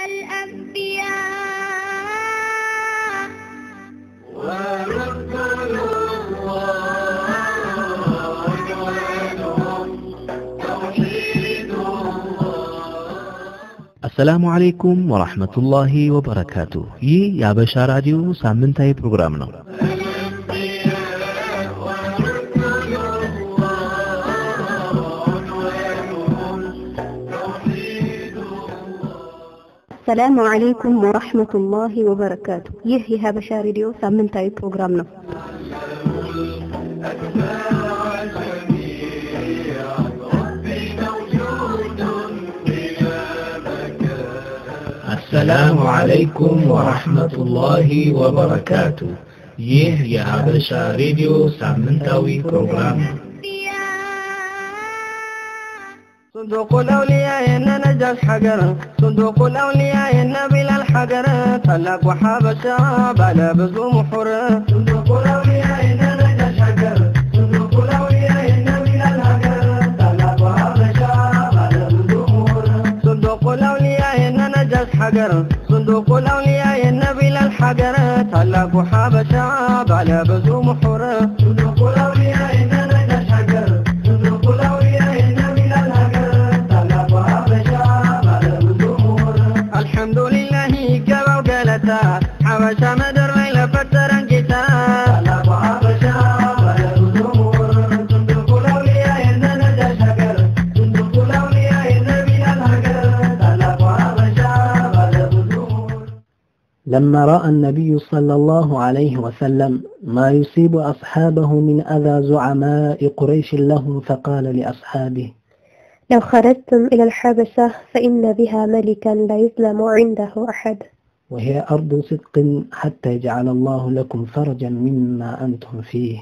الأنبياء ورسل الله عنوانهم توحيد الله አሰላሙ አለይኩም ወራህመቱላሂ ወበረካቱ። ይህ የአበሻ ራዲዮ ሳምንታዊ ፕሮግራም ነው። ሰላሙ አለይኩም ወራህመቱላሂ ወበረካቱ። ይህ የሀበሻ ሬዲዮ ሳምንታዊ ፕሮግራም ነው። አሰላሙ አለይኩም ወራህመቱላሂ ወበረካቱ። ይህ የሀበሻ ሬዲዮ ሳምንታዊ ፕሮግራም ነው። صندوق الأولياء إن نجاش حجر صندوق الأولياء إن بلا الحجر طلق وحبشة بلا بزوم حر صندوق الأولياء إن نجاش حجر صندوق الأولياء إن بلا الحجر طلق وحبشة بلا بزوم حر صندوق الأولياء إن نجاش حجر صندوق الأولياء إن بلا الحجر طلق وحبشة بلا بزوم حر صندوق الأولياء إن نجاش حجر صندوق الأولياء إن بلا الحجر طلق وحبشة بلا بزوم حر الحمد لله جبوا قالتا حبشة مدر ما يلفتر انجتا طلق وحبشة بلا بزوم حر صندوق الأولياء إن نجاش حجر صندوق الأولياء إن بلا الحجر طلق وحبشة بلا بزوم حر لما رأى النبي صلى الله عليه وسلم ما يصيب أصحابه من أذى زعماء قريش لهم فقال لأصحابه لو خرجتم إلى الحبشة فإن بها ملكا لا يظلم عنده أحد وهي أرض صدق حتى يجعل الله لكم فرجا مما أنتم فيه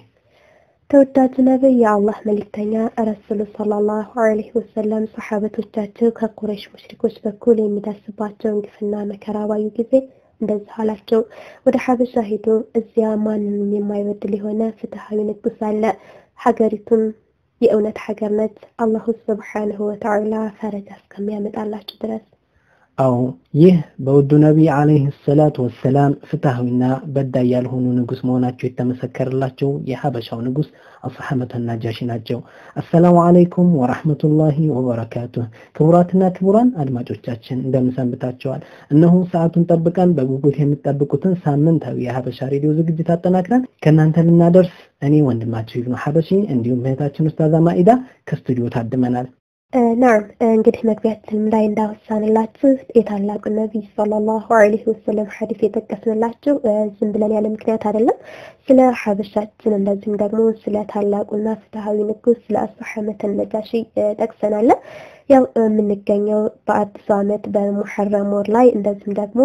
ተወዳጁ ነቢይ የአላህ መልእክተኛ ረሱሉ ሰለላሁ ዐለይሂ ወሰለም ሰሓበቶቻቸው ከቁረይሽ ሙሽሪኮች በኩል የሚደርስባቸውን ግፍና መከራ ባዩ ጊዜ እንደዚህ አላቸው። ወደ ሀበሻ ሄዱ። እዚያ ማንንም የማይበድል የሆነ ፍትሐዊ ንጉስ አለ። ሀገሪቱም የእውነት ሀገር ነች። አላሁ ስብሓንሁ ወተዓላ ፈረጃ እስከሚያመጣላችሁ ድረስ አዎ ይህ በውዱ ነቢይ ዓለይሂ ሰላቱ ወሰላም ፍትሐዊና በዳይ ያልሆኑ ንጉስ መሆናቸው የተመሰከረላቸው የሀበሻው ንጉስ አስሐመተ ናጃሺ ናቸው። አሰላሙ አለይኩም ወራህመቱላሂ ወበረካቱ። ክቡራትና ክቡራን አድማጮቻችን እንደምን ሰንብታችኋል? እነሆ ሰዓቱን ጠብቀን በጉጉት የምትጠብቁትን ሳምንታዊ የሀበሻ ሬዲዮ ዝግጅት አጠናክረን ከእናንተ ልናደርስ እኔ ወንድማችሁ ይብኑ ሀበሺ እንዲሁም እህታችን ኡስታዛ ማኢዳ ከስቱዲዮ ታድመናል። ናም እንግዲህ መግቢያችንም ላይ እንዳወሳንላችሁ የታላቁ ነቢይ ሰለላሁ ዐለይሂ ወሰለም ሐዲስ የጠቀስንላችሁ ዝም ብለን ያለ ምክንያት አይደለም። ስለ ሀበሻችን እንደዚሁም ደግሞ ስለ ታላቁና ፍትሐዊ ንጉስ ስለ አስሐመተ ነጃሺ ጠቅሰናል። ያው የምንገኘው በአዲሱ ዓመት በሙሐረም ወር ላይ እንደዚሁም ደግሞ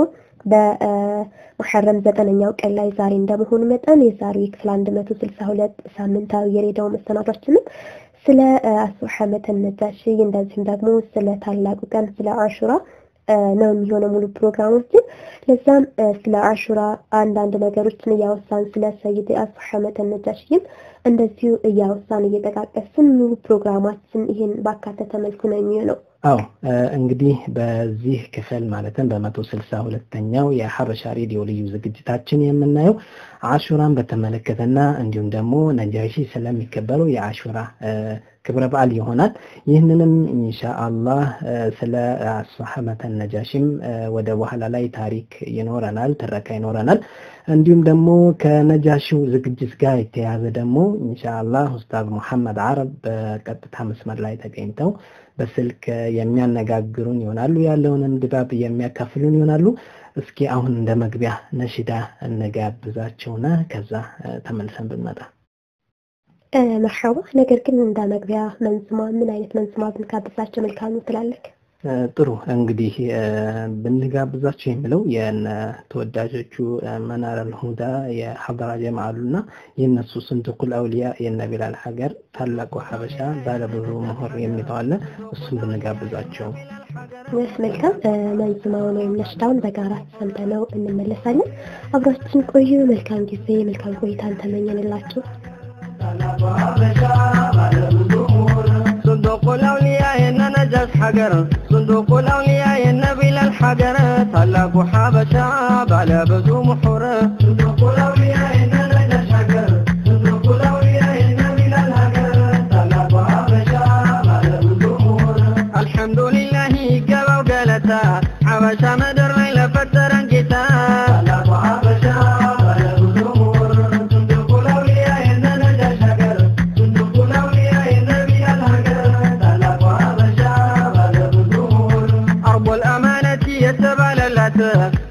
በሙሐረም ዘጠነኛው ቀን ላይ ዛሬ እንደመሆኑ መጠን የዛሬው የክፍል 162 ሳምንታዊ የሬዲዮ መሰናዷችንም ስለ አስሐመተ ነጃሺ እንደዚሁም ደግሞ ስለ ታላቁ ቀን ስለ አሹራ ነው የሚሆነው ሙሉ ፕሮግራሞችን። ለዛም ስለ አሹራ አንዳንድ ነገሮችን እያወሳን ስለ ሰይድ አስሐመተ ነጃሺም እንደዚሁ እያወሳን እየጠቃቀስን ሙሉ ፕሮግራማችን ይህን ባካተተ መልኩ ነው የሚሆነው። አዎ እንግዲህ በዚህ ክፍል ማለትም በመቶ ስልሳ ሁለተኛው የሀበሻ ሬዲዮ ልዩ ዝግጅታችን የምናየው አሹራን በተመለከተና እንዲሁም ደግሞ ነጃሺ ስለሚከበረው የአሹራ ክብረ በዓል ይሆናል። ይህንንም ኢንሻአላህ ስለ አስሐመተ ነጃሺም ወደ በኋላ ላይ ታሪክ ይኖረናል፣ ትረካ ይኖረናል። እንዲሁም ደግሞ ከነጃሺው ዝግጅት ጋር የተያያዘ ደግሞ ኢንሻአላህ ኡስታዝ ሙሐመድ አረብ በቀጥታ መስመር ላይ ተገኝተው በስልክ የሚያነጋግሩን ይሆናሉ። ያለውንም ድባብ የሚያካፍሉን ይሆናሉ። እስኪ አሁን እንደ መግቢያ ነሽዳ እንጋብዛቸውና ከዛ ተመልሰን ብንመጣ መርሐባ። ነገር ግን እንደ መግቢያ መንዝማ ምን አይነት መንዝማ ብንጋብዛቸው መልካም ነው ትላለህ? ጥሩ እንግዲህ ብንጋብዛቸው የሚለው የነ ተወዳጆቹ መናር አልሁዳ የሐضራ ጀማ አሉና የእነሱ ስንትኩል አውሊያ የነ ቢላል ሀገር ታላቁ ሀበሻ ባለብዙ ምሁር የሚለው አለ። እሱም ብንጋብዛቸው መልካም። መንዝማውን ወይም ነሽዳውን በጋራ ሰምተነው እንመለሳለን። አብራችን ቆዩ። መልካም ጊዜ፣ መልካም ቆይታን ተመኘንላችሁ። صندوق الأولياء إننا ነጃሽ ሀገር صندوق الأولياء የነቢል አልሐገር ታላቁ ሐበሻ ባለ ብዙ ምሑር صندوق الأولياء የነጃሽ ሀገር صندوق الأولياء የነቢል አልሐገር ታላቁ ሐበሻ ባለ ብዙ ምሑር አልሐምዱሊላህ ይገባው ገለታ ሐበሻ ምድር ላይ ለፈጠረን ጌታ ታላቁ ሐበሻ ባለ ብዙ ምሁር صندوق الأولياء የነጃሽ ሀገር صندوق الأولياء የነቢል አልሐገር ታላቁ ሐበሻ ባለ ብዙ ምሁር አርቦ الأمانة የተባለላት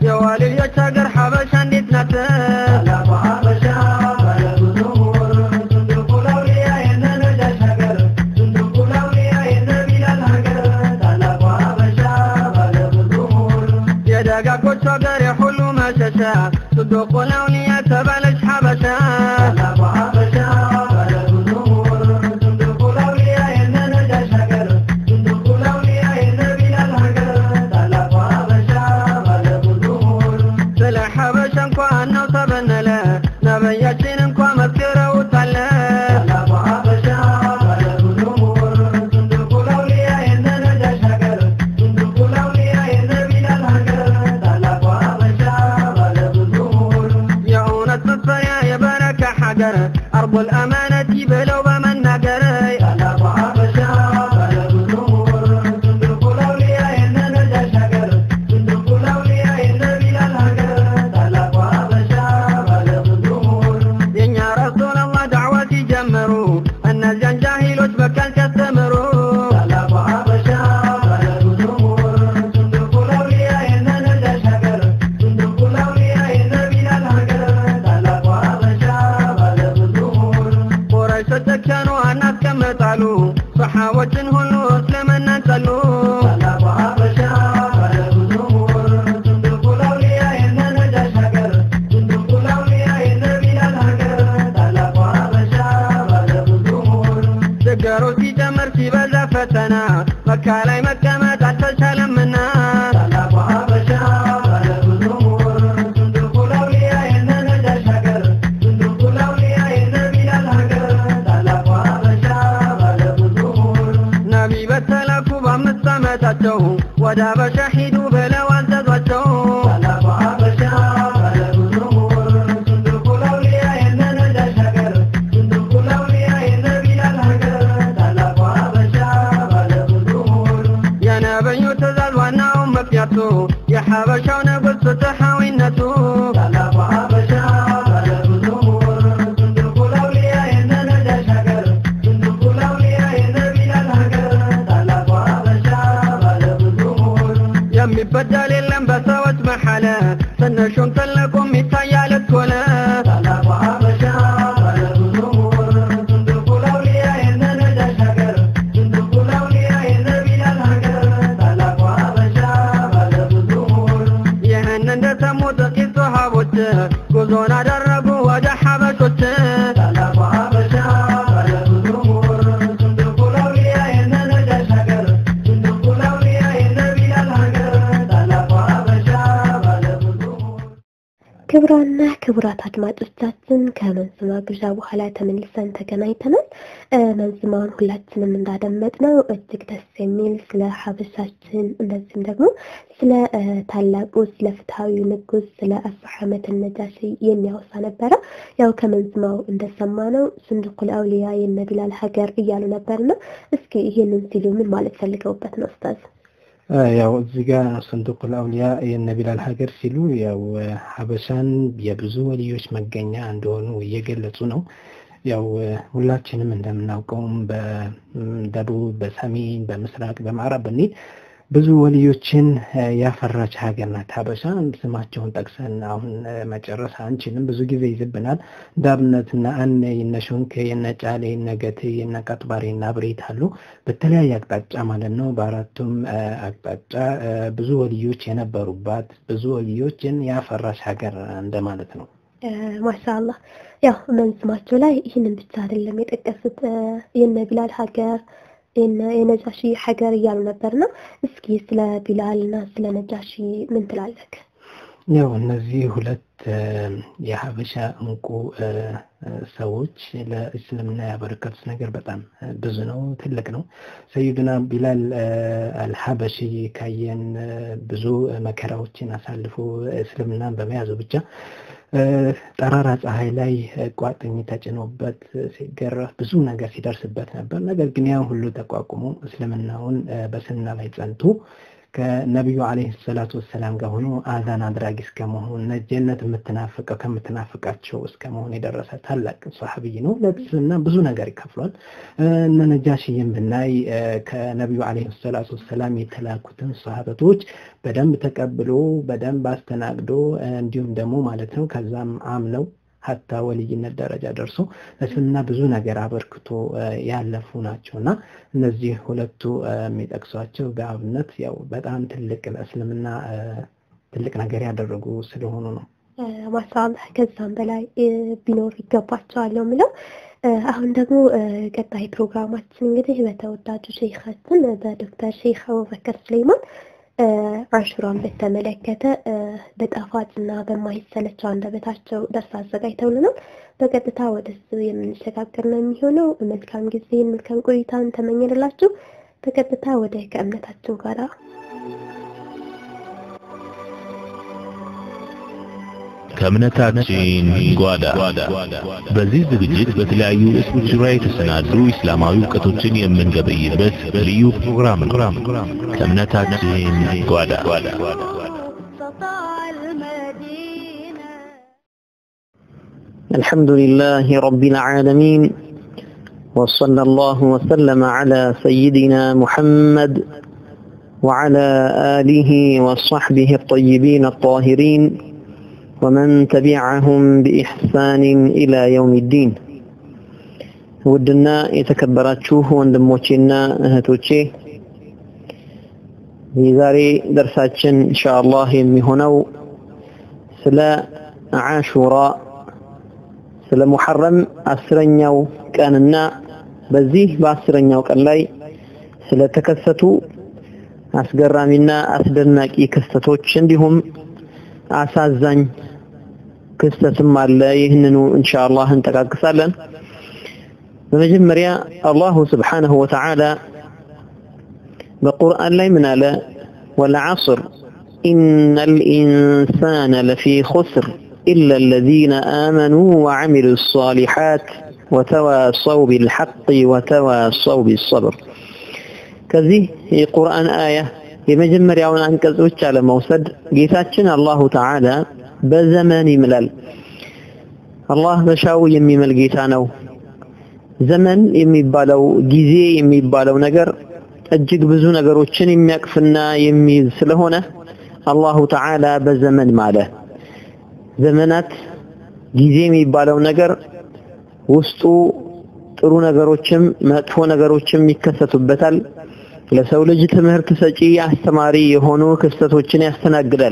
የዋልዮች ሀገር ሐበሻ እንዴት ናት ታላቁ ሐበሻ ባለ ብዙ ምሁር صندوق الأولياء የነጃሽ ሀገር صندوق الأولياء የነቢል አልሐገር ታላቁ ሐበሻ ባለ ብዙ ምሁር የደጋጎች ሀገር የሁሉ መሸሻ صندوق الأولياء ተባለች ሐበሻ ታላቁ ሐበሻ ባለ ብዙ ምሁር صندوق الأولياء የነጃሽ ሀገር صندوق الأولياء የነቢል አልሐገር ታላቁ ሐበሻ ባለ ብዙ ምሁር ስለ ሐበሻ እንኳን ነው ተበነለ ነቢያችን እንኳ መስክረውታል ታላቁ ሐበሻ ባለ ብዙ ምሁር صندوق الأولياء የነጃሽ ሀገር صندوق الأولياء የነቢል አልሐገር ታላቁ ሐበሻ ባለ ብዙ ምሁር የእውነት መስፈሪያ የበረካ ሀገር አርቦ الأمانة ብለው በመናገር ታላቁ ሐበሻ ባለ ብዙ ምሁር صندوق الأولياء የነጃሽ ሀገር صندوق الأولياء የነቢል አልሐገር ታላቁ ሐበሻ ባለ ብዙ ምሁር የእኛ ረሱል አላህ ዳዕዋ ሲጀምሩ እነዚያን ጃሂሎች በቃል ሲያስተምሩ ታላቁ ሐበሻ ባለ ብዙ ምሁር صندوق الأولياء የነጃሽ ሀገር صندوق الأولياء የነቢል አልሐገር ታላቁ ሐበሻ ባለ ብዙ ምሁር ቁረይሾች ተከኑ አናስቀምጣሉ ሰሓቦችን ሁሉ እስልምናን ጠሉ ታላቁ ሐበሻ ባለ ብዙ ምሁር صندوق الأولياء የነጃሽ ሀገር صندوق الأولياء የነቢል አልሐገር ታላቁ ሐበሻ ባለ ብዙ ምሁር ችግሩ ሲጨምር ሲበዛ ፈተና መካ ላይ መቀመጥ አልተቻለምና ታላቁ ሐበሻ ባለ ብዙ ምሁር صندوق الأولياء የነጃሽ ሀገር صندوق الأولياء የነቢል አልሐገር ታላቁ ሐበሻ ባለ ብዙ ምሁር ነቢ በተላኩ በአምስት ዓመታቸው ወደ ሀበሻ ሂዱ ብለው አዘዟቸው ታላቁ ሐበሻ ባለ ብዙ ምሁር صندوق الأولياء የነጃሽ ሀገር صندوق الأولياء የነቢል አልሐገር ታላቁ ሐበሻ ባለ ብዙ ምሁር የነብዩ ትእዛዝ ዋናውን ምክንያቱ የሐበሻው ንጉሥ ፍትሐዊነቱ ታላቁ ሐበሻ ባለ ብዙ ምሁር صندوق الأولياء የነጃሽ ሀገር صندوق الأولياء የነቢል አልሐገር ታላቁ ሐበሻ ባለ ብዙ ምሁር የሚበደል የለም በሰዎች መሐለ ትንሹም ትልቁም ይታያል እኩል ታላቁ ሐበሻ ባለ ብዙ ምሁር صندوق الأولياء የነጃሽ ሀገር صندوق الأولياء የነቢል አልሐገር ታላቁ ሐበሻ ባለ ብዙ ምሁር ይህን እንደሰሙ ጥቂት ሰሃቦች ጉዞን አደረጉ ወደ ሐበሾች ታላቁ ሐበሻ ባለ ብዙ ምሁር صندوق الأولياء የነጃሽ ሀገር صندوق الأولياء የነቢል አልሐገር ታላቁ ሐበሻ ባለ ብዙ ምሁር ክቡራና ክቡራት አድማጮቻችን ከመንዝማ ግብዣ በኋላ ተመልሰን ተገናኝተናል። እ፣ መንዝማውን ሁላችንም እንዳደመጥነው እጅግ ደስ የሚል ስለ ሀበሻችን እንደዚሁም ደግሞ ስለ እ፣ ታላቁ ስለ ፍትሐዊ ንጉሥ ስለ አቡ ሐመድ ነጃሺ የሚያወሳ ነበረ። ያው ከመንዝማው እንደሰማነው ሱንዱቁል አውሊያ የነ ቢላል ሀገር እያሉ ነበርና እስኪ ይህንን ሲሉ ምን ማለት ፈልገውበት ነው ኡስታዝ? ያው እዚህ ጋር ሰንዱቁል አውሊያ የነ ቢላል ሀገር ሲሉ ያው ሀበሻን የብዙ ወልዮች መገኛ እንደሆኑ እየገለጹ ነው። ያው ሁላችንም እንደምናውቀውም በደቡብ፣ በሰሜን፣ በምስራቅ፣ በምዕራብ ብንሄድ ብዙ ወልዮችን ያፈራች ሀገር ናት ሀበሻ። ስማቸውን ጠቅሰን አሁን መጨረስ አንችልም፣ ብዙ ጊዜ ይዝብናል። እንደ አብነት እነ አነ የነ ሾንክ የነ ጫሌ የነ ገቴ የነ ቀጥባሬ የነ አብሬት አሉ። በተለያየ አቅጣጫ ማለት ነው። በአራቱም አቅጣጫ ብዙ ወልዮች የነበሩባት ብዙ ወልዮችን ያፈራች ሀገር እንደማለት ነው። ማሻአላህ ያው መንዝማቸው ላይ ይህንን ብቻ አይደለም የጠቀሱት የነ ቢላል ሀገር የነጃሺ ሀገር እያሉ ነበርና እስኪ ስለ ቢላል እና ስለ ነጃሺ ምን ትላለህ? ያው እነዚህ ሁለት የሀበሻ እንቁ ሰዎች ለእስልምና ያበረከቱት ነገር በጣም ብዙ ነው፣ ትልቅ ነው። ሰይዱና ቢላል አልሀበሺ ካየን ብዙ መከራዎችን አሳልፎ እስልምናን በመያዙ ብቻ ጠራራ ፀሐይ ላይ ቋጥኝ ተጭኖበት ሲገረፍ ብዙ ነገር ሲደርስበት ነበር። ነገር ግን ያን ሁሉ ተቋቁሞ እስልምናውን በስና ላይ ጸንቶ ከነቢዩ አለይሂ ሰላቱ ወሰላም ጋር ሆኖ አዛን አድራጊ እስከመሆን ጀነት የምትናፍቀው ከምትናፍቃቸው እስከመሆን የደረሰ ታላቅ ሰሐቢይ ነው። ለእስልምና ብዙ ነገር ይከፍሏል። እነ ነጃሽይም ብናይ ከነቢዩ አለይሂ ሰላቱ ወሰላም የተላኩትን ሰሃበቶች በደንብ ተቀብሎ በደንብ አስተናግዶ እንዲሁም ደግሞ ማለት ነው ከዛም አምነው ሀታ ወልይነት ደረጃ ደርሶ እስልምና ብዙ ነገር አበርክቶ ያለፉ ናቸው እና እነዚህ ሁለቱ የሚጠቅሷቸው በአብነት ያው በጣም ትልቅ ለእስልምና ትልቅ ነገር ያደረጉ ስለሆኑ ነው። ማሻአላህ ከዛም በላይ ቢኖር ይገባቸዋል ነው የምለው። አሁን ደግሞ ቀጣይ ፕሮግራማችን እንግዲህ በተወዳጁ ሼኻችን በዶክተር ሼክ አቡበከር ሱሌይማን አሹራን በተመለከተ በጣፋጭና በማይሰለቸው አንደበታቸው ደርስ አዘጋጅተውልናል። በቀጥታ ወደ እሱ የምንሸጋገር ነው የሚሆነው። መልካም ጊዜን መልካም ቆይታን ተመኘንላችሁ። በቀጥታ ወደ ከእምነታችን ጋር ከእምነታችን ጓዳ በዚህ ዝግጅት በተለያዩ ርዕሶች ዙሪያ የተሰናዱ እስላማዊ እውቀቶችን የምንገበይበት ልዩ ፕሮግራም ነው። ከእምነታችን ጓዳ الحمد لله رب العالمين وصلى الله وسلم على سيدنا محمد وعلى آله وصحبه الطيبين الطاهرين ومن تبعهم بإحسان إلى يوم الدين ودنا يتكبراتشوه وندموشينا እህቶቼ የዛሬ ደርሳችን ኢንሻአላህ የሚሆነው ስለ አሹራ ስለ ሙሐረም አስረኛው ቀንና በዚህ በአስረኛው ቀን ላይ ስለተከሰቱ አስገራሚና አስደናቂ ክስተቶች እንዲሁም አሳዛኝ ክስተትም አለ። ይህንኑ ኢንሻአላህ እንጠቃቅሳለን። በመጀመሪያ አላሁ ስብሓነሁ ወተዓላ በቁርአን ላይ ምን አለ? ወልዐስር ኢነል ኢንሳነ ለፊ ኹስር ኢላ አለዚነ አመኑ ወዐሚሉ ሷሊሓት ወተዋሰው ቢልሐቅ ወተዋሰው ቢሰብር። ከዚህ የቁርአን አያ የመጀመሪያውን አንቀጽ ብቻ ለመውሰድ ጌታችን አላሁ ተዓላ በዘመን ይምላል። አላህ በሻው የሚምል ጌታ ነው። ዘመን የሚባለው ጊዜ የሚባለው ነገር እጅግ ብዙ ነገሮችን የሚያቅፍና የሚይዝ ስለሆነ አላሁ ተዓላ በዘመን ማለ። ዘመናት ጊዜ የሚባለው ነገር ውስጡ ጥሩ ነገሮችም መጥፎ ነገሮችም ይከሰቱበታል። ለሰው ልጅ ትምህርት ሰጪ አስተማሪ የሆኑ ክስተቶችን ያስተናግዳል።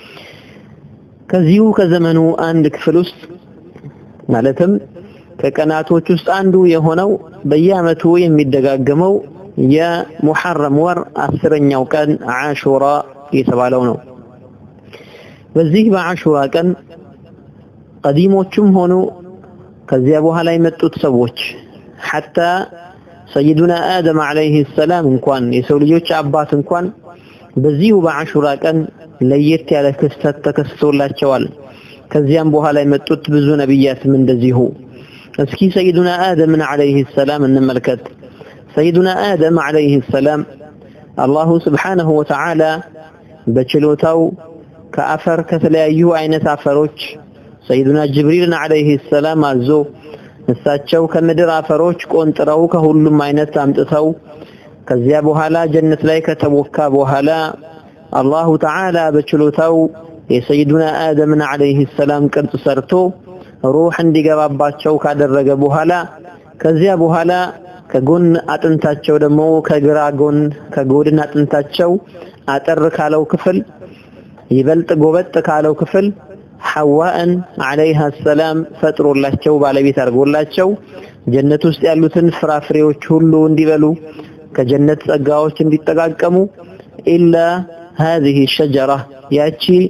ከዚሁ ከዘመኑ አንድ ክፍል ውስጥ ማለትም ከቀናቶች ውስጥ አንዱ የሆነው በየዓመቱ የሚደጋገመው የሙሐረም ወር አስረኛው ቀን አሹራ የተባለው ነው። በዚህ በአሹራ ቀን ቀዲሞቹም ሆኑ ከዚያ በኋላ የመጡት ሰዎች ሐታ ሰይዱና አደም አለይሂ ሰላም እንኳን የሰው ልጆች አባት እንኳን በዚሁ በአሹራ ቀን ለየት ያለ ክስተት ተከስቶላቸዋል። ከዚያም በኋላ የመጡት ብዙ ነቢያትም እንደዚሁ። እስኪ ሰይዱና አደምን አለይሂ ሰላም እንመልከት። ሰይዱና አደም አለይሂ ሰላም አላሁ ስብሓነሁ ወተዓላ በችሎታው ከአፈር ከተለያዩ አይነት አፈሮች ሰይዱና ጅብሪልን አለይሂ ሰላም አዞ እሳቸው ከምድር አፈሮች ቆንጥረው ከሁሉም አይነት አምጥተው ከዚያ በኋላ ጀነት ላይ ከተቦካ በኋላ አላሁ ተዓላ በችሎታው የሰይዱና አደምን አለይሂ ሰላም ቅርጽ ሰርቶ ሩህ እንዲገባባቸው ካደረገ በኋላ ከዚያ በኋላ ከጎን አጥንታቸው ደግሞ ከግራ ጎን ከጎድን አጥንታቸው አጠር ካለው ክፍል ይበልጥ ጎበጥ ካለው ክፍል ሐዋእን አለይሃ ሰላም ፈጥሮላቸው ባለቤት አድርጎላቸው ጀነት ውስጥ ያሉትን ፍራፍሬዎች ሁሉ እንዲበሉ ከጀነት ጸጋዎች እንዲጠቃቀሙ ኢላ هذه الشجرة ያቺ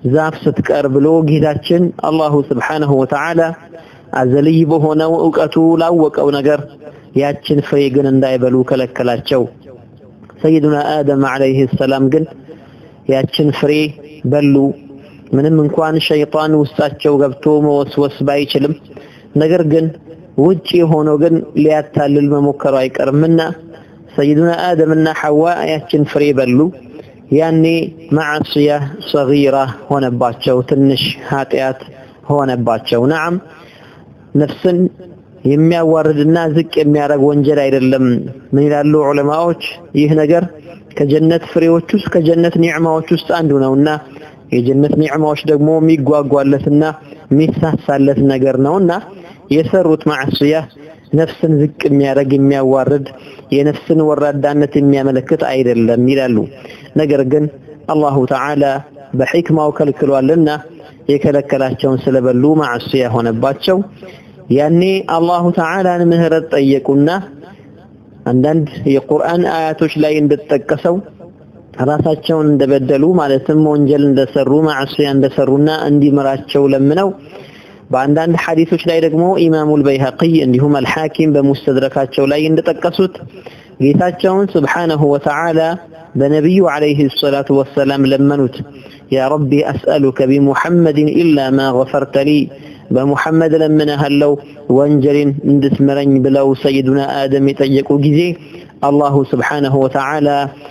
ዛፍ ስትቀር ብሎ ጌታችን አላሁ ስብሓነሁ ወተዓላ አዘልይ በሆነው እውቀቱ ላወቀው ነገር ያችን ፍሬ ግን እንዳይበሉ ከለከላቸው። ሰይዱና አደም ዓለይሂ ሰላም ግን ያችን ፍሬ በሉ። ምንም እንኳን ሸይጣን ውስጣቸው ገብቶ መወስወስ ባይችልም ነገር ግን ውጪ ሆኖ ግን ሊያታልል መሞከሩ አይቀርምና ሰይዱና አደምና ሐዋ ያችን ፍሬ በሉ። ያኔ ማዕስያ ሰጊራ ሆነባቸው፣ ትንሽ ኃጢአት ሆነባቸው። ነዓም ነፍስን የሚያዋርድና ዝቅ የሚያደርግ ወንጀል አይደለም። ምን ይላሉ ዑለማዎች? ይህ ነገር ከጀነት ፍሬዎች ውስጥ ከጀነት ኒዕማዎች ውስጥ አንዱ ነውና የጀነት ኒዕማዎች ደግሞ የሚጓጓለትና የሚሳሳለት ነገር ነውና የሰሩት ማዕስያ ነፍስን ዝቅ የሚያደርግ የሚያዋርድ የነፍስን ወራዳነት የሚያመለክት አይደለም ይላሉ። ነገር ግን አላሁ ተዓላ በሕክማው ከልክሏልና የከለከላቸውን ስለበሉ ማዕስያ ሆነባቸው። ያኔ አላሁ ተዓላን ምህረት ጠየቁና አንዳንድ የቁርአን አያቶች ላይ እንደተጠቀሰው ራሳቸውን እንደበደሉ ማለትም ወንጀል እንደሰሩ ማዕስያ እንደሰሩና እንዲምራቸው ለምነው በአንዳንድ ሐዲሶች ላይ ደግሞ ኢማሙል በይሀቂ እንዲሁም አልሐኪም በሙስተድረካቸው ላይ እንደጠቀሱት ጌታቸውን ስብሓነሁ ወተዓላ በነቢዩ ዓለይሂ ሰላቱ ወሰላም ለመኑት። ያ ረቢ አስአሉከ ቢሙሐመድን ኢላ ማ ገፈርተ ሊ በሙሐመድ ለምንሃለው ወንጀልን እንድትምረኝ ብለው ሰይዱና አደም የጠየቁ ጊዜ አላሁ ስብሓነሁ ወተዓላ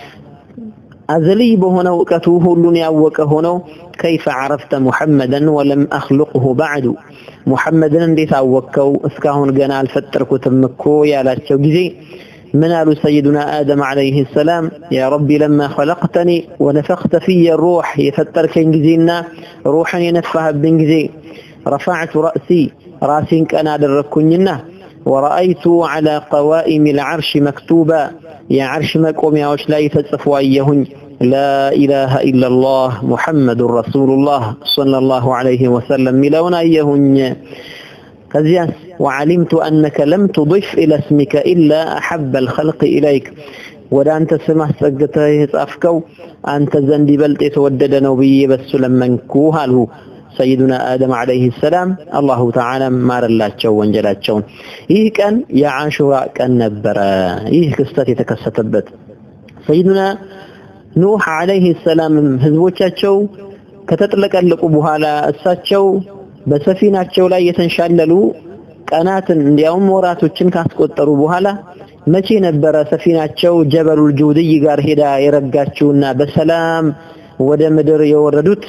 አዘልይ በሆነው እውቀቱ ሁሉን ያወቀ ሆነው ከይፈ ዓረፍተ ሙሐመደን ወለም አኽሉቅሁ ባዕዱ ሙሐመድን እንዴት አወቅከው እስካሁን ገና አልፈጠርኩትም እኮ ያላቸው ጊዜ ምን አሉ ሰይዱና አደም ዓለይህ ሰላም ያ ረቢ ለማ ኸለቅተኒ ወነፈኽተ ፍየ ሩሕ የፈጠርከኝ ጊዜና ሩሕን የነፋህብኝ ጊዜ ረፋዕቱ ረእሲ ራሴን ቀና አደረግኩኝና ወረአይቱ ዓላ ቀዋኢም ልዓርሽ መክቱባ የዓርሽ መቆሚያዎች ላይ ተጽፎ አየሁኝ ላኢላሃ ኢላላህ ሙሐመዱን ረሱሉላህ ሰለላሁ ዐለይሂ ወሰለም ሚለውን አየሁኝ። ከዚያስ ወዓሊምቱ አነከ ለም ቱዲፍ ኢለ እስሚከ ኢላ አሐበ አልኸልቅ ኢለይክ ወደ አንተ ስም አስጠግተህ የጻፍከው አንተ ዘንድ ይበልጥ የተወደደ ነው ብዬ በሱ ለመንኩህ አልሁ። ሰይዱና አደም ዓለይሂ ሰላም አላሁ ተዓላ ማረላቸው ወንጀላቸውን። ይህ ቀን የዓሹራ ቀን ነበረ። ይህ ክስተት የተከሰተበት ሰይዱና ኑህ ዓለይሂ ሰላም ህዝቦቻቸው ከተጥለቀለቁ በኋላ እሳቸው በሰፊናቸው ላይ የተንሻለሉ ቀናትን እንዲያውም ወራቶችን ካስቆጠሩ በኋላ መቼ ነበረ ሰፊናቸው ጀበሉል ጁድይ ጋር ሄዳ የረጋችውና በሰላም ወደ ምድር የወረዱት?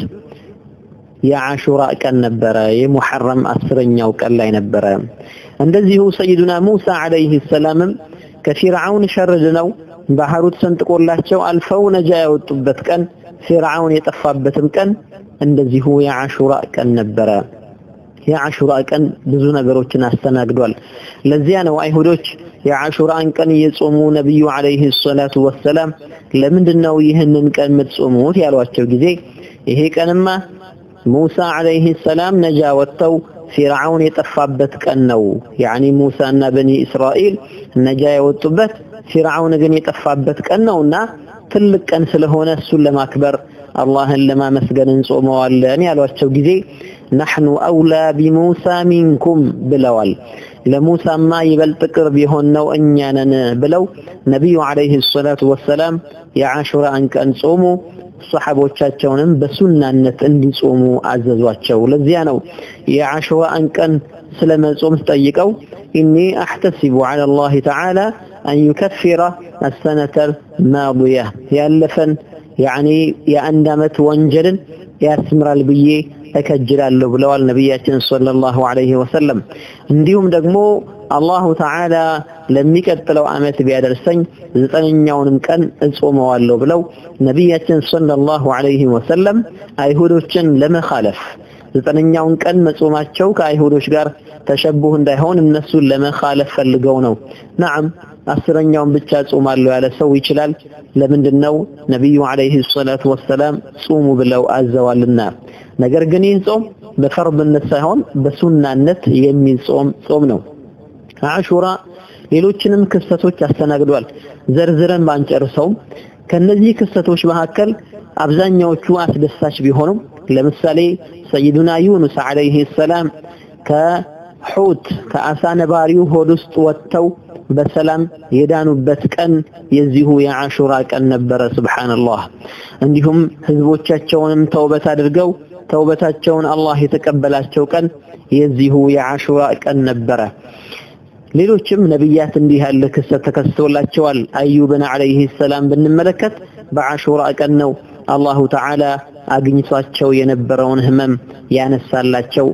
የዓሹራ ቀን ነበረ። የሙሐረም አስረኛው ቀን ላይ ነበረ። እንደዚሁ ሰይዱና ሙሳ ዓለይሂ ሰላምም ከፊርዓውን ሸርድ ነው ባህሩ ተሰንጥቆላቸው አልፈው ነጃ ያወጡበት ቀን ፊርዓውን የጠፋበትም ቀን እንደዚሁ የዓሹራ ቀን ነበረ። የዓሹራ ቀን ብዙ ነገሮችን አስተናግዷል። ለዚያ ነው አይሁዶች የዓሹራን ቀን እየጾሙ ነቢዩ ዓለይሂ ሰላቱ ወሰላም ለምንድን ነው ይህንን ቀን የምትጾሙት ያሏቸው ጊዜ ይሄ ቀንማ ሙሳ ዓለይሂ ሰላም ነጃ ወጥተው ፊርዓውን የጠፋበት ቀን ነው። ያኒ ሙሳና በኒ እስራኤል ነጃ የወጡበት ፊርዓውን ግን የጠፋበት ቀን ነውና ትልቅ ቀን ስለሆነ እሱን ለማክበር አላህን ለማመስገን እንጾመዋለን ያሏቸው ጊዜ ናሕኑ አውላ ቢሙሳ ሚንኩም ብለዋል። ለሙሳማ ይበልጥ ቅርብ የሆነው እኛ ነን ብለው ነቢዩ ዓለይሂ ሰላቱ ወሰላም የዓሹራን ቀን ጾሙ። ሰሐቦቻቸውንም በሱናነት እንዲጾሙ አዘዟቸው። ለዚያ ነው የዓሹራን ቀን ስለመጾም ጠይቀው ኢኒ አሕተሲቡ ዐላ አላህ ተዓላ አን ዩከፊረ አሰነተል ማዲያ ያለፈን ያኒ የአንድ ዓመት ወንጀልን ያስምራል ብዬ እከጅላለሁ ብለዋል ነቢያችን ሰለላሁ ዐለይሂ ወሰለም። እንዲሁም ደግሞ አላሁ ተዓላ ለሚቀጥለው ዓመት ቢያደርሰኝ ዘጠነኛውንም ቀን እጾመዋለሁ ብለው ነቢያችን ሰለላሁ ዐለይሂ ወሰለም አይሁዶችን ለመኻለፍ ዘጠነኛውን ቀን መጾማቸው ከአይሁዶች ጋር ተሸቡህ እንዳይሆን እነሱን ለመኻለፍ ፈልገው ነው። ነዓም አስረኛውን ብቻ ጾማለሁ ያለ ሰው ይችላል። ለምንድን ነው ነቢዩ ዐለይሂ ሰላቱ ወሰላም ጾሙ ብለው አዘዋልና። ነገር ግን ይህ ጾም በፈርድነት ሳይሆን በሱናነት የሚጾም ጾም ነው። አሹራ ሌሎችንም ክስተቶች አስተናግዷል። ዘርዝረን ባንጨርሰውም ከነዚህ ክስተቶች መካከል አብዛኛዎቹ አስደሳች ቢሆኑም ለምሳሌ ሰይዱና ዩኑስ አለይሂ ሰላም ከሑት ከአሳ ነባሪው ሆድ ውስጥ ወጥተው በሰላም የዳኑበት ቀን የዚሁ የአሹራ ቀን ነበረ። ሱብሃንአላህ። እንዲሁም ህዝቦቻቸውንም ተውበት አድርገው ተውበታቸውን አላህ የተቀበላቸው ቀን የዚሁ የአሹራ ቀን ነበረ። ሌሎችም ነቢያት እንዲህ ያለ ክስተት ተከስቶላቸዋል። አዩብን አለይሂ ሰላም ብንመለከት በአሹራ ቀን ነው አላሁ ተዓላ አግኝቷቸው የነበረውን ህመም ያነሳላቸው።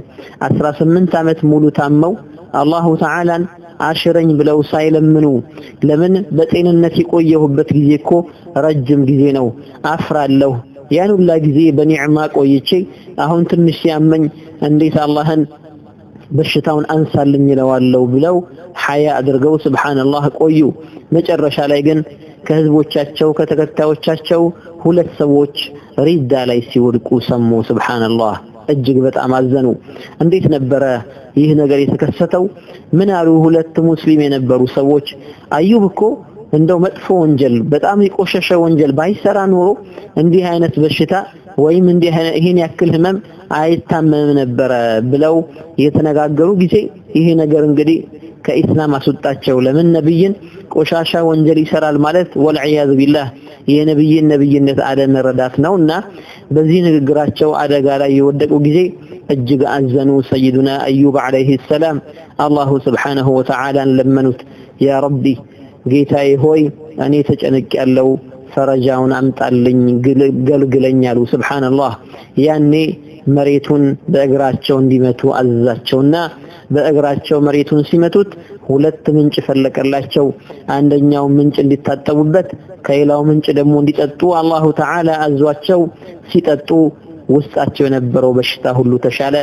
18 ዓመት ሙሉ ታመው አላሁ ተዓላን አሽረኝ ብለው ሳይለምኑ ለምን በጤንነት የቆየሁበት ጊዜ እኮ ረጅም ጊዜ ነው፣ አፍራለሁ። ያን ሁላ ጊዜ በኒዕማ ቆይቼ አሁን ትንሽ ሲያመኝ እንዴት አላህን በሽታውን አንሳልኝ ይለዋለሁ ብለው ሐያ አድርገው ስብሓንላህ ቆዩ። መጨረሻ ላይ ግን ከህዝቦቻቸው ከተከታዮቻቸው ሁለት ሰዎች ሪዳ ላይ ሲወድቁ ሰሙ። ስብሓንላህ እጅግ በጣም አዘኑ። እንዴት ነበረ ይህ ነገር የተከሰተው? ምን አሉ? ሁለት ሙስሊም የነበሩ ሰዎች አዩብ እኮ እንደው መጥፎ ወንጀል በጣም የቆሸሸ ወንጀል ባይሰራ ኖሮ እንዲህ አይነት በሽታ ወይም እንዲህ ይሄን ያክል ህመም አይታመም ነበረ ብለው የተነጋገሩ ጊዜ ይሄ ነገር እንግዲህ ከኢስላም አስወጣቸው። ለምን ነብይን ቆሻሻ ወንጀል ይሰራል ማለት ወልዒያዝ ቢላህ የነብይን ነብይነት አለመረዳት ነውና በዚህ ንግግራቸው አደጋ ላይ የወደቁ ጊዜ እጅግ አዘኑ። ሰይዱና አዩብ አለይሂ ሰላም አላሁ ስብሓነሁ ወተዓላን ለመኑት። ያ ረቢ ጌታዬ ሆይ እኔ ተጨንቅ ያለው ፈረጃውን አምጣልኝ ገልግለኝ አሉ። ስብሓንላህ ያኔ መሬቱን በእግራቸው እንዲመቱ አዘዛቸውና በእግራቸው መሬቱን ሲመቱት ሁለት ምንጭ ፈለቀላቸው። አንደኛው ምንጭ እንዲታጠቡበት ከሌላው ምንጭ ደግሞ እንዲጠጡ አላሁ ተዓላ አዟቸው ሲጠጡ ውስጣቸው የነበረው በሽታ ሁሉ ተሻለ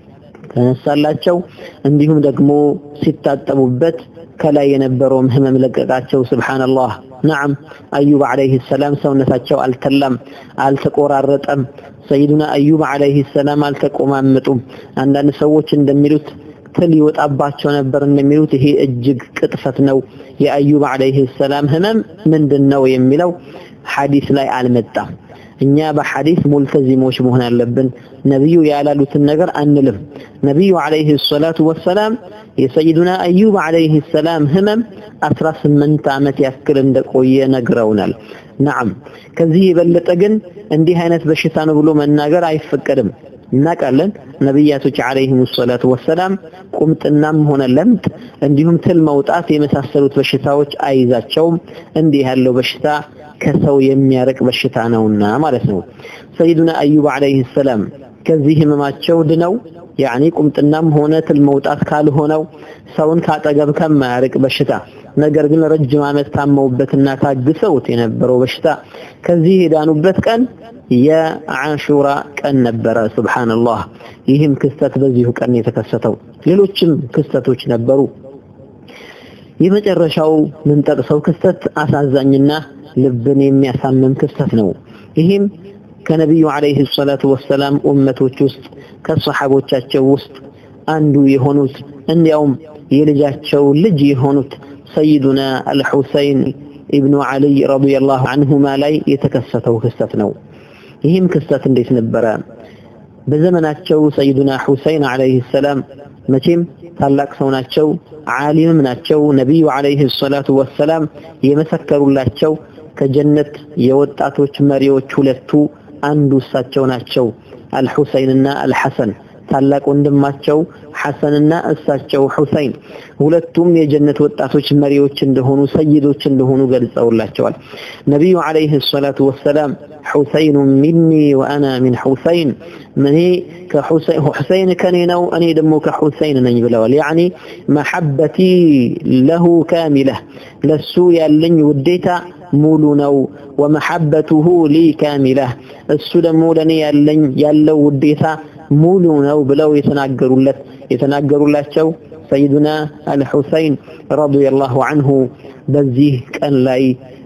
ተነሳላቸው። እንዲሁም ደግሞ ሲታጠቡበት ከላይ የነበረውም ህመም ለቀቃቸው። ስብሓንላህ ነዓም አዩብ አለይሂ ሰላም ሰውነታቸው አልተላም፣ አልተቆራረጠም። ሰይዱና አዩብ አለይሂ ሰላም አልተቆማመጡም። አንዳንድ ሰዎች እንደሚሉት ትል ይወጣባቸው ነበር እንደሚሉት ይሄ እጅግ ቅጥፈት ነው። የአዩብ አለይሂ ሰላም ህመም ምንድን ነው የሚለው ሐዲስ ላይ አልመጣም። እኛ በሐዲስ ሙልተዚሞች መሆን አለብን። ነብዩ ያላሉትን ነገር አንልም። ነብዩ አለይሂ ሰላቱ ወሰላም የሰይዱና አዩብ አለይሂ ሰላም ህመም 18 ዓመት ያክል እንደቆየ ነግረውናል። ነዓም ከዚህ የበለጠ ግን እንዲህ አይነት በሽታ ነው ብሎ መናገር አይፈቀድም። እናውቃለን ነቢያቶች አለይሂም ሰላቱ ወሰላም ቁምጥናም ሆነ ለምጥ እንዲሁም ትል መውጣት የመሳሰሉት በሽታዎች አይዛቸውም። እንዲህ ያለው በሽታ ከሰው የሚያርቅ በሽታ ነውና ማለት ነው። ሰይዱና አዩብ አለይሂ ሰላም ከዚህ ህመማቸው ድነው ያኒ ቁምጥናም ሆነ ትል መውጣት ካልሆነው ሰውን ካጠገብ ከማያርቅ በሽታ ነገር ግን ረጅም ዓመት ታመውበትና ታግሰውት የነበረው በሽታ ከዚህ የዳኑበት ቀን የአሹራ ቀን ነበረ። ሱብሃንአላህ። ይህም ክስተት በዚሁ ቀን የተከሰተው ሌሎችም ክስተቶች ነበሩ። የመጨረሻው ምንጠቅሰው ክስተት አሳዛኝና ልብን የሚያሳምም ክስተት ነው። ይህም ከነቢዩ አለይሂ ሰላቱ ወሰላም ኡመቶች ውስጥ ከሰሓቦቻቸው ውስጥ አንዱ የሆኑት እንዲያውም የልጃቸው ልጅ የሆኑት ሰይዱና አልሑሰይን ኢብኑ ዓሊይ ረዲየላሁ አንሁማ ላይ የተከሰተው ክስተት ነው። ይህም ክስተት እንዴት ነበረ? በዘመናቸው ሰይዱና ሑሰይን አለይሂ ሰላም መቼም ታላቅ ሰው ናቸው፣ ዓሊምም ናቸው። ነቢዩ አለይሂ ሰላቱ ወሰላም የመሰከሩላቸው ከጀነት የወጣቶች መሪዎች ሁለቱ አንዱ እሳቸው ናቸው። አልሑሰይንና አልሐሰን ታላቅ ወንድማቸው ሐሰንና እሳቸው ሑሰይን ሁለቱም የጀነት ወጣቶች መሪዎች እንደሆኑ ሰይዶች እንደሆኑ ገልጸውላቸዋል። ነቢዩ አለይሂ ሰላቱ ወሰላም ሑሰይኑ ሚኒ ወአና ሚን ሑሰይን እኔ ሑሰይን ከኔ ነው እኔ ደግሞ ከሑሰይን ነኝ ብለዋል። ያዕኒ መሐበቲ ለሁ ካሚለህ ለሱ ያለኝ ውዴታ ሙሉ ነው። ወመሐበቱሁ ሊ ካሚለህ እሱ ደግሞ ለኔ ያለኝ ያለው ውዴታ ሙሉ ነው ብለው የተናገሩለት የተናገሩላቸው ሰይዱና አልሑሰይን ረዲየላሁ አንሁ በዚህ ቀን ላይ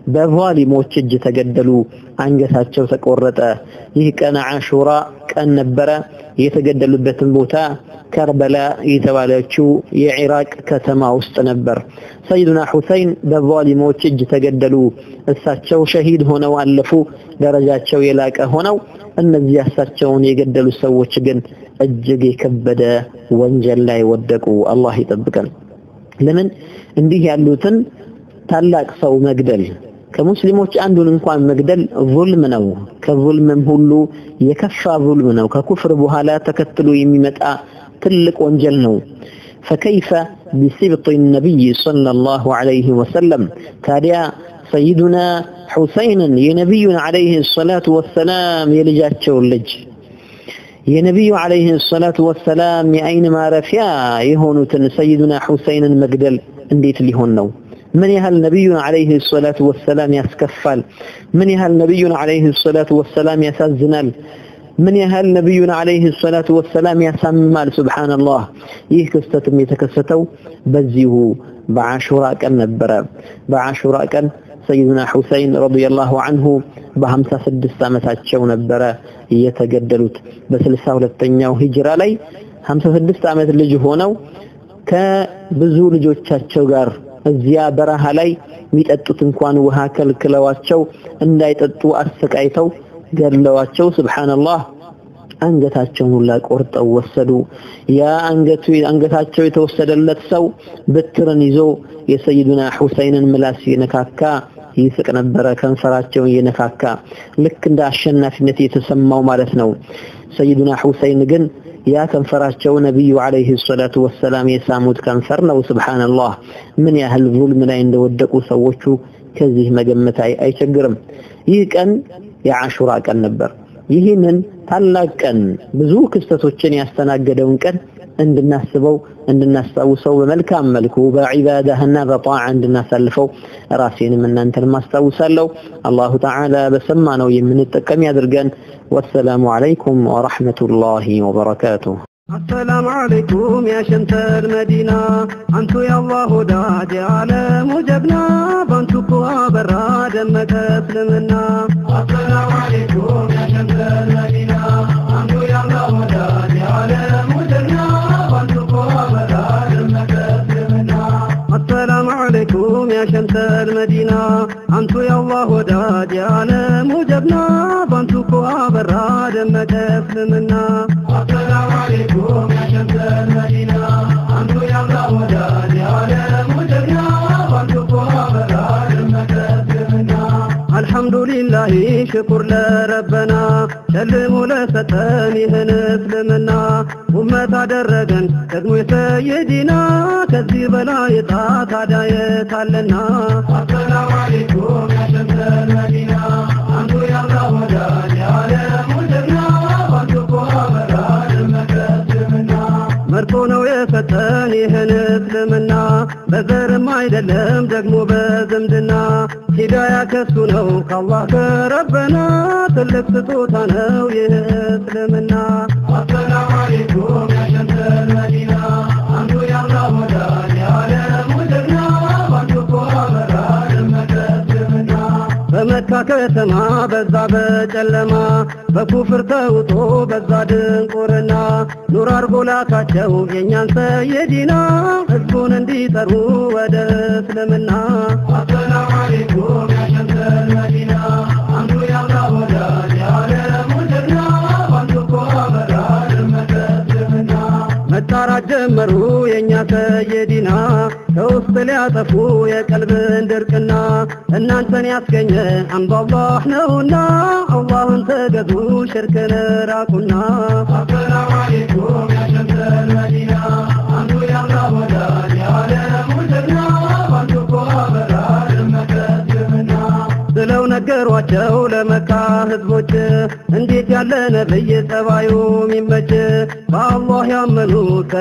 በዛሊሞች እጅ ተገደሉ፣ አንገታቸው ተቆረጠ። ይህ ቀን አሹራ ቀን ነበረ። የተገደሉበትን ቦታ ከርበላ የተባለችው የኢራቅ ከተማ ውስጥ ነበር። ሰይዱና ሁሰይን በዛሊሞች እጅ ተገደሉ። እሳቸው ሸሂድ ሆነው አለፉ፣ ደረጃቸው የላቀ ሆነው። እነዚህ እሳቸውን የገደሉ ሰዎች ግን እጅግ የከበደ ወንጀል ላይ ወደቁ። አላህ ይጠብቀን። ለምን እንዲህ ያሉትን ታላቅ ሰው መግደል ከሙስሊሞች አንዱን እንኳን መግደል ዙልም ነው። ከዙልምም ሁሉ የከፋ ዙልም ነው። ከኩፍር በኋላ ተከትሎ የሚመጣ ትልቅ ወንጀል ነው። ፈከይፈ ቢሲብጥ ነቢይ ሰለላሁ ዐለይሂ ወሰለም ታዲያ ሰይዱና ሁሰይንን የነቢዩን ዐለይሂ ሰላቱ ወሰላም የልጃቸውን ልጅ የነቢዩ ዐለይሂ ሰላቱ ወሰላም የአይን ማረፊያ የሆኑትን ሰይዱና ሁሰይንን መግደል እንዴት ሊሆን ነው? ምን ያህል ነቢዩን ዐለይሂ ሰላቱ ወሰላም ያስከፋል? ምን ያህል ነቢዩን ዐለይሂ ሰላቱ ወሰላም ያሳዝናል? ምን ያህል ነቢዩን ዐለይሂ ሰላቱ ወሰላም ያሳምማል? ሱብሓነላህ። ይህ ክስተትም የተከሰተው በዚሁ በዓሹራ ቀን ነበረ። በዓሹራ ቀን ሰይዱና ሁሰይን ረዲየላሁ ዐንሁ በሀምሳ ስድስት ዓመታቸው ነበረ የተገደሉት። በስልሳ ሁለተኛው ሂጅራ ላይ ሀምሳ ስድስት ዓመት ልጅ ሆነው ከብዙ ልጆቻቸው ጋር እዚያ በረሃ ላይ የሚጠጡት እንኳን ውሃ ከልክለዋቸው እንዳይጠጡ አሰቃይተው ገድለዋቸው ሱብሓነላህ አንገታቸውን ሁላ ቆርጠው ወሰዱ። ያ አንገቱ አንገታቸው የተወሰደለት ሰው ብትርን ይዞ የሰይዱና ሁሰይንን ምላስ የነካካ ይስቅ ነበረ፣ ከንፈራቸውን እየነካካ ልክ እንደ አሸናፊነት የተሰማው ማለት ነው። ሰይዱና ሁሰይን ግን ያ ከንፈራቸው ነቢዩ ዐለይሂ ሰላቱ ወሰላም የሳሙት ከንፈር ነው። ሱብሓነላህ ምን ያህል ዙልም ላይ እንደወደቁ ሰዎቹ ከዚህ መገመት አይቸግርም። ይህ ቀን የዓሹራ ቀን ነበር። ይህንን ታላቅ ቀን ብዙ ክስተቶችን ያስተናገደውን ቀን እንድናስበው እንድናስታውሰው በመልካም መልኩ በዒባዳህና በጣዓ እንድናሳልፈው ራሴንም እናንተንም አስታውሳለሁ። አላሁ ተዓላ በሰማነው የምንጠቀም ያድርገን። ወሰላሙ ዓለይኩም ወረሕመቱላሂ ወበረካቱሁ። السلام عليكم يا شمس المدينة أنتو يا الله وداد يا عالم وجبنا بانتو قوى برا دمك اسلمنا السلام عليكم يا شمس المدينة أنتو يا الله وداد يا عالم وجبنا بانتو قوى برا دمك اسلمنا السلام عليكم يا شمس المدينة أنتو يا الله وداد يا عالم وجبنا بانتو قوى برا دمك اسلمنا السلام عليكم يا شمس المدينة أنتو يا الله وداد يا عالم وجبنا بانتو قوى برا دمك اسلمنا الحمد لله شكر لربنا شلمو لستن ይህን እስልምና ኡመት አደረገን ደግሞ የሰየዲና ከዚህ በላይ ጣ ታዲያ የታለና አሰላሙ አለይኩም ያ ሸምሰል መዲና አንቱ ያላ ወዳጅ የዓለም ጀግና ባንቱ ቆመራ ደመቀስምና መርጦ ነው የሰጠን ይህን እስልምና በዘርም አይደለም ደግሞ በዝምድና ሂዳያ ከሱ ነው ከአላህ ከረበና ትልቅ ስጦታ ነው ይህ እስልምና አሰላሙ አለይኩም ያ ሸምሰል መዲና አንቱ ያላ ወዳጅ የዓለም ጀግና ባንቱ ቆመራ ደመቀስምና በመካ ከተማ በዛ በጨለማ በኩፍር ተውጦ በዛ ድንቁርና ኑር አርጎ ላካቸው የእኛን ሰየዲና ህዝቡን እንዲጠሩ ወደ እስልምና አሰላሙ አለይኩም ያ ሸምሰል መዲና አንቱ ያላ ወዳጅ የዓለም ጀግና ባንቱ ቆመራ ደመቀስምና መጣራት ጀመሩ የእኛ ሰየዲና ከውስጥ ሊያጠፉ የቀልብን ድርቅና እናንተን ያስገኘ አንዱ አላህ ነውና አላህን ተገዙ ሽርክን ራቁና አሰላሙ አለይኩም ያ ሸምሰል መዲና አንዱ ያላ ወዳጅ የዓለም ጀግና ባንቱ ቆመራ ደመቀስምና ብለው ነገሯቸው ለመካ ህዝቦች እንዴት ያለ ነብይ ጸባዩ ሚመች በአላህ ያመኑ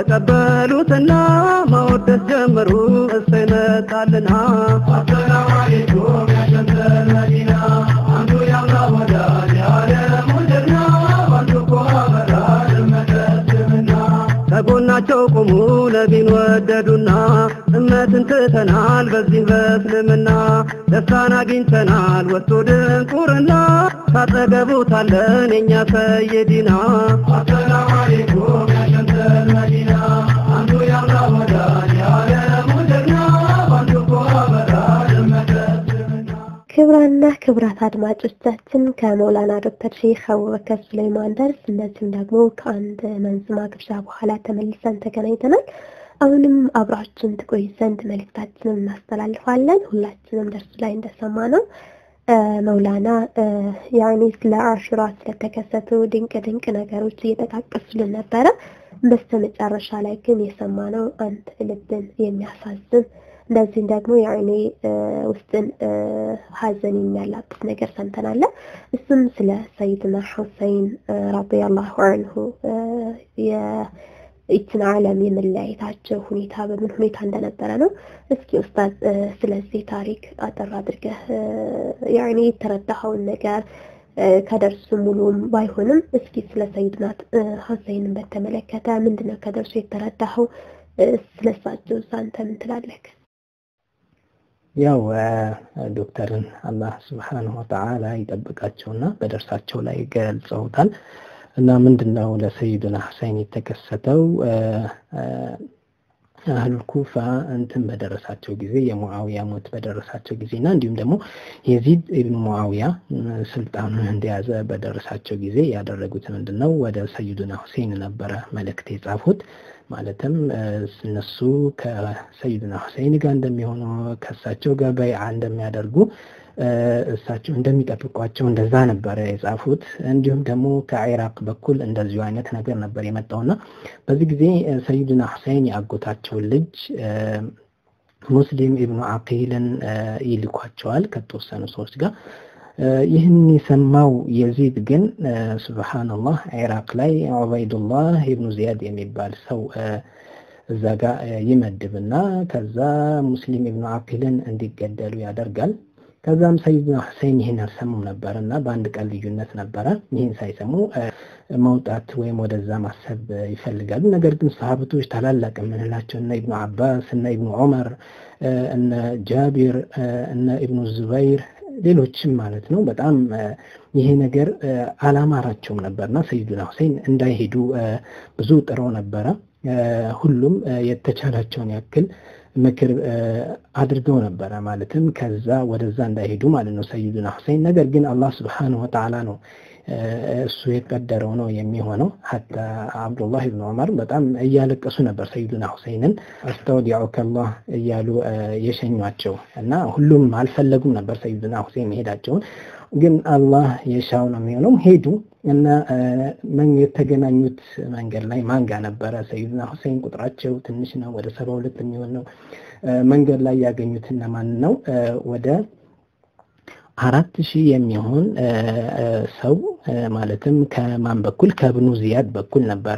ተቀበሉትና ማወደስ ጀመሩ እሱ ይመጣልና አሰላሙ አለይኩም ያ ሸምሰል መዲና አንዱ ያላ ወዳጅ የዓለም ጀግና ባንቱ ቆመራ ደመቀስምና ከጎናቸው ቆሙ ነቢን ወደዱና እመ ባርነትን ትተናል በዚህ በእስልምና ደስታን አግኝተናል ወጥቶ ድንቁርና ታጠገቡታለን የእኛ ሰይዲና አሰላሙ አለይኩም ያሸንተል መዲና አንዱ ያምራ ወዳጅ የዓለሙ ጀግና በአንዱ እኮ አበራ ደመቀ እስልምና ክብራና ክብራት አድማጮቻችን ከመውላና ዶክተር ሼክ አቡበከር ሱለይማን ደርስ እንደዚሁም ደግሞ ከአንድ መንዝማ ግብዣ በኋላ ተመልሰን ተገናኝተናል። አሁንም አብራችን ትቆይ ዘንድ መልእክታችንን እናስተላልፋለን። ሁላችንም ደርሱ ላይ እንደሰማ ነው መውላና ያኔ ስለ አሹራ ስለተከሰቱ ድንቅ ድንቅ ነገሮች እየጠቃቀሱልን ነበረ። በስተ መጨረሻ ላይ ግን የሰማነው አንድ ልብን የሚያሳዝን እንደዚህም ደግሞ ያኔ ውስጥን ሀዘን የሚያላብስ ነገር ሰምተናል። እሱም ስለ ሰይድና ሁሰይን ረዲየላሁ አንሁ ይችን ዓለም የመለያየታቸው ሁኔታ በምን ሁኔታ እንደነበረ ነው። እስኪ ኡስታዝ ስለዚህ ታሪክ አጠር አድርገህ ያኔ የተረዳኸውን ነገር ከደርሱ ሙሉም ባይሆንም እስኪ ስለ ሰይድና ሁሰይንን በተመለከተ ምንድነው ከደርሱ የተረዳኸው? ስለሳቸው አንተ ምን ትላለህ? ያው ዶክተርን አላህ ስብሓንሁ ወተዓላ ይጠብቃቸውና በደርሳቸው ላይ ገልጸውታል። እና ምንድነው ለሰይዱና ሁሰይን የተከሰተው አህሉል ኩፋ እንትን በደረሳቸው ጊዜ የሙዓዊያ ሞት በደረሳቸው ጊዜ እና እንዲሁም ደግሞ የዚድ ኢብኑ ሙዓዊያ ስልጣኑን እንደያዘ በደረሳቸው ጊዜ ያደረጉት ምንድን ነው ወደ ሰይዱና ሁሴን ነበረ መልእክት የጻፉት ማለትም እነሱ ከሰይዱና ሁሴን ጋር እንደሚሆኑ ከእሳቸው ጋር በይዓ እንደሚያደርጉ እሳቸው እንደሚጠብቋቸው እንደዛ ነበረ የጻፉት። እንዲሁም ደግሞ ከኢራቅ በኩል እንደዚሁ አይነት ነገር ነበር የመጣውና በዚህ ጊዜ ሰይዱና ሁሴን የአጎታቸውን ልጅ ሙስሊም ኢብኑ አቂልን ይልኳቸዋል ከተወሰኑ ሰዎች ጋር። ይህን የሰማው የዚድ ግን ሱብሃነላህ ኢራቅ ላይ ዑበይዱላህ ኢብኑ ዚያድ የሚባል ሰው እዛ ጋር ይመድብና ከዛ ሙስሊም ኢብኑ አቂልን እንዲገደሉ ያደርጋል። ከዛም ሰይድና ሁሴን ይህን አልሰሙም ነበር እና በአንድ ቀን ልዩነት ነበረ። ይህን ሳይሰሙ መውጣት ወይም ወደዛ ማሰብ ይፈልጋሉ። ነገር ግን ሰሃብቶች ታላላቅ የምንላቸው እነ ኢብኑ አባስ እነ ኢብኑ ዑመር እነ ጃቢር እነ ኢብኑ ዙበይር ሌሎችም ማለት ነው በጣም ይሄ ነገር አላማራቸውም ነበርና ሰይዱና ሁሴን እንዳይሄዱ ብዙ ጥረው ነበረ። ሁሉም የተቻላቸውን ያክል ምክር አድርገው ነበረ። ማለትም ከዛ ወደዛ እንዳይሄዱ ማለት ነው ሰይዱና ሁሴን። ነገር ግን አላህ ስብሓነሁ ወተዓላ ነው እሱ የቀደረው ነው የሚሆነው። ሀታ አብዱላህ ብን ዑመር በጣም እያለቀሱ ነበር ሰይዱና ሁሴንን አስተውዲዑከ አላህ እያሉ የሸኟቸው እና ሁሉም አልፈለጉም ነበር ሰይዱና ሁሴን መሄዳቸውን። ግን አላህ የሻው ነው የሚሆነው። ሄዱ እና የተገናኙት መንገድ ላይ ማን ጋር ነበረ? ሰይዱና ሁሴን ቁጥራቸው ትንሽ ነው፣ ወደ ሰባ ሁለት የሚሆን ነው። መንገድ ላይ ያገኙት እነማን ነው? ወደ አራት ሺህ የሚሆን ሰው ማለትም ከማን በኩል ከብኑ ዚያድ በኩል ነበረ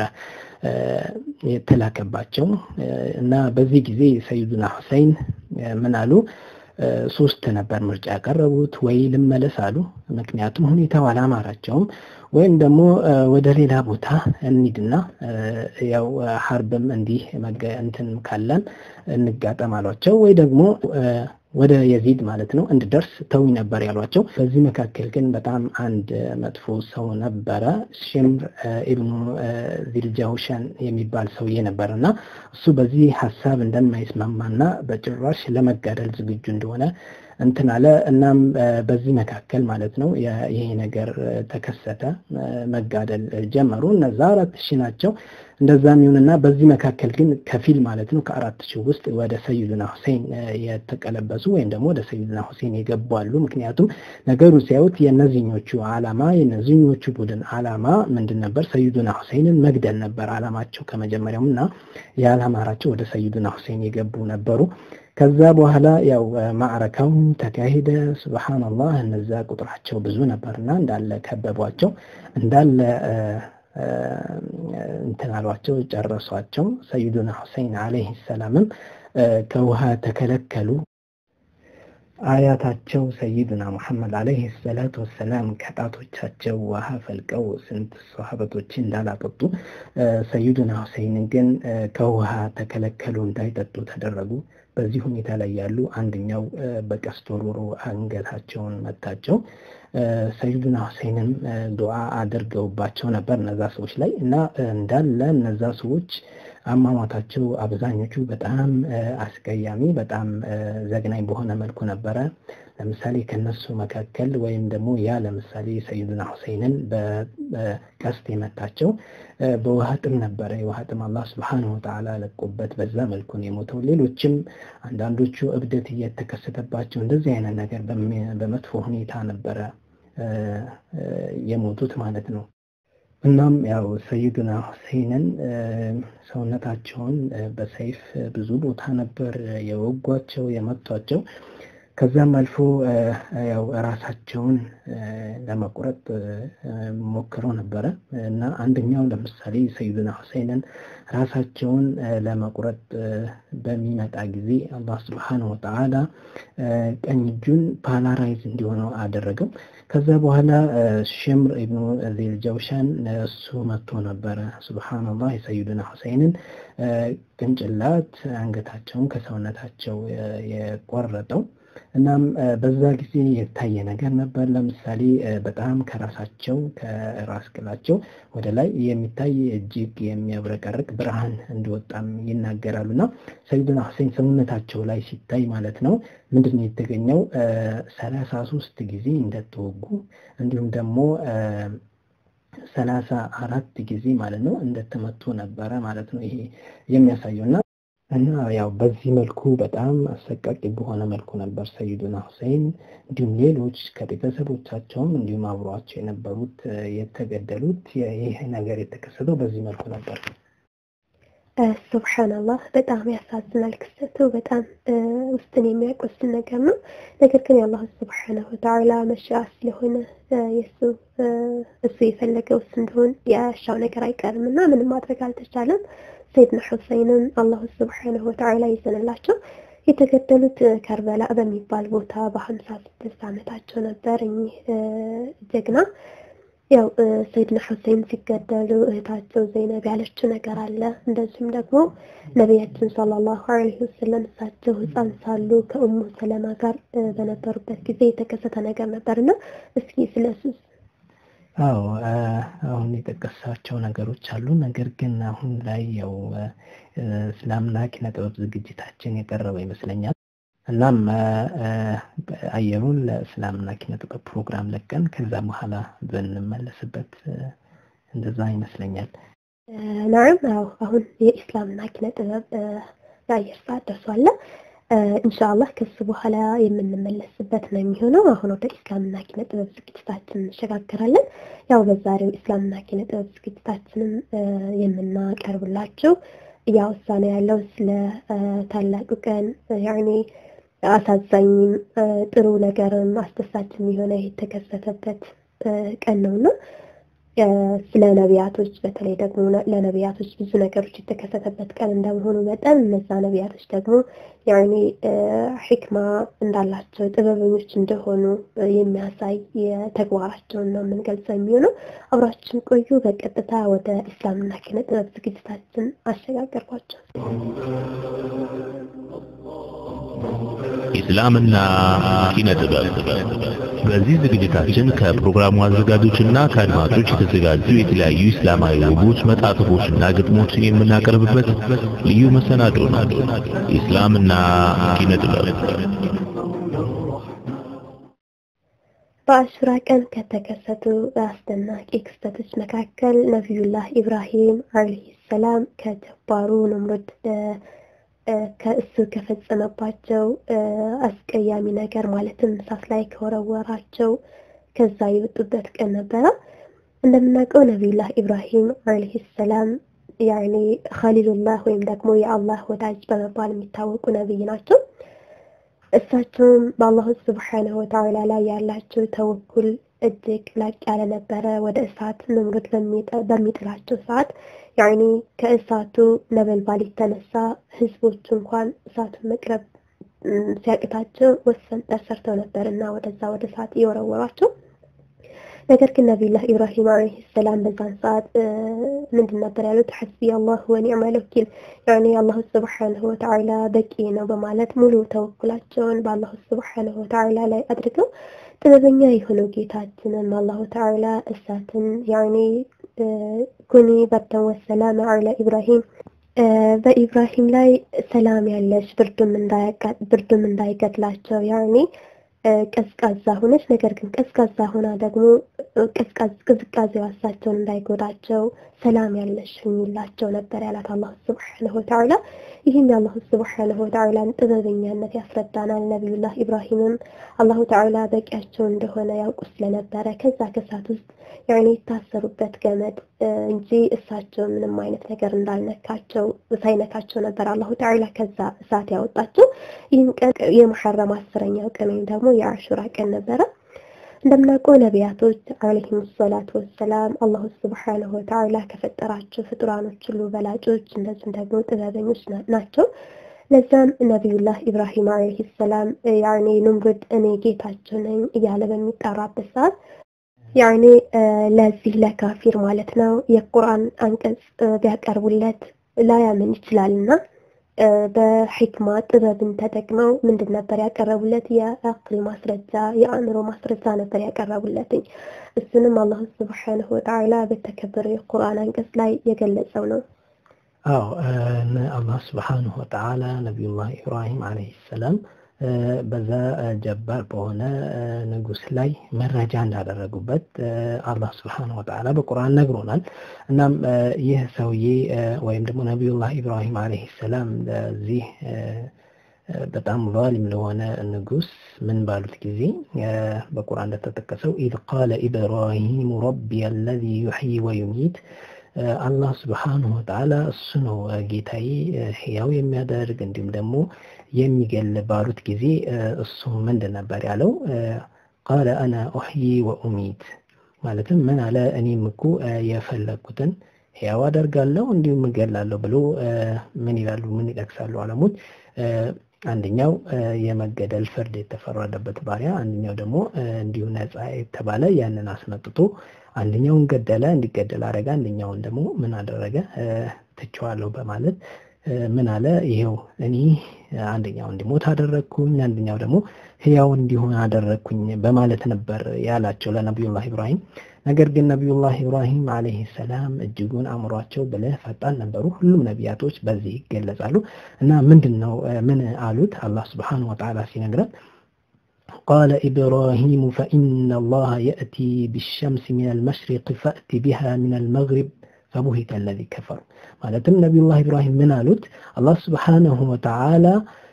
የተላከባቸው እና በዚህ ጊዜ ሰይዱና ሁሴን ምን አሉ? ሶስት ነበር ምርጫ ያቀረቡት። ወይ ልመለስ አሉ፣ ምክንያቱም ሁኔታው አላማራቸውም፣ ወይም ደግሞ ወደ ሌላ ቦታ እንሂድና ያው ሀርብም እንዲህ እንትን ካለን እንጋጠም አሏቸው። ወይ ደግሞ ወደ የዚድ ማለት ነው እንድደርስ ተውኝ ነበር ያሏቸው። በዚህ መካከል ግን በጣም አንድ መጥፎ ሰው ነበረ፣ ሽምር ኢብኑ ዚልጃውሸን የሚባል ሰውዬ ነበር እና እሱ በዚህ ሀሳብ እንደማይስማማና በጭራሽ ለመጋደል ዝግጁ እንደሆነ እንትን አለ። እናም በዚህ መካከል ማለት ነው ይሄ ነገር ተከሰተ፣ መጋደል ጀመሩ። እነዛ አራት ሺህ ናቸው። እንደዛም ይሁንና በዚህ መካከል ግን ከፊል ማለት ነው ከአራት ሺህ ውስጥ ወደ ሰይዱና ሁሴን የተቀለበሱ ወይም ደግሞ ወደ ሰይዱና ሁሴን የገቡ አሉ። ምክንያቱም ነገሩ ሲያዩት የእነዚህኞቹ አላማ የእነዚህኞቹ ቡድን አላማ ምንድን ነበር? ሰይዱና ሁሴንን መግደል ነበር አላማቸው ከመጀመሪያውም እና የአላማራቸው ወደ ሰይዱና ሁሴን የገቡ ነበሩ። ከዛ በኋላ ያው ማዕረካው ተካሄደ። ሱብሃንአላህ እነዛ ቁጥራቸው ብዙ ነበርና እንዳለ ከበቧቸው፣ እንዳለ እንትን አሏቸው፣ ጨረሷቸው። ሰይዱና ሁሴን አለይሂ ሰላምም ከውሃ ተከለከሉ። አያታቸው ሰይድና ሙሐመድ አለይሂ ሰላቱ ወሰላም ከጣቶቻቸው ውሃ ፈልቀው ስንት ሰሃበቶች እንዳላጠጡ ሰይዱና ሁሴን ግን ከውሃ ተከለከሉ፣ እንዳይጠጡ ተደረጉ። በዚህ ሁኔታ ላይ ያሉ አንደኛው በቀስት ወርውሮ አንገታቸውን መታቸው። ሰይዱና ሁሴንን ዱዓ አድርገውባቸው ነበር እነዛ ሰዎች ላይ እና እንዳለ እነዛ ሰዎች አሟሟታቸው አብዛኞቹ በጣም አስቀያሚ፣ በጣም ዘግናኝ በሆነ መልኩ ነበረ። ለምሳሌ ከነሱ መካከል ወይም ደግሞ ያ ለምሳሌ ሰይዱና ሁሴንን በቀስት የመታቸው በውሃ ጥም ነበረ። የውሃ ጥም አላህ ስብሓነሁ ወተዓላ ለቆበት በዛ መልኩ ነው የሞተው። ሌሎችም አንዳንዶቹ እብደት እየተከሰተባቸው እንደዚህ አይነት ነገር በመጥፎ ሁኔታ ነበረ የሞቱት ማለት ነው። እናም ያው ሰይዱና ሁሴንን ሰውነታቸውን በሰይፍ ብዙ ቦታ ነበር የወጓቸው የመቷቸው። ከዛም አልፎ ያው ራሳቸውን ለመቁረጥ ሞክረው ነበረ እና አንደኛው ለምሳሌ ሰይዱና ሁሴንን ራሳቸውን ለመቁረጥ በሚመጣ ጊዜ አላህ ስብሓነሁ ወተዓላ ቀኝ እጁን ፓላራይዝ እንዲሆነው አደረገው። ከዛ በኋላ ሽምር ኢብኑ ዚል ጀውሻን እሱ መጥቶ ነበረ ሱብሃነላህ የሰይዱና ሁሴንን ቅንጭላት አንገታቸውን ከሰውነታቸው የቆረጠው። እናም በዛ ጊዜ የታየ ነገር ነበር። ለምሳሌ በጣም ከራሳቸው ከራስ ቅላቸው ወደ ላይ የሚታይ እጅግ የሚያብረቀርቅ ብርሃን እንደወጣም ይናገራሉ። እና ሰይዱና ሁሴን ሰውነታቸው ላይ ሲታይ ማለት ነው ምንድን ነው የተገኘው? ሰላሳ ሶስት ጊዜ እንደተወጉ እንዲሁም ደግሞ ሰላሳ አራት ጊዜ ማለት ነው እንደተመቱ ነበረ ማለት ነው ይሄ የሚያሳየው እና እና ያው በዚህ መልኩ በጣም አሰቃቂ በሆነ መልኩ ነበር ሰይዱና ሁሴን እንዲሁም ሌሎች ከቤተሰቦቻቸውም እንዲሁም አብሯቸው የነበሩት የተገደሉት። ይህ ነገር የተከሰተው በዚህ መልኩ ነበር። ሱብሓነላህ በጣም ያሳዝናል ክስተቱ። በጣም ውስጥን የሚያቆስል ነገር ነው። ነገር ግን የአላህ ሱብሓነሁ ወተዓላ መሻአ ስለሆነ የእሱ እሱ የፈለገው እሱ እንደሆን ያሻው ነገር አይቀርም እና ምንም ማድረግ አልተቻለም። ሰይድና ሁሴንን አላሁ ስብሓነሁ ወተዓላ ይዘንላቸው። የተገደሉት ከርበላ በሚባል ቦታ በሀምሳ ስድስት ዓመታቸው ነበር። እኚህ ጀግና ያው ሰይድና ሁሴን ሲገደሉ እህታቸው ዘይነብ ያለችው ነገር አለ። እንደዚሁም ደግሞ ነቢያችን ሰለላሁ ዐለይሂ ወሰለም እሳቸው ሕፃን ሳሉ ከኡሙ ሰለማ ጋር በነበሩበት ጊዜ የተከሰተ ነገር ነበርና እስኪ ስለሱ አዎ አሁን የጠቀሳቸው ነገሮች አሉ። ነገር ግን አሁን ላይ ያው እስላምና ኪነ ጥበብ ዝግጅታችን የቀረበ ይመስለኛል። እናም አየሩን ለእስላምና ኪነ ጥበብ ፕሮግራም ለቀን ከዛ በኋላ ብንመለስበት እንደዛ ይመስለኛል። ናም አዎ አሁን የኢስላምና ኪነ ጥበብ የአየር ሰዓት ደርሷል። ኢንሻአላህ ከሱ በኋላ የምንመለስበት ነው የሚሆነው። አሁን ወደ ኢስላምና ኪነ ጥበብ ዝግጅታችን እንሸጋገራለን። ያው በዛሬው ኢስላምና ኪነ ጥበብ ዝግጅታችንም የምናቀርብላችሁ እያወሳነ ያለው ስለ ታላቁ ቀን ያኔ አሳዛኝም ጥሩ ነገርም አስደሳችም የሆነ የተከሰተበት ቀን ነውና ስለ ነቢያቶች በተለይ ደግሞ ለነቢያቶች ብዙ ነገሮች የተከሰተበት ቀን እንደመሆኑ መጠን እነዛ ነቢያቶች ደግሞ ያኔ ሕክማ እንዳላቸው ጥበበኞች እንደሆኑ የሚያሳይ የተግባራቸውን ነው የምንገልጸው የሚሆነው። አብራችን ቆዩ። በቀጥታ ወደ እስላምና ኪነ ጥበብ ዝግጅታችን አሸጋገርኳቸው። ኢስላምና ኪነ ጥበብ በዚህ ዝግጅታችን ከፕሮግራሙ አዘጋጆችና ከአድማጮች የተዘጋጁ የተለያዩ እስላማዊ ውቦች መጣጥፎችና ግጥሞችን የምናቀርብበት ልዩ መሰናዶ ነው። ኢስላምና ኪነ ጥበብ በአሹራ ቀን ከተከሰቱ አስደናቂ ክስተቶች መካከል ነቢዩላህ ኢብራሂም አለይሂ ሰላም ከጀባሩ ነምሩድ ከእሱ ከፈጸመባቸው አስቀያሚ ነገር ማለትም እሳት ላይ ከወረወራቸው ከዛ የወጡበት ቀን ነበረ። እንደምናውቀው ነቢዩላህ ኢብራሂም አለይሂ ሰላም ያኔ ኸሊሉላህ ወይም ደግሞ የአላህ ወዳጅ በመባል የሚታወቁ ነቢይ ናቸው። እሳቸውም በአላሁ ስብሓነሁ ወተዓላ ላይ ያላቸው ተወኩል እጅግ ላቅ ያለ ነበረ። ወደ እሳት ነምሩድ በሚጥላቸው ሰዓት ያኔ ከእሳቱ ነበልባል የተነሳ ህዝቦች እንኳን እሳቱን መቅረብ ሲያቅታቸው ወሰንጠር ሰርተው ነበር እና ወደዛ ወደ እሳት እየወረወሯቸው ነገር ግን ነቢዩላህ ኢብራሂም ዓለይሂ ሰላም በዛን ሰዓት ምንድን ነበር ያሉት? ሐስቢ አላህ ወኒዕመል ወኪል ያኔ አላሁ ስብሓንሁ ወተዓላ በቂ ነው በማለት ሙሉ ተወኩላቸውን በአላሁ ስብሓንሁ ወተዓላ ላይ አድርገው ጥበበኛ የሆነው ጌታችንን አላሁ ተዓላ እሳትን ያኔ ኩኒ በርደን ወሰላም ዐላ ኢብራሂም በኢብራሂም ላይ ሰላም ያለች ብርዱም እንዳይገድላቸው ያኔ ቀዝቃዛ ሆነች። ነገር ግን ቀዝቃዛ ሆና ደግሞ ቅዝቃዜው እሳቸውን እንዳይጎዳቸው ሰላም ያለሽ ሁኝላቸው ነበር ያላት አላሁ ስብሓነሁ ወተዓላ። ይህም የአላሁ ስብሓነሁ ወተዓላን ጥበበኛነት ያስረዳናል። ነቢዩላህ ኢብራሂምም አላሁ ተዓላ በቂያቸው እንደሆነ ያውቁ ስለነበረ ከዛ ከእሳት ውስጥ ያኔ የታሰሩበት ገመድ እንጂ እሳቸው ምንም አይነት ነገር እንዳልነካቸው ሳይነካቸው ነበር አላሁ ተዓላ ከዛ እሳት ያወጣቸው። ይህም ቀን የሙሐረም አስረኛው ቀን ወይም ደግሞ የአሹራ ቀን ነበረ። እንደምናውቀው ነቢያቶች አለይሂም ሰላቱ ወሰላም አላሁ ስብሓነሁ ወተዓላ ከፈጠራቸው ፍጡራኖች ሁሉ በላጮች እንደዚሁም ደግሞ ጥበበኞች ናቸው። ለዛም ነቢዩላህ ኢብራሂም አለይሂ ሰላም ያኔ ኑምሩድ እኔ ጌታቸው ነኝ እያለ በሚጠራበት ሰዓት ያኔ ለዚህ ለካፊር ማለት ነው የቁርአን አንቀጽ ቢያቀርቡለት ላያምን ይችላልና በሕክማ ጥበብን ተጠቅመው ምንድን ነበር ያቀረቡለት? የአቅል ማስረጃ የአእምሮ ማስረጃ ነበር ያቀረቡለትኝ። እሱንም አላሁ ስብሓነሁ ወተዓላ በተከበረ የቁርአን አንቀጽ ላይ የገለጸው ነው። አዎ አላህ ስብሓንሁ ወተዓላ ነቢዩላህ ኢብራሂም ዓለይሂ ሰላም በዛ ጀባር በሆነ ንጉስ ላይ መረጃ እንዳደረጉበት አላህ ስብሓነሁ ወተዓላ በቁርአን ነግሮናል። እናም ይህ ሰውዬ ወይም ደግሞ ነቢዩላህ ኢብራሂም ዓለይሂ ሰላም ለዚህ በጣም ዛሊም ለሆነ ንጉስ ምን ባሉት ጊዜ በቁርአን እንደተጠቀሰው ኢዝ ቃለ ኢብራሂሙ ረቢ አለዚ ዩሕዪ ወዩሚት አላህ ስብሓንሁ ወተዓላ እሱ ነው ጌታዬ ሕያው የሚያደርግ እንዲሁም ደግሞ የሚገል ባሉት ጊዜ እሱ ምንድን ነበር ያለው? ቃለ አና ኡሕዪ ወኡሚት ማለትም ምን አለ? እኔም እኮ የፈለግኩትን ሕያው አደርጋለሁ እንዲሁም እገላለሁ ብሎ ምን ይላሉ? ምን ይጠቅሳሉ አለሞች? አንደኛው የመገደል ፍርድ የተፈረደበት ባሪያ፣ አንደኛው ደግሞ እንዲሁ ነፃ የተባለ ያንን አስመጥቶ አንደኛውን ገደለ፣ እንዲገደል አደረገ። አንደኛውን ደግሞ ምን አደረገ? ትቼዋለሁ በማለት ምን አለ? ይሄው እኔ አንደኛው እንዲሞት አደረግኩኝ፣ አንደኛው ደግሞ ህያው እንዲሆን አደረግኩኝ በማለት ነበር ያላቸው ለነቢዩላህ ኢብራሂም። ነገር ግን ነቢዩላህ ኢብራሂም ዓለይሂ ሰላም እጅጉን አእምሯቸው ብልህ ፈጣን ነበሩ። ሁሉም ነቢያቶች በዚህ ይገለጻሉ። እና ምንድን ነው ምን አሉት? አላህ ስብሓነሁ ወተዓላ ሲነግረን قال إبراهيم فإن الله يأتي بالشمس من المشرق فأت بها من المغرب فبهت الذي كفر ማለትም ነቢዩላህ ኢብራሂም ምን አሉት? አላህ ስብሓነሁ ወተዓላ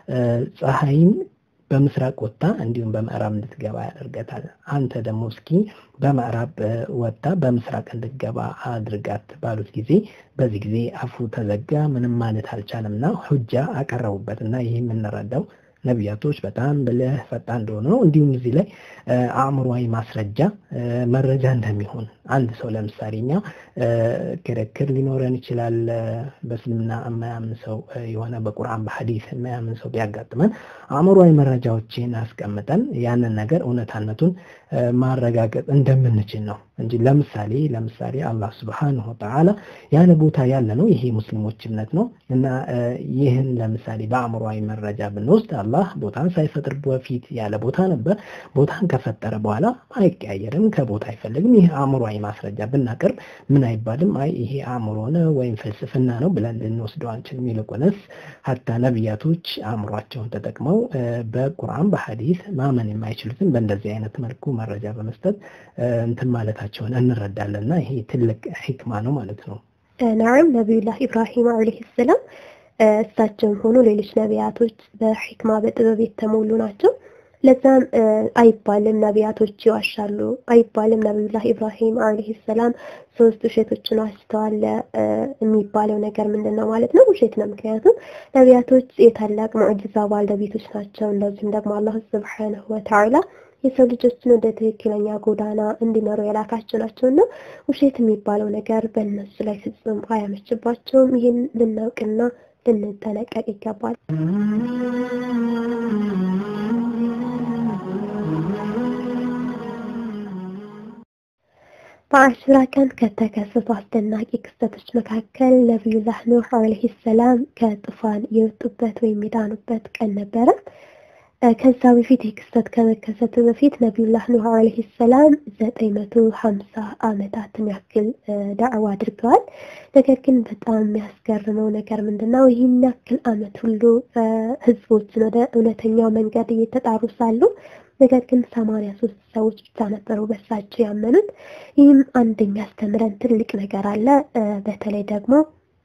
ፀሐይን በምስራቅ ወጥታ እንዲሁም በምዕራብ እንድትገባ ያደርጋታል። አንተ ደግሞ እስኪ በምዕራብ ወጥታ በምስራቅ እንድትገባ አድርጋት ባሉት ጊዜ በዚህ ጊዜ አፉ ተዘጋ፣ ምንም ማለት አልቻለምና ሁጃ አቀረቡበት እና ይህ የምንረዳው ነቢያቶች በጣም ብልህ ፈጣን እንደሆኑ ነው። እንዲሁም እዚህ ላይ አእምሯዊ ማስረጃ መረጃ እንደሚሆን አንድ ሰው ለምሳሌ እኛ ክርክር ሊኖረን ይችላል። በእስልምና የማያምን ሰው የሆነ በቁርአን በሐዲስ የማያምን ሰው ቢያጋጥመን አእምሯዊ መረጃዎችን አስቀምጠን ያንን ነገር እውነታነቱን ማረጋገጥ እንደምንችል ነው እንጂ ለምሳሌ ለምሳሌ አላህ ስብሓንሁ ወተዓላ ያለ ቦታ ያለ ነው። ይሄ ሙስሊሞች እምነት ነው እና ይህን ለምሳሌ በአእምሯዊ መረጃ ብንወስድ አላህ ቦታን ሳይፈጥር በፊት ያለ ቦታ ነበር። ቦታን ከፈጠረ በኋላ አይቀያየርም፣ ከቦታ አይፈልግም። ይህ አእምሯዊ ማስረጃ ብናቀርብ ምን አይባልም፣ አይ ይሄ አእምሮ ነው ወይም ፍልስፍና ነው ብለን ልንወስደው አንችልም። ይልቁንስ ሀታ ነቢያቶች አእምሯቸውን ተጠቅመው በቁርአን በሐዲስ ማመን የማይችሉትን በእንደዚህ አይነት መልኩ መረጃ በመስጠት እንትን ማለታቸውን እንረዳለን እና ይሄ ትልቅ ሂክማ ነው ማለት ነው። ናም ነቢዩላህ ኢብራሂም ዓለይሂ ሰላም እሳቸውም ሆኑ ሌሎች ነቢያቶች በሂክማ በጥበብ የተሞሉ ናቸው። ለዛም አይባልም ነቢያቶች ይዋሻሉ አይባልም። ነቢዩላህ ኢብራሂም ዓለይሂ ሰላም ሶስት ውሸቶችን ዋሽተዋል የሚባለው ነገር ምንድን ነው ማለት ነው? ውሸት ነው። ምክንያቱም ነቢያቶች የታላቅ ሙዕጅዛ ባለቤቶች ናቸው። እንደዚሁም ደግሞ አላሁ ስብሓነሁ ወተዓላ የሰው ልጆችን ወደ ትክክለኛ ጎዳና እንዲመሩ የላካቸው ናቸው እና ውሸት የሚባለው ነገር በእነሱ ላይ ፍጹም አያመችባቸውም። ይህን ልናውቅና ልንጠነቀቅ ይገባል። በአሹራ ቀን ከተከሰቱ አስደናቂ ክስተቶች መካከል ነቢዩላህ ኑህ አለይሂ ሰላም ከጡፋን የወጡበት ወይም የዳኑበት ቀን ነበረ። ከዛ በፊት ይህ ክስተት ከመከሰቱ በፊት ነቢዩላህ ኑህ አለይሂ ሰላም ዘጠኝ መቶ ሀምሳ ዓመታትን ያክል ዳዕዋ አድርገዋል። ነገር ግን በጣም የሚያስገርመው ነገር ምንድነው? ይህን ያክል ዓመት ሁሉ ህዝቦችን ወደ እውነተኛው መንገድ እየተጣሩ ሳሉ ነገር ግን ሰማንያ ሶስት ሰዎች ብቻ ነበሩ በሳቸው ያመኑት። ይህም አንደኛ ያስተምረን ትልቅ ነገር አለ። በተለይ ደግሞ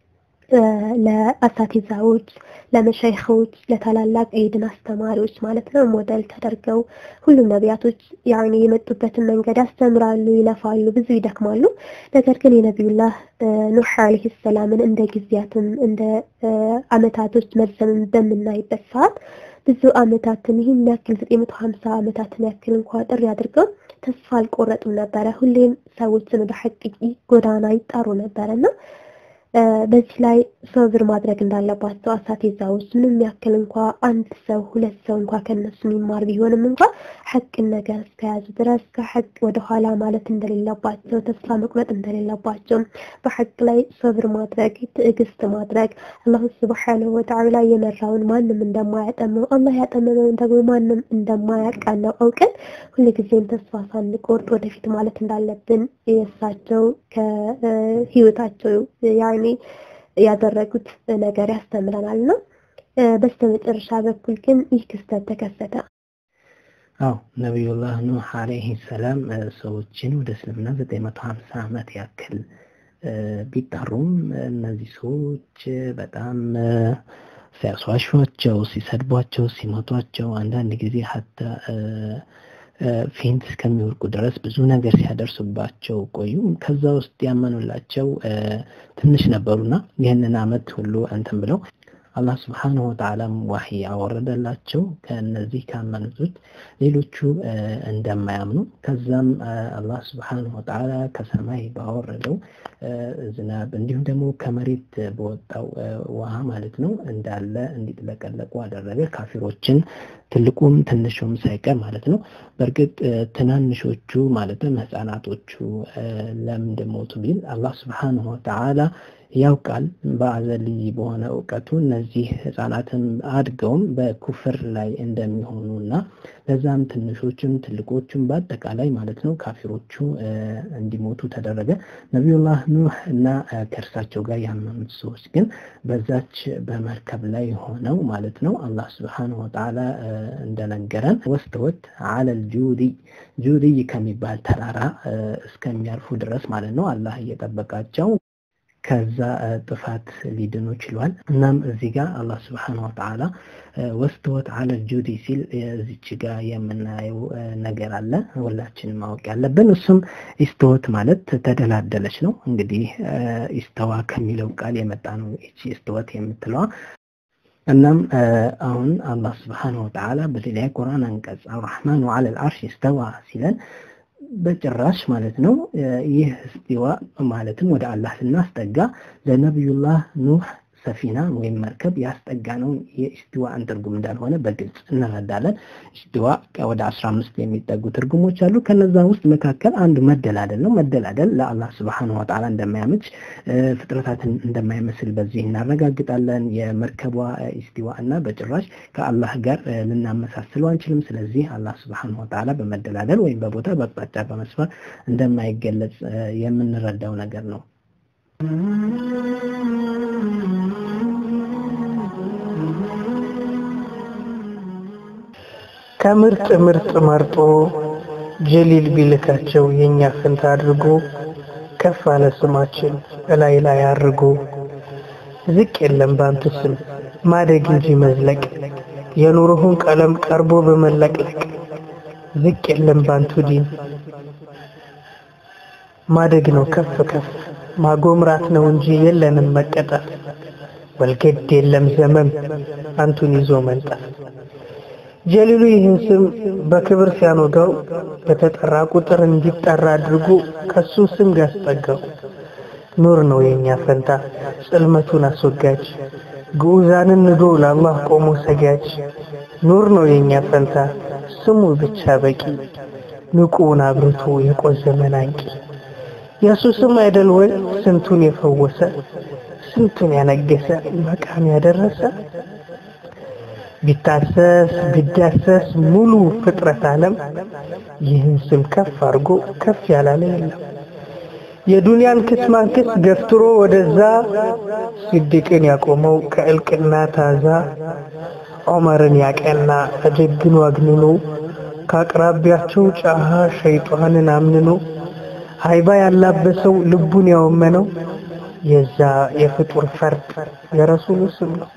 ለአሳቲዛዎች፣ ለመሸይኾች፣ ለታላላቅ የድን አስተማሪዎች ማለት ነው ሞዴል ተደርገው ሁሉም ነቢያቶች ያኔ የመጡበትን መንገድ ያስተምራሉ፣ ይለፋሉ፣ ብዙ ይደክማሉ። ነገር ግን የነቢዩላህ ኑህ አለይሂ ሰላምን እንደ ጊዜያትም እንደ አመታቶች መርዘምን በምናይበት ሰዓት ብዙ አመታትን ይህን ያክል 950 አመታትን ያክል እንኳ ጥሪ አድርገው ተስፋ አልቆረጡም ነበረ። ሁሌም ሰዎችን ወደ ሐቅ ጎዳና ይጣሩ ነበረና በዚህ ላይ ሶብር ማድረግ እንዳለባቸው አሳቲዛዎች ምንም ያክል እንኳ አንድ ሰው ሁለት ሰው እንኳ ከነሱ የሚማር ቢሆንም እንኳ ሐቅን ነገር እስከያዙ ድረስ ከሐቅ ወደኋላ ማለት እንደሌለባቸው፣ ተስፋ መቁረጥ እንደሌለባቸው፣ በሐቅ ላይ ሶብር ማድረግ፣ ትዕግስት ማድረግ አላሁ ስብሓነሁ ወተዓላ የመራውን ማንም እንደማያጠመው አላህ ያጠመመውን ደግሞ ማንም እንደማያቃነው አውቀን ሁልጊዜም ተስፋ ሳንቆርጥ ወደፊት ማለት እንዳለብን የእሳቸው ከህይወታቸው ያኔ ያደረጉት ነገር ያስተምረናል ነው። በስተመጨረሻ በኩል ግን ይህ ክስተት ተከሰተ። አዎ ነቢዩላህ ኑህ አለይሂ ሰላም ሰዎችን ወደ እስልምና 950 ዓመት ያክል ቢጣሩም እነዚህ ሰዎች በጣም ሲያስዋሿቸው፣ ሲሰድቧቸው፣ ሲመቷቸው አንዳንድ ጊዜ ሀታ ፌንት እስከሚወርቁ ድረስ ብዙ ነገር ሲያደርሱባቸው ቆዩ። ከዛ ውስጥ ያመኑላቸው ትንሽ ነበሩና ይህንን አመት ሁሉ እንትን ብለው አላህ ስብሓንሁ ወተዓላም ዋሂ ያወረደላቸው ከእነዚህ ካመኑት ሌሎቹ እንደማያምኑ ከዛም አላህ ስብሓንሁ ወተዓላ ከሰማይ ባወረደው ዝናብ እንዲሁም ደግሞ ከመሬት በወጣው ውሃ ማለት ነው እንዳለ እንዲጥለቀለቁ አደረገ። ካፊሮችን ትልቁም ትንሹም ሳይቀር ማለት ነው። በእርግጥ ትናንሾቹ ማለትም ህፃናቶቹ ለምን ሞቱ ቢል አላህ ስብሓንሁ ወተዓላ ያውቃል በአዘልይ በሆነ እውቀቱ እነዚህ ህፃናትም አድገውም በኩፍር ላይ እንደሚሆኑ እና ለዛም ትንሾችም ትልቆቹም በአጠቃላይ ማለት ነው ካፊሮቹ እንዲሞቱ ተደረገ። ነቢዩላህ ኑህ እና ከእርሳቸው ጋር ያመኑት ሰዎች ግን በዛች በመርከብ ላይ ሆነው ማለት ነው አላህ ስብሓነሁ ወተዓላ እንደነገረን ወስተወት አለል ጁዲይ ጁዲይ ከሚባል ተራራ እስከሚያርፉ ድረስ ማለት ነው አላህ እየጠበቃቸው ከዛ ጥፋት ሊድኑ ችሏል። እናም እዚህ ጋር አላህ ስብሓነሁ ወተዓላ ወስተወት አለ ጁዲ ሲል እዚች ጋር የምናየው ነገር አለ ሁላችንም ማወቅ ያለብን። እሱም ኢስተወት ማለት ተደላደለች ነው። እንግዲህ ኢስተዋ ከሚለው ቃል የመጣ ነው ይቺ ኢስተወት የምትለዋ። እናም አሁን አላህ ስብሓነሁ ወተዓላ በሌላ ቁርአን አንቀጽ አርራህማኑ ዐለል ዐርሽ ኢስተዋ ሲለን በጭራሽ ማለት ነው። ይህ እስቲዋ ማለትም ወደ አላህ ስናስጠጋ ለነቢዩላህ ኑህ ሰፊና ወይም መርከብ ያስጠጋነውን የኢስቲዋን ትርጉም እንዳልሆነ በግልጽ እንረዳለን። ኢስቲዋ ወደ አስራ አምስት የሚጠጉ ትርጉሞች አሉ። ከነዛ ውስጥ መካከል አንዱ መደላደል ነው። መደላደል ለአላህ ስብሓነሁ ወተዓላ እንደማያመች ፍጥረታትን እንደማይመስል በዚህ እናረጋግጣለን። የመርከቧ ኢስቲዋ እና በጭራሽ ከአላህ ጋር ልናመሳስለው አንችልም። ስለዚህ አላህ ስብሓነሁ ወተዓላ በመደላደል ወይም በቦታ በአቅጣጫ በመስፈር እንደማይገለጽ የምንረዳው ነገር ነው። ከምርጥ ምርጥ መርጦ ጀሊል ቢልካቸው የኛ ፍንታ አድርጎ ከፍ አለ ስማችን እላይ ላይ አድርጎ ዝቅ የለም ባንቱ ስም ማደግ እንጂ መዝለቅ የኑሮህን ቀለም ቀርቦ በመለቅለቅ ዝቅ የለም ባንቱ ዲን ማደግ ነው ከፍ ከፍ ማጎምራት ነው እንጂ የለንም መቀጠፍ ወልገድ የለም ዘመም አንቱን ይዞ መንጠፍ ጀሊሉ ይህን ስም በክብር ሲያኖጋው በተጠራ ቁጥር እንዲጠራ አድርጎ ከሱ ስም ያስጠጋው ኑር ነው የኛ ፈንታ ጽልመቱን አስወጋጅ ግዑዛንን ንዶ ለአላህ ቆሞ ሰጋጅ ኑር ነው የኛ ፈንታ ስሙ ብቻ በቂ ንቁውን አብርቶ የቆዘመን አንቂ የእሱ ስም አይደል ወይ ስንቱን የፈወሰ ስንቱን ያነገሰ መቃም ያደረሰ ቢታሰስ ቢዳሰስ ሙሉ ፍጥረት ዓለም ይህን ስም ከፍ አድርጎ ከፍ ያላለ የለም። የዱንያን ክስማንክስ ገፍትሮ ወደዛ ሲድቅን ያቆመው ከእልቅና ታዛ ዑመርን ያቀና አጀግኖ አግንኖ ከአቅራቢያቸው ጫሃ ሸይጣንን አምንኖ ሃይባ ያላበሰው ልቡን ያወመነው የዛ የፍጡር ፈርጥ የረሱሉ ስም ነው።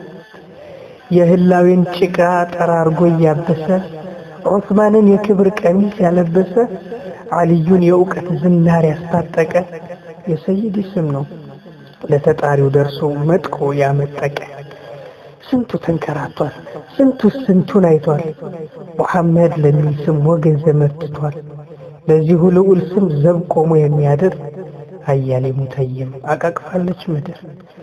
የህላዌን ጭቃ ጠራርጎ እያበሰ ዑስማንን የክብር ቀሚስ ያለበሰ አልዩን የእውቀት ዝናር ያስታጠቀ የሰይድ ስም ነው። ለተጣሪው ደርሶ መጥቆ ያመጠቀ ስንቱ ተንከራቷል፣ ስንቱ ስንቱን አይቷል። ሙሐመድ ለሚል ስም ወገን ዘመትቷል። ለዚሁ ልዑል ስም ዘብ ቆሞ የሚያድር አያሌ ሙተይም አቃቅፋለች ምድር።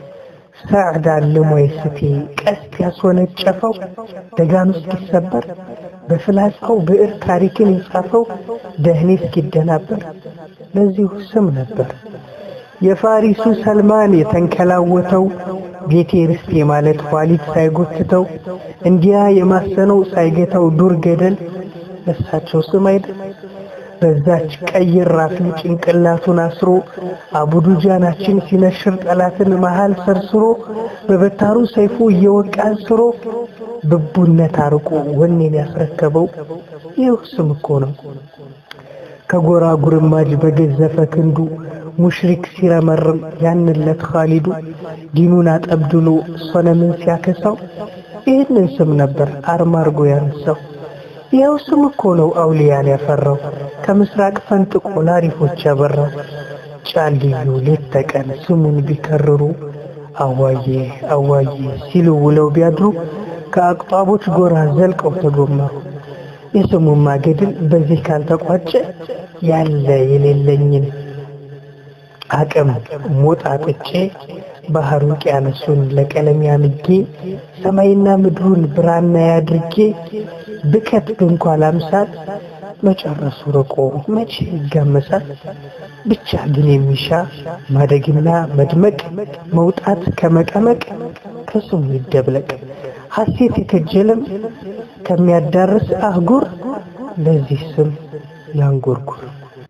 ሳዕድ አልሞይ ስቴ ቀስት ያስወነጨፈው ደጋኑ እስኪሰበር በፍላጻው ብዕር ታሪክን የጻፈው ደህኔ እስኪደናበር ለዚሁ ስም ነበር። የፋሪሱ ሰልማን የተንከላወተው ቤቴ ርስቴ ማለት ኋሊት ሳይጎትተው እንዲያ የማሰነው ሳይገታው ዱር ገደል ለሳቸው ስም አይደል? በዛች ቀይ ራፊ ጭንቅላቱን አስሮ አቡዱጃናችን ሲነሽር ጠላትን መሃል ሰርስሮ በበታሩ ሰይፉ እየወቃ አንስሮ ብቡነት አርቆ ወኔን ያስረከበው ይህ ስም እኮ ነው። ከጎራ ጉርማጅ በገዘፈ ክንዱ ሙሽሪክ ሲረመርም ያንለት ኻሊዱ ዲኑን አጠብድሎ ሶነምን ሲያከሳው ይህንን ስም ነበር አርማ አርጎ ያነሳው። ይኸው ስም እኮ ነው አውሊያን ያፈራው ከምስራቅ ፈንጥቆ ላሪፎች ያበራው። ጫልዩ ሌት ተቀን ስሙን ቢከርሩ አዋዬ አዋዬ ሲሉ ውለው ቢያድሩ ከአቅጣቦች ጎራ ዘልቀው ተጎመሩ። የስሙማ ገድል በዚህ ካልተቋጨ ያለ የሌለኝን አቅም ሞጣጥጬ ባህር ውቅያኖሱን ለቀለም ያምጌ ሰማይና ምድሩን ብራና ያድርጌ ብከት እንኳ ላምሳል መጨረሱ ርቆ መቼ ይጋመሳል። ብቻ ግን የሚሻ ማደግና መድመቅ መውጣት ከመቀመቅ ከስሙ ይደብለቅ ሐሴት የከጀለም ከሚያዳርስ አህጉር ለዚህ ስም ያንጎርጉር።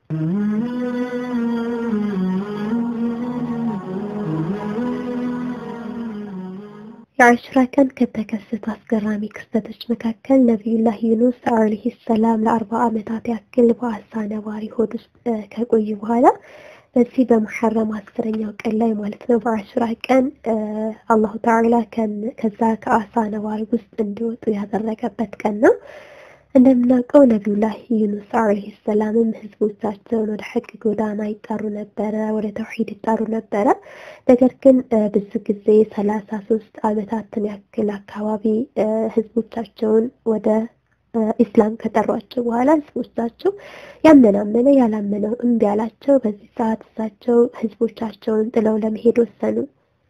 የአሽራ ቀን ከተከሰቱ አስገራሚ ክስተቶች መካከል ነቢዩላህ ዩኑስ አለይሂ ሰላም ለአርባ ዓመታት ያክል በአሳ ነባሪ ሆድ ውስጥ ከቆዩ በኋላ በዚህ በሙሐረም አስረኛው ቀን ላይ ማለት ነው በአሽራ ቀን አላሁ ተዓላ ከዛ ከአሳ ነባሪ ውስጥ እንዲወጡ ያደረገበት ቀን ነው። እንደምናውቀው ነቢዩላህ ዩኑስ አለይሂ ሰላምም ህዝቦቻቸውን ወደ ሐቅ ጎዳና ይጣሩ ነበረ፣ ወደ ተውሂድ ይጣሩ ነበረ። ነገር ግን ብዙ ጊዜ ሰላሳ ሶስት ዓመታትን ያክል አካባቢ ህዝቦቻቸውን ወደ ኢስላም ከጠሯቸው በኋላ ህዝቦቻቸው ያመናመነ ያላመነው እምቢ አላቸው። በዚህ ሰዓት እሳቸው ህዝቦቻቸውን ጥለው ለመሄድ ወሰኑ።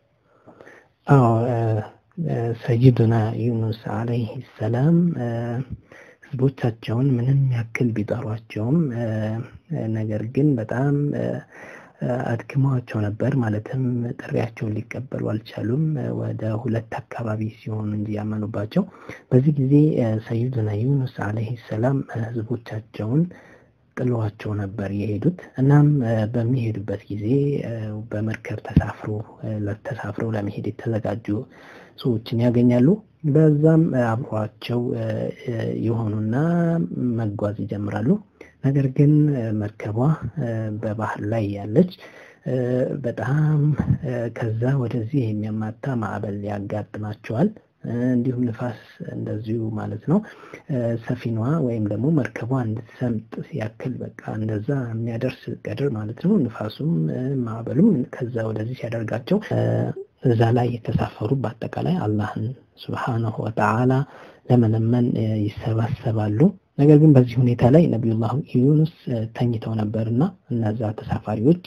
አዎ ሰይዱና ዩኑስ አለይሂ ሰላም ህዝቦቻቸውን ምንም ያክል ቢጠሯቸውም ነገር ግን በጣም አድክመዋቸው ነበር። ማለትም ጥሪያቸውን ሊቀበሉ አልቻሉም። ወደ ሁለት አካባቢ ሲሆኑ እንጂ ያመኑባቸው። በዚህ ጊዜ ሰይዱና ዩኑስ አለይሂ ሰላም ህዝቦቻቸውን ጥለዋቸው ነበር የሄዱት። እናም በሚሄዱበት ጊዜ በመርከብ ተሳፍሮ ተሳፍረው ለመሄድ የተዘጋጁ ሰዎችን ያገኛሉ። በዛም አብሯቸው የሆኑና መጓዝ ይጀምራሉ። ነገር ግን መርከቧ በባህር ላይ ያለች በጣም ከዛ ወደዚህ የሚያማታ ማዕበል ያጋጥማቸዋል። እንዲሁም ንፋስ እንደዚሁ ማለት ነው። ሰፊናዋ ወይም ደግሞ መርከቧ እንድትሰምጥ ያክል በቃ እንደዛ የሚያደርስ ቀድር ማለት ነው። ንፋሱም ማዕበሉም ከዛ ወደዚህ ሲያደርጋቸው እዛ ላይ የተሳፈሩ በአጠቃላይ አላህን ሱብሓነሁ ወተዓላ ለመለመን ይሰባሰባሉ። ነገር ግን በዚህ ሁኔታ ላይ ነቢዩላህ ዩኑስ ተኝተው ነበር እና እነዛ ተሳፋሪዎች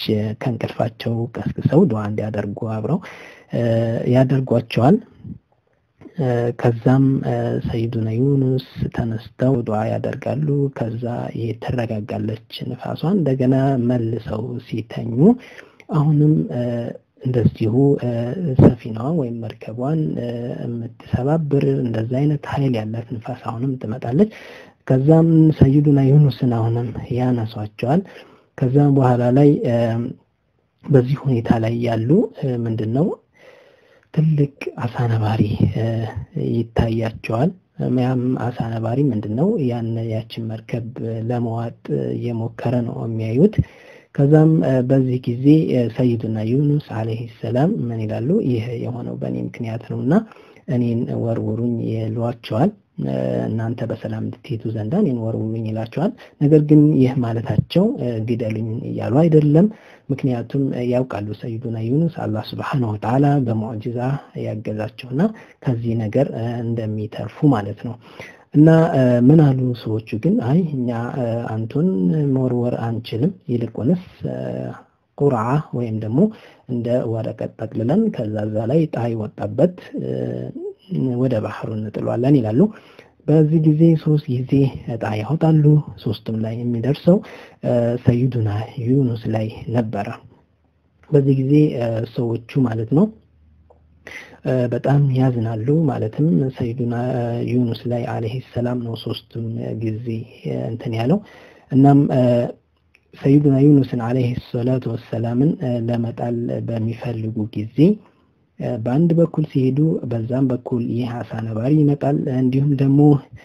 ከእንቅልፋቸው ቀስቅሰው ዱዓ እንዲያደርጉ አብረው ያደርጓቸዋል። ከዛም ሰይዱና ዩኑስ ተነስተው ዱዓ ያደርጋሉ። ከዛ የተረጋጋለች ንፋሷን እንደገና መልሰው ሲተኙ አሁንም እንደዚሁ ሰፊናዋ ወይም መርከቧን የምትሰባብር እንደዛ አይነት ኃይል ያላት ንፋስ አሁንም ትመጣለች። ከዛም ሰይዱና ዩኑስን አሁንም ያነሷቸዋል። ከዛም በኋላ ላይ በዚህ ሁኔታ ላይ ያሉ ምንድን ነው ትልቅ አሳ ነባሪ ይታያቸዋል። ያም አሳ ነባሪ ምንድን ነው ያን ያችን መርከብ ለመዋጥ እየሞከረ ነው የሚያዩት። ከዛም በዚህ ጊዜ ሰይዱና ዩኑስ አለይሂ ሰላም ምን ይላሉ? ይህ የሆነው በእኔ ምክንያት ነው እና እኔን ወርውሩኝ ይሏቸዋል። እናንተ በሰላም እንድትሄዱ ዘንዳ እኔን ወርውሩኝ ይላቸዋል። ነገር ግን ይህ ማለታቸው ግደሉኝ እያሉ አይደለም። ምክንያቱም ያውቃሉ ሰይዱና ዩኑስ አላህ ስብሓነሁ ወተዓላ በሙዕጂዛ ያገዛቸውና ከዚህ ነገር እንደሚተርፉ ማለት ነው። እና ምን አሉ ሰዎቹ ግን አይ እኛ አንቱን መወርወር አንችልም፣ ይልቁንስ ቁርዓ ወይም ደግሞ እንደ ወረቀት ጠቅልለን ከዛ ዛ ላይ ጣይ ወጣበት ወደ ባህሩ እንጥሏለን ይላሉ። በዚህ ጊዜ ሶስት ጊዜ እጣ ያወጣሉ። ሶስቱም ላይ የሚደርሰው ሰይዱና ዩኑስ ላይ ነበረ። በዚህ ጊዜ ሰዎቹ ማለት ነው በጣም ያዝናሉ። ማለትም ሰይዱና ዩኑስ ላይ አለይሂ ሰላም ነው ሶስቱም ጊዜ እንትን ያለው። እናም ሰይዱና ዩኑስን አለይሂ ሰላቱ ወሰላምን ለመጣል በሚፈልጉ ጊዜ በአንድ በኩል ሲሄዱ በዛም በኩል ይህ አሳ ነባሪ ይመጣል። እንዲሁም ደግሞ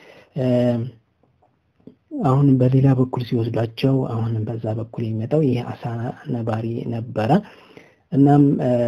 አሁን በሌላ በኩል ሲወስዷቸው አሁንም በዛ በኩል የሚመጣው ይህ አሳ ነባሪ ነበረ። እናም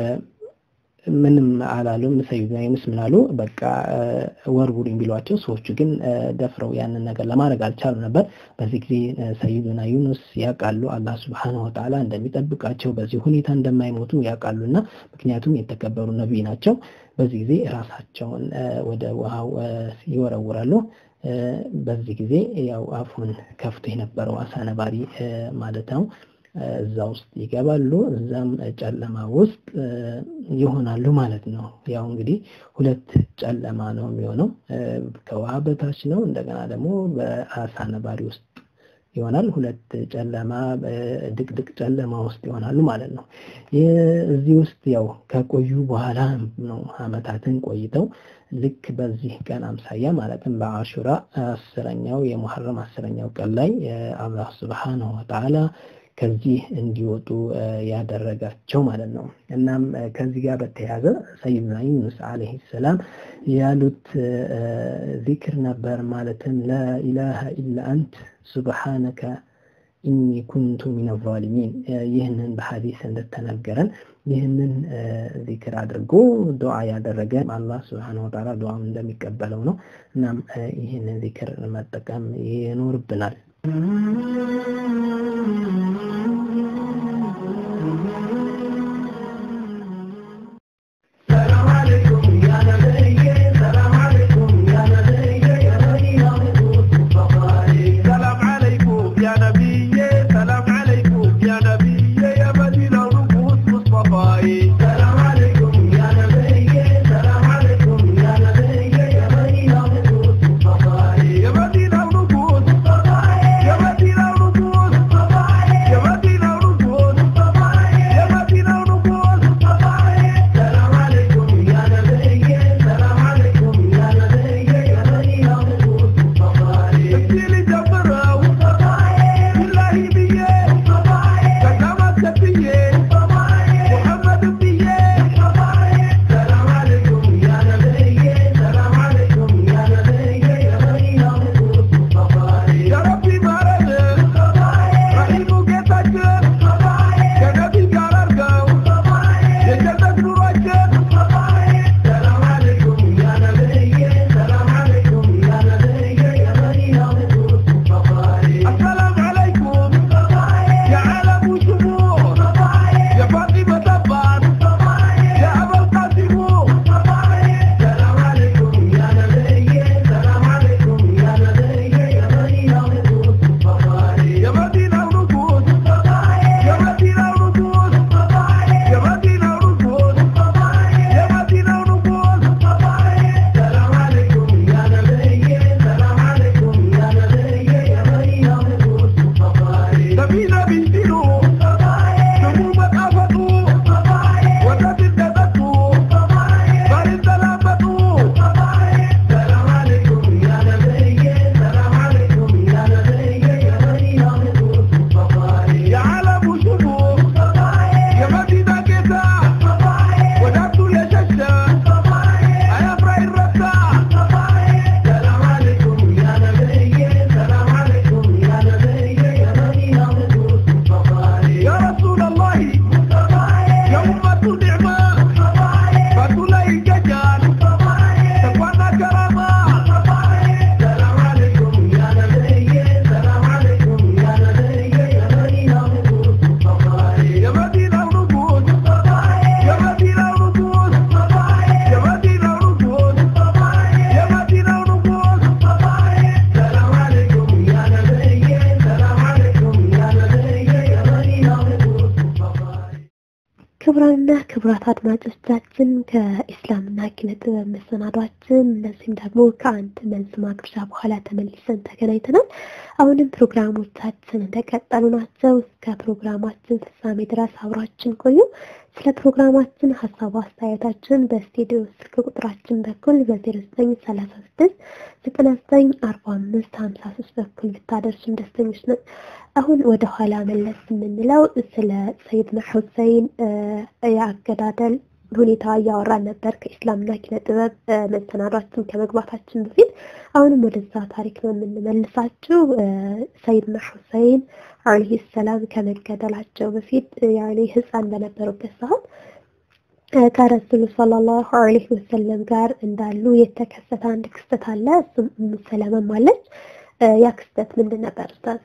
ምንም አላሉም። ሰይዱና ዩኑስ ምን አሉ? በቃ ወርውሩኝ ቢሏቸው ሰዎቹ ግን ደፍረው ያንን ነገር ለማድረግ አልቻሉ ነበር። በዚህ ጊዜ ሰይዱና ዩኑስ ያውቃሉ አላህ ስብሓነሁ ወተዓላ እንደሚጠብቃቸው በዚህ ሁኔታ እንደማይሞቱ ያውቃሉ እና ምክንያቱም የተከበሩ ነቢይ ናቸው። በዚህ ጊዜ ራሳቸውን ወደ ውሃው ይወረውራሉ። በዚህ ጊዜ ያው አፉን ከፍቶ የነበረው አሳ ነባሪ ማለት ነው እዛ ውስጥ ይገባሉ። እዛም ጨለማ ውስጥ ይሆናሉ ማለት ነው። ያው እንግዲህ ሁለት ጨለማ ነው የሚሆነው። ከውሃ በታች ነው፣ እንደገና ደግሞ በአሳ ነባሪ ውስጥ ይሆናል። ሁለት ጨለማ ድቅድቅ ጨለማ ውስጥ ይሆናሉ ማለት ነው። እዚህ ውስጥ ያው ከቆዩ በኋላ ነው አመታትን ቆይተው ልክ በዚህ ቀን አምሳያ ማለትም በአሹራ አስረኛው የሙሐረም አስረኛው ቀን ላይ አላህ ስብሓነሁ ወተዓላ ከዚህ እንዲወጡ ያደረጋቸው ማለት ነው። እናም ከዚህ ጋር በተያያዘ ሰይድና ዩኑስ አለይሂ ሰላም ያሉት ዚክር ነበር። ማለትም ላኢላሃ ኢላ አንት ሱብሓነከ ኢኒ ኩንቱ ሚነ ዛሊሚን። ይህንን በሐዲስ እንደተነገረን ይህንን ዚክር አድርጎ ዱዓ ያደረገ አላህ ስብሓነሁ ወተዓላ ዱዓውን እንደሚቀበለው ነው። እናም ይህንን ዚክር መጠቀም ይኖርብናል። يا مدينة ونقود ክቡራትና ክቡራት አድማጮቻችን ከኢስላምና ኪነ ጥበብ መሰናዷችን እነዚህም ደግሞ ከአንድ መልስ ማግብዣ በኋላ ተመልሰን ተገናኝተናል። አሁንም ፕሮግራሞቻችን እንደቀጠሉ ናቸው። እስከ ፕሮግራማችን ፍጻሜ ድረስ አብራችን ቆዩ። ስለ ፕሮግራማችን ሀሳብ አስተያየታችን በስቱዲዮ ስልክ ቁጥራችን በኩል በ0936 9945 53 በኩል ብታደርሱን ደስተኞች ነን። አሁን ወደ ኋላ መለስ የምንለው ስለ ሰይድና ሁሴን የአገዳደል ሁኔታ እያወራን ነበር ከኢስላምና ኪነ ጥበብ መሰናዷችን ከመግባታችን በፊት። አሁንም ወደዛ ታሪክ ነው የምንመልሳችሁ። ሰይድና ሁሴን አለይሂ ሰላም ከመገደላቸው በፊት ያኔ ህፃን በነበሩበት ሰዓት ከረሱሉ ሰለላሁ ዐለይሂ ወሰለም ጋር እንዳሉ የተከሰተ አንድ ክስተት አለ። እሱም ኡሙ ሰለማም አለች። ያ ክስተት ምንድን ነበር ኡስታዝ?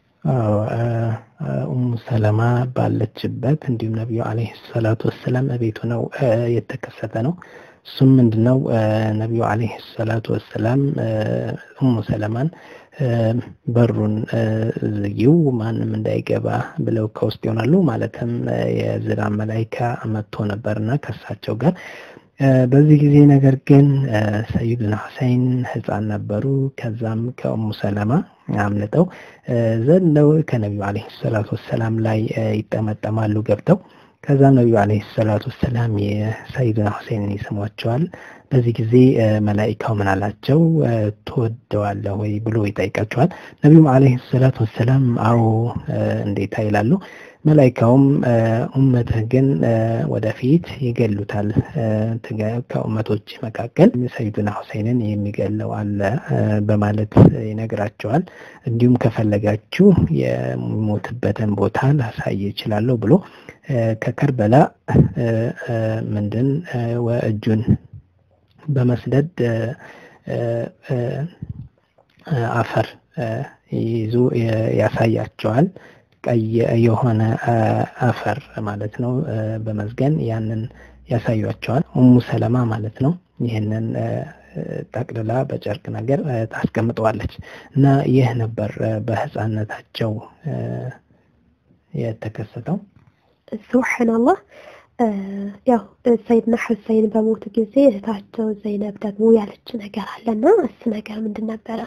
ኡሙ ሰለማ ባለችበት እንዲሁም ነቢዩ አለይሂ ሰላቱ ወሰላም እቤቱ ነው የተከሰተ ነው። እሱም ምንድነው ነቢዩ አለይሂ ሰላቱ ወሰላም ኡሙ ሰለማን በሩን ዝጊው ማንም እንዳይገባ ብለው ከውስጥ ይሆናሉ። ማለትም የዝናብ መላይካ መጥቶ ነበርና ከእሳቸው ጋር በዚህ ጊዜ ነገር ግን ሰይድና ሁሴን ህፃን ነበሩ። ከዛም ከኡሙ ሰለማ አምልጠው ዘለው ከነቢዩ አለይሂ ሰላቱ ወሰላም ላይ ይጠመጠማሉ ገብተው። ከዛም ነቢዩ አለይሂ ሰላቱ ወሰላም የሰይድና ሁሴንን ይስሟቸዋል። በዚህ ጊዜ መላኢካው ምን አላቸው? ትወደዋለህ ወይ ብሎ ይጠይቃቸዋል። ነቢዩም አለይሂ ሰላቱ ወሰላም አዎ እንዴታ ይላሉ። መላኢካውም ኡመትህ ግን ወደፊት ይገሉታል፣ ከኡመቶች መካከል ሰይዱና ሁሴንን የሚገለው አለ በማለት ይነግራቸዋል። እንዲሁም ከፈለጋችሁ የሚሞትበትን ቦታ ላሳይ ይችላለሁ ብሎ ከከርበላ ምንድን እጁን በመስደድ አፈር ይዞ ያሳያቸዋል። ቀይ የሆነ አፈር ማለት ነው በመዝገን ያንን ያሳያቸዋል። ኡሙ ሰለማ ማለት ነው ይህንን ጠቅልላ በጨርቅ ነገር ታስቀምጠዋለች እና ይህ ነበር በህፃነታቸው የተከሰተው። ሱብሓነላህ ያው ሰይድና ሁሴን በሞቱ ጊዜ እህታቸው ዘይነብ ደግሞ ያለች ነገር አለና እሱ ነገር ምንድን ነበረ?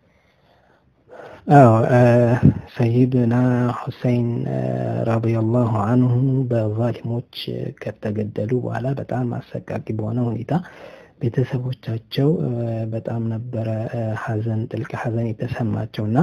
አዎ ሰይድና ሁሴን ረዲየላሁ አንሁ በዛሊሞች ከተገደሉ በኋላ በጣም አሰቃቂ በሆነ ሁኔታ ቤተሰቦቻቸው በጣም ነበረ ሐዘን ጥልቅ ሐዘን የተሰማቸውና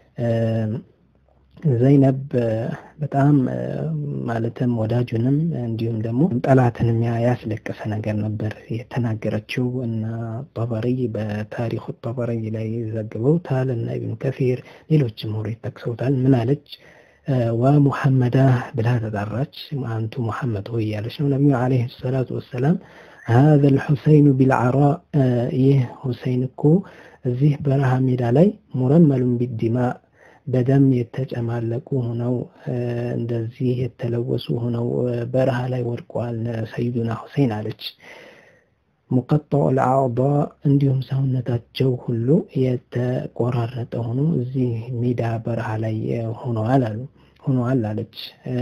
ዘይነብ በጣም ማለትም ወዳጁንም እንዲሁም ደግሞ ጠላትንም ያስለቀሰ ነገር ነበር የተናገረችው እና ጠበሪ በታሪኩ ጠበሪ ላይ ዘግበውታል እና ኢብኑ ከፊር ሌሎችም ምሁሮች ጠቅሰውታል። ምን አለች? ወሙሐመዳ ብላ ተጣራች። አንቱ ሙሐመድ ሆይ ያለች ነው። ነቢዩ ዓለይሂ ሰላቱ ወሰላም ሀዘ ልሑሰይኑ ቢልዓራ ይህ ሁሴይን እኮ እዚህ በረሃ ሜዳ ላይ ሙረመሉን ቢዲማ በደም የተጨማለቁ ሆነው እንደዚህ የተለወሱ ሆነው በረሃ ላይ ወድቀዋል ሰይዱና ሁሴን አለች። ሙቀጣው ልአዕዳ እንዲሁም ሰውነታቸው ሁሉ የተቆራረጠ ሆኖ እዚህ ሜዳ በረሃ ላይ ሆነዋል አሉ ሆነዋል አለች።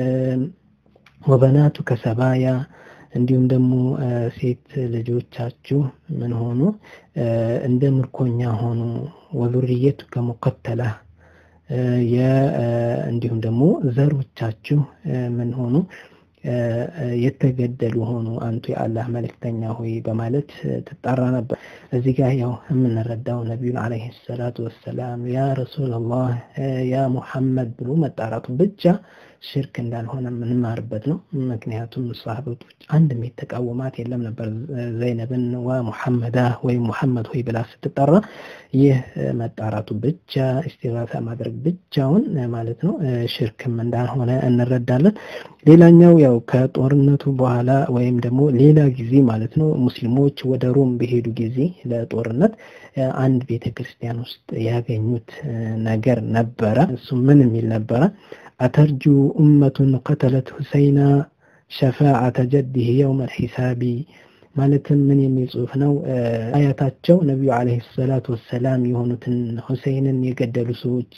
ወበናቱ ከሰባያ እንዲሁም ደግሞ ሴት ልጆቻችሁ ምን ሆኑ እንደ ምርኮኛ ሆኑ። ወዙርየቱ ከሙቀተላ እንዲሁም ደግሞ ዘሮቻችሁ ምን ሆኑ የተገደሉ ሆኑ አንቱ የአላህ መልእክተኛ ሆይ በማለት ትጣራ ነበር። እዚህ ጋር ያው የምንረዳው ነቢዩን ዓለይሂ ሰላቱ ወሰላም ያ ረሱላላህ ያ ሙሐመድ ብሎ መጣራቱ ብቻ ሽርክ እንዳልሆነ የምንማርበት ነው። ምክንያቱም ሰሃቦች አንድም የተቃወማት የለም ነበር ዘይነብን ወሙሐመዳ ወይም ሙሐመድ ሆይ ብላ ስትጠራ ይህ መጣራቱ ብቻ ኢስቲጋሳ ማድረግ ብቻውን ማለት ነው ሽርክም እንዳልሆነ እንረዳለን። ሌላኛው ያው ከጦርነቱ በኋላ ወይም ደግሞ ሌላ ጊዜ ማለት ነው ሙስሊሞች ወደ ሮም በሄዱ ጊዜ ለጦርነት አንድ ቤተ ክርስቲያን ውስጥ ያገኙት ነገር ነበረ። እሱ ምን የሚል ነበረ? አተርጁ ኡመቱን ቀተለት ሁሰይና ሸፋዓተ ጀዲህ የውመ ልሒሳቢ ማለትም ምን የሚል ጽሁፍ ነው? አያታቸው ነቢዩ ዓለይሂ ሰላቱ ወሰላም የሆኑትን ሁሴይንን የገደሉ ሰዎች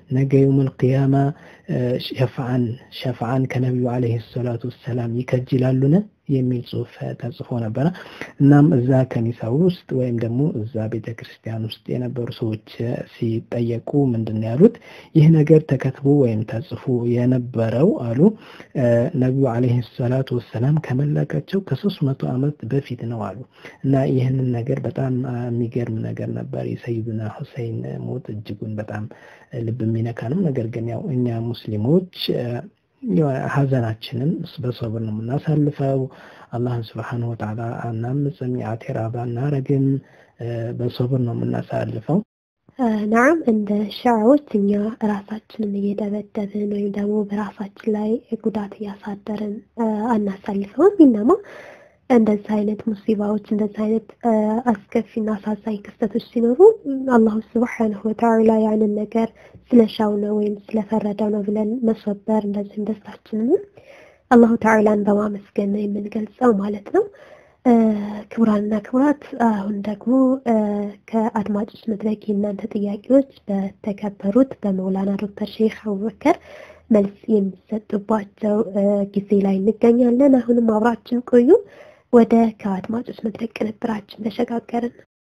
ነገ የውመል ቂያማ ሸፍዓን ሸፍዓን ከነቢዩ ዓለይሂ ሰላቱ ወሰላም ይከጅላሉን የሚል ጽሁፍ ተጽፎ ነበረ። እናም እዛ ከኒሳ ውስጥ ወይም ደግሞ እዛ ቤተ ክርስቲያን ውስጥ የነበሩ ሰዎች ሲጠየቁ ምንድን ነው ያሉት? ይህ ነገር ተከትቦ ወይም ተጽፎ የነበረው አሉ ነቢዩ ዓለይሂ ሰላቱ ወሰላም ከመላካቸው ከሶስት መቶ ዓመት በፊት ነው አሉ እና ይህንን ነገር በጣም የሚገርም ነገር ነበር። የሰይዱና ሁሰይን ሞት እጅጉን በጣም ልብ የሚነካ ነው። ነገር ግን ያው እኛ ሙስሊሞች ሀዘናችንን በሰብር ነው የምናሳልፈው። አላህን ስብሓነሁ ወተዓላ አናምፅም፣ የአቴራባ አናረግም፣ በሰብር ነው የምናሳልፈው። ናም እንደ ሻዎች እኛ ራሳችንን እየደበደብን ወይም ደግሞ በራሳችን ላይ ጉዳት እያሳደርን አናሳልፈውም። ይነማ እንደዚህ አይነት ሙሲባዎች እንደዚህ አይነት አስከፊና አሳዛኝ ክስተቶች ሲኖሩ አላሁ ስብሓነሁ ወተዓላ ያንን ነገር ስለሻው ነው ወይም ስለፈረደው ነው ብለን መስወበር እንደዚህም ደስታችንን አላሁ ተዓላን በማመስገን ነው የምንገልጸው ማለት ነው። ክቡራንና ክቡራት አሁን ደግሞ ከአድማጮች መድረክ የእናንተ ጥያቄዎች በተከበሩት በመውላና ዶክተር ሼክ አቡበከር መልስ የሚሰጡባቸው ጊዜ ላይ እንገኛለን። አሁንም አብራችን ቆዩ። ወደ ከአድማጮች መድረክ ቅንብራችን ተሸጋገርን።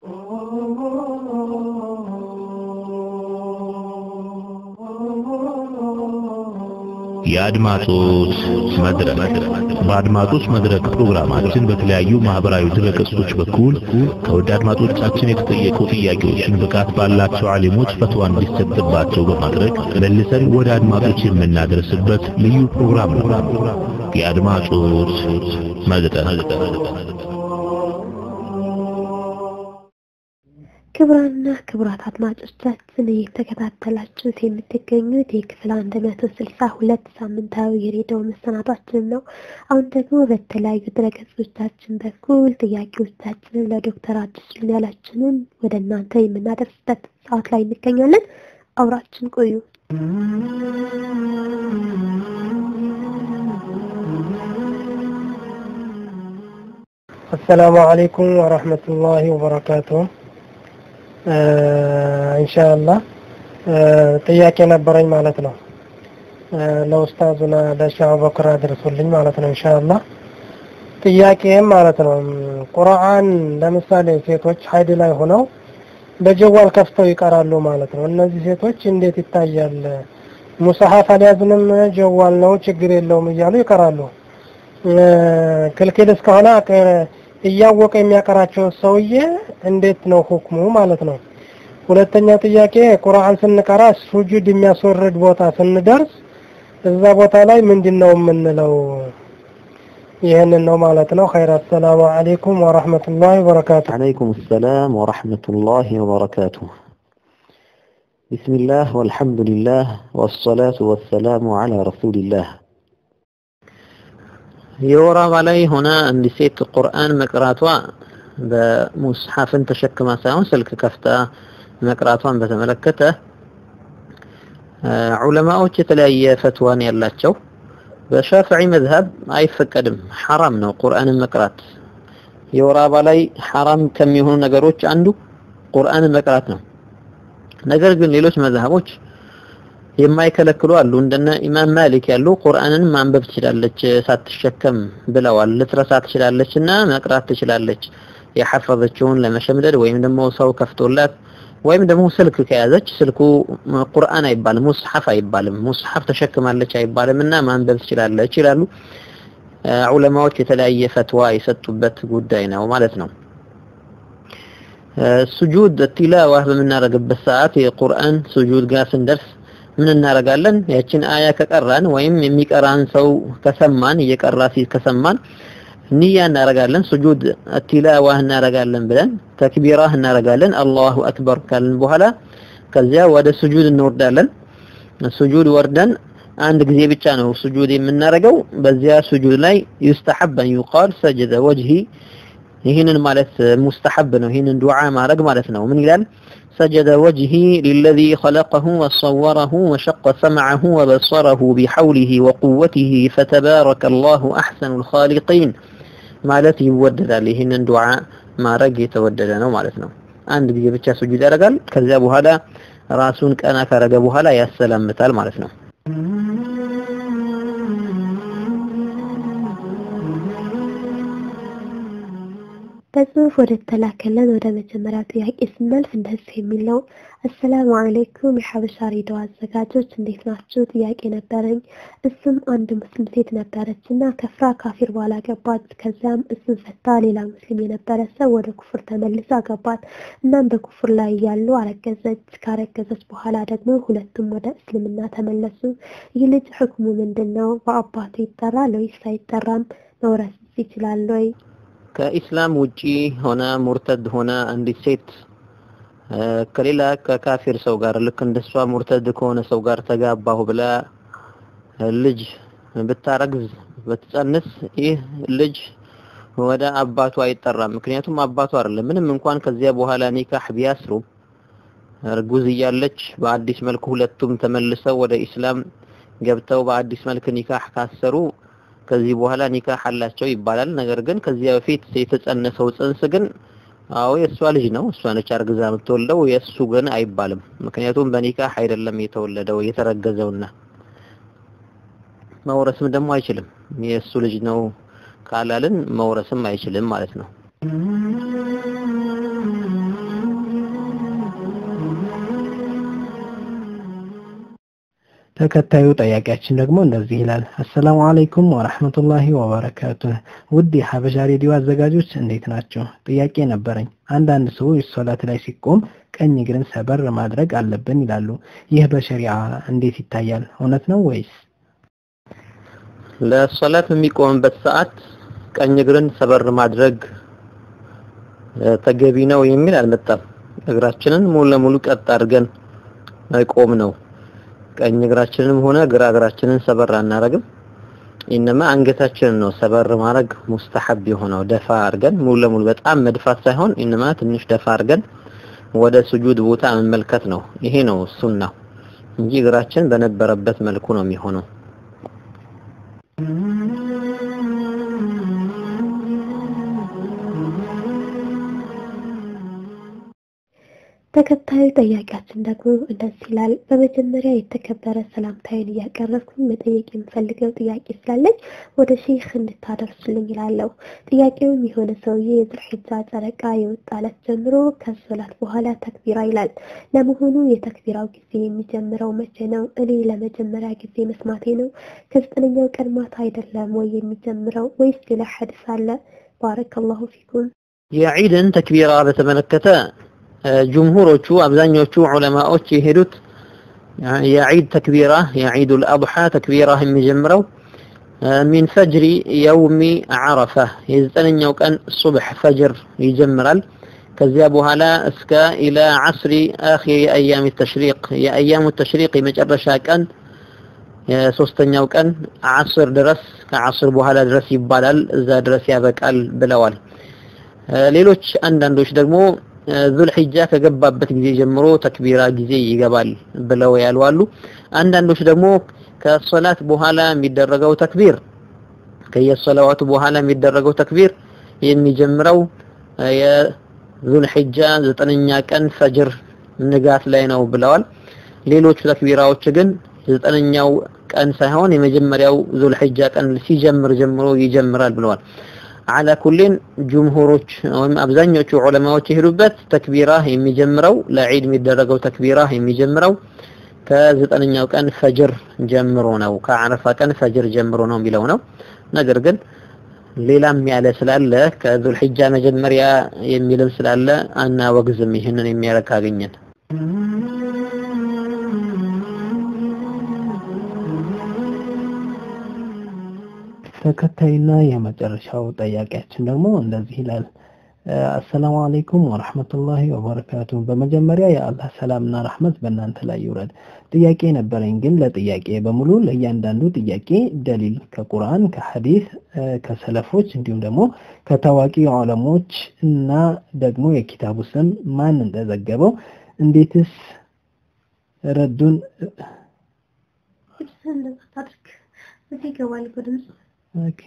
የአድማጮች መድረክ በአድማጮች መድረክ ፕሮግራማችን በተለያዩ ማህበራዊ ድረገጾች በኩል ከውድ አድማጮቻችን የተጠየቁ ጥያቄዎችን ብቃት ባላቸው አሊሞች ፈትዋ እንዲሰጥባቸው በማድረግ መልሰን ወደ አድማጮች የምናደርስበት ልዩ ፕሮግራም ነው። የአድማጮች መድረክ ክቡራንና ክቡራት አድማጮቻችን እየተከታተላችሁት የምትገኙት የክፍል አንድ መቶ ስልሳ ሁለት ሳምንታዊ የሬዲዮ መሰናዷችን ነው። አሁን ደግሞ በተለያዩ ድረገጾቻችን በኩል ጥያቄዎቻችንን ለዶክተር አዲሱን ያላችንን ወደ እናንተ የምናደርስበት ሰዓት ላይ እንገኛለን። አብራችን ቆዩ። አሰላሙ አለይኩም ወረህመቱላሂ ወበረካቱሁ። ኢንሻአላህ ጥያቄ ነበረኝ ማለት ነው። ለኡስታዙና ለሼህ አቡበክር አድርሱልኝ ማለት ነው ኢንሻአላህ። ጥያቄም ማለት ነው ቁርአን ለምሳሌ ሴቶች ሀይድ ላይ ሆነው በጀዋል ከፍተው ይቀራሉ ማለት ነው። እነዚህ ሴቶች እንዴት ይታያል? ሙሰሐፍ አልያዝንም ጀዋል ነው ችግር የለውም እያሉ ይቀራሉ። ክልክል እስከሆነ እያወቀ የሚያቀራቸው ሰውዬ እንዴት ነው ሁክሙ ማለት ነው። ሁለተኛ ጥያቄ ቁርአን ስንቀራ ሱጁድ የሚያስወርድ ቦታ ስንደርስ እዛ ቦታ ላይ ምንድን ነው የምንለው? ይህንን ነው ማለት ነው። ኸይር አሰላሙ አለይኩም ወረህመቱላሂ ወበረካቱ። عليكم السلام ورحمة الله وبركاته بسم الله والحمد لله والصلاة والسلام على رسول الله የወር አበባ ላይ ሆና አንዲት ሴት ቁርአን መቅራቷ በሙስሐፍን ተሸክማ ሳይሆን ስልክ ከፍታ መቅራቷን በተመለከተ ዑለማዎች የተለያየ ፈትዋን ያላቸው በሻፊዒ መዝሀብ አይፈቀድም፣ ሐራም ነው ቁርአንን መቅራት። የወር አበባ ላይ ሐራም ከሚሆኑ ነገሮች አንዱ ቁርአንን መቅራት ነው። ነገር ግን ሌሎች መዝሀቦች የማይከለክሉ አሉ። እንደነ ኢማም ማሊክ ያሉ ቁርአንን ማንበብ ትችላለች ሳትሸከም ብለዋል። ልትረሳ ትችላለች እና መቅራት ትችላለች የሐፈዘችውን ለመሸምደድ ወይም ደግሞ ሰው ከፍቶላት ወይም ደግሞ ስልክ ከያዘች ስልኩ ቁርአን አይባልም፣ ሙስሐፍ አይባልም፣ ሙስሐፍ ተሸክማለች አይባልም እና ማንበብ ትችላለች ይላሉ። ዑለማዎች የተለያየ ፈትዋ የሰጡበት ጉዳይ ነው ማለት ነው። ሱጁድ ቲላዋ በምናደርግበት ሰዓት የቁርአን ሱጁድ ጋር ስንደርስ ምን እናደርጋለን? ያችን አያ ከቀራን ወይም የሚቀራን ሰው ከሰማን እየቀራ ሲል ከሰማን ንያ እናደርጋለን። ሱጁድ ቲላዋ እናደርጋለን ብለን ተክቢራ እናደርጋለን። አላሁ አክበር ካልን በኋላ ከዚያ ወደ ሱጁድ እንወርዳለን። ሱጁድ ወርደን አንድ ጊዜ ብቻ ነው ሱጁድ የምናደርገው። በዚያ ሱጁድ ላይ ዩስተሐብ አን ዩቃል ሰጀደ ወጅሂ ይህንን ማለት ሙስተሐብ ነው። ይህንን ዱዓ ማድረግ ማለት ነው። ምን ይላል? سجد وجهي للذي خلقه وصوره وشق سمعه وبصره بحوله وقوته فتبارك الله أحسن الخالقين ማለት ይወደዳል። ይህንን ዱዓ ማድረግ የተወደደ ነው ማለት ነው። አንድ ጊዜ ብቻ ሱጁድ ያደርጋል። ከዚያ በኋላ ራሱን ቀና ካረገ በኋላ ያሰላምታል ማለት ነው። በጽሁፍ ወደ ተላከለን ወደ መጀመሪያው ጥያቄ ስናልፍ እንደዚህ የሚል ነው። አሰላሙ አለይኩም የሐበሻ ሬዲዮ አዘጋጆች እንዴት ናችሁ? ጥያቄ ነበረኝ። እሱም አንድ ሙስሊም ሴት ነበረች እና ከፍራ ካፊር በኋላ ገባት። ከዚያም እሱን ፈታ ሌላ ሙስሊም የነበረ ሰው ወደ ኩፍር ተመልሳ ገባት። እናም በኩፍር ላይ እያሉ አረገዘች። ካረገዘች በኋላ ደግሞ ሁለቱም ወደ እስልምና ተመለሱ። ይህ ልጅ ሕክሙ ምንድን ነው? በአባቱ ይጠራል ወይስ አይጠራም? መውረስ ይችላል ወይ? ከኢስላም ውጪ ሆነ ሙርተድ ሆነ አንዲት ሴት ከሌላ ከካፊር ሰው ጋር ልክ እንደሷ ሙርተድ ከሆነ ሰው ጋር ተጋባሁ ብላ ልጅ ብታረግዝ ብትጸንስ ይህ ልጅ ወደ አባቱ አይጠራም። ምክንያቱም አባቱ አይደለም። ምንም እንኳን ከዚያ በኋላ ኒካህ ቢያስሩ እርጉዝ እያለች በአዲስ መልኩ ሁለቱም ተመልሰው ወደ ኢስላም ገብተው በአዲስ መልክ ኒካህ ካሰሩ ከዚህ በኋላ ኒካህ አላቸው ይባላል። ነገር ግን ከዚያ በፊት የተጸነሰው ጽንስ ግን አዎ የእሷ ልጅ ነው፣ እሷ ነች አርግዛ የምትወልደው፣ የእሱ ግን አይባልም። ምክንያቱም በኒካህ አይደለም የተወለደው የተረገዘውና መውረስም ደግሞ አይችልም። የእሱ ልጅ ነው ካላልን መውረስም አይችልም ማለት ነው። ተከታዩ ጠያቂያችን ደግሞ እንደዚህ ይላል። አሰላሙ አለይኩም ወራህመቱላሂ ወበረካቱህ። ውድ የሀበሻ ሬዲዮ አዘጋጆች እንዴት ናቸው? ጥያቄ ነበረኝ። አንዳንድ ሰዎች ሶላት ላይ ሲቆም ቀኝ እግርን ሰበር ማድረግ አለብን ይላሉ። ይህ በሸሪዓ እንዴት ይታያል? እውነት ነው ወይስ? ለሶላት በሚቆምበት ሰዓት ቀኝ እግርን ሰበር ማድረግ ተገቢ ነው የሚል አልመጣም። እግራችንን ሙሉ ለሙሉ ቀጥ አድርገን መቆም ነው። ቀኝ እግራችንንም ሆነ ግራ እግራችንን ሰበር አናረግም። ኢነማ አንገታችንን ነው ሰበር ማድረግ ሙስተሐብ የሆነው ደፋ አድርገን ሙሉ ለሙሉ በጣም መድፋት ሳይሆን ኢነማ ትንሽ ደፋ አድርገን ወደ ስጁድ ቦታ መመልከት ነው። ይሄ ነው ሱናው እንጂ እግራችን በነበረበት መልኩ ነው የሚሆነው። ተከታዩ ጠያቂያችን ደግሞ እንደዚህ ይላል። በመጀመሪያ የተከበረ ሰላምታዬን እያቀረብኩኝ መጠየቅ የምፈልገው ጥያቄ ስላለኝ ወደ ሼህ እንድታደርሱልኝ ይላለሁ። ጥያቄውም የሆነ ሰውዬ የዙልሒጃ ጨረቃ የወጣለት ጀምሮ ከሶላት በኋላ ተክቢራ ይላል። ለመሆኑ የተክቢራው ጊዜ የሚጀምረው መቼ ነው? እኔ ለመጀመሪያ ጊዜ መስማቴ ነው። ከዘጠነኛው ቀን ማታ አይደለም ወይ የሚጀምረው ወይስ ሌላ ሐዲስ አለ? ባረከላሁ ፊኩም። የዒድን ተክቢራ በተመለከተ ጅምሁሮቹ አብዛኞቹ ዑለማዎች የሄዱት የዒድ ተክቢራ የዒዱል አድሓ ተክቢራ የሚጀምረው ሚን ፈጅሪ የውሚ ዓረፋ የዘጠነኛው ቀን ሱብሕ ፈጅር ይጀምራል። ከዚያ በኋላ እስከ ኢላ ዓስሪ አኺሪ አያም ተሽሪቅ የአያሙ ተሽሪቅ የመጨረሻ ቀን የሶስተኛው ቀን ዓስር ድረስ ከዓስር በኋላ ድረስ ይባላል። እዛ ድረስ ያበቃል ብለዋል። ሌሎች አንዳንዶች ደግሞ ዙልሒጃ ከገባበት ጊዜ ጀምሮ ተክቢራ ጊዜ ይገባል ብለው ያሉ አሉ። አንዳንዶች ደግሞ ከሶላት በኋላ የሚደረገው ተክቢር ከየሶላዋቱ በኋላ የሚደረገው ተክቢር የሚጀምረው የዙልሒጃ ዘጠነኛ ቀን ፈጅር ንጋት ላይ ነው ብለዋል። ሌሎቹ ተክቢራዎች ግን ዘጠነኛው ቀን ሳይሆን የመጀመሪያው ዙልሒጃ ቀን ሲጀምር ጀምሮ ይጀምራል ብለዋል። አላ ኩሊን ጅምሁሮች ወይም አብዛኞቹ ዑለማዎች የሄዱበት ተክቢራ የሚጀምረው ለዒድ የሚደረገው ተክቢራ የሚጀምረው ከዘጠነኛው ቀን ፈጅር ጀምሮ ነው፣ ከአረፋ ቀን ፈጅር ጀምሮ ነው የሚለው ነው። ነገር ግን ሌላም ያለ ስላለ ከዙልሒጃ መጀመሪያ የሚልም ስላለ አናወግዝም። ይህንን የሚያረግ ካገኘን ተከታይና የመጨረሻው ጠያቂያችን ደግሞ እንደዚህ ይላል። አሰላሙ አለይኩም ወረህመቱላሂ ወበረካቱ። በመጀመሪያ የአላህ ሰላምና ረህመት በእናንተ ላይ ይውረድ። ጥያቄ ነበረኝ፣ ግን ለጥያቄ በሙሉ ለእያንዳንዱ ጥያቄ ደሊል ከቁርአን፣ ከሐዲስ፣ ከሰለፎች እንዲሁም ደግሞ ከታዋቂ ዑለሞች እና ደግሞ የኪታቡ ስም ማን እንደዘገበው እንዴትስ ረዱን እዚህ ይገባል እኮ ድምፅ ኦኬ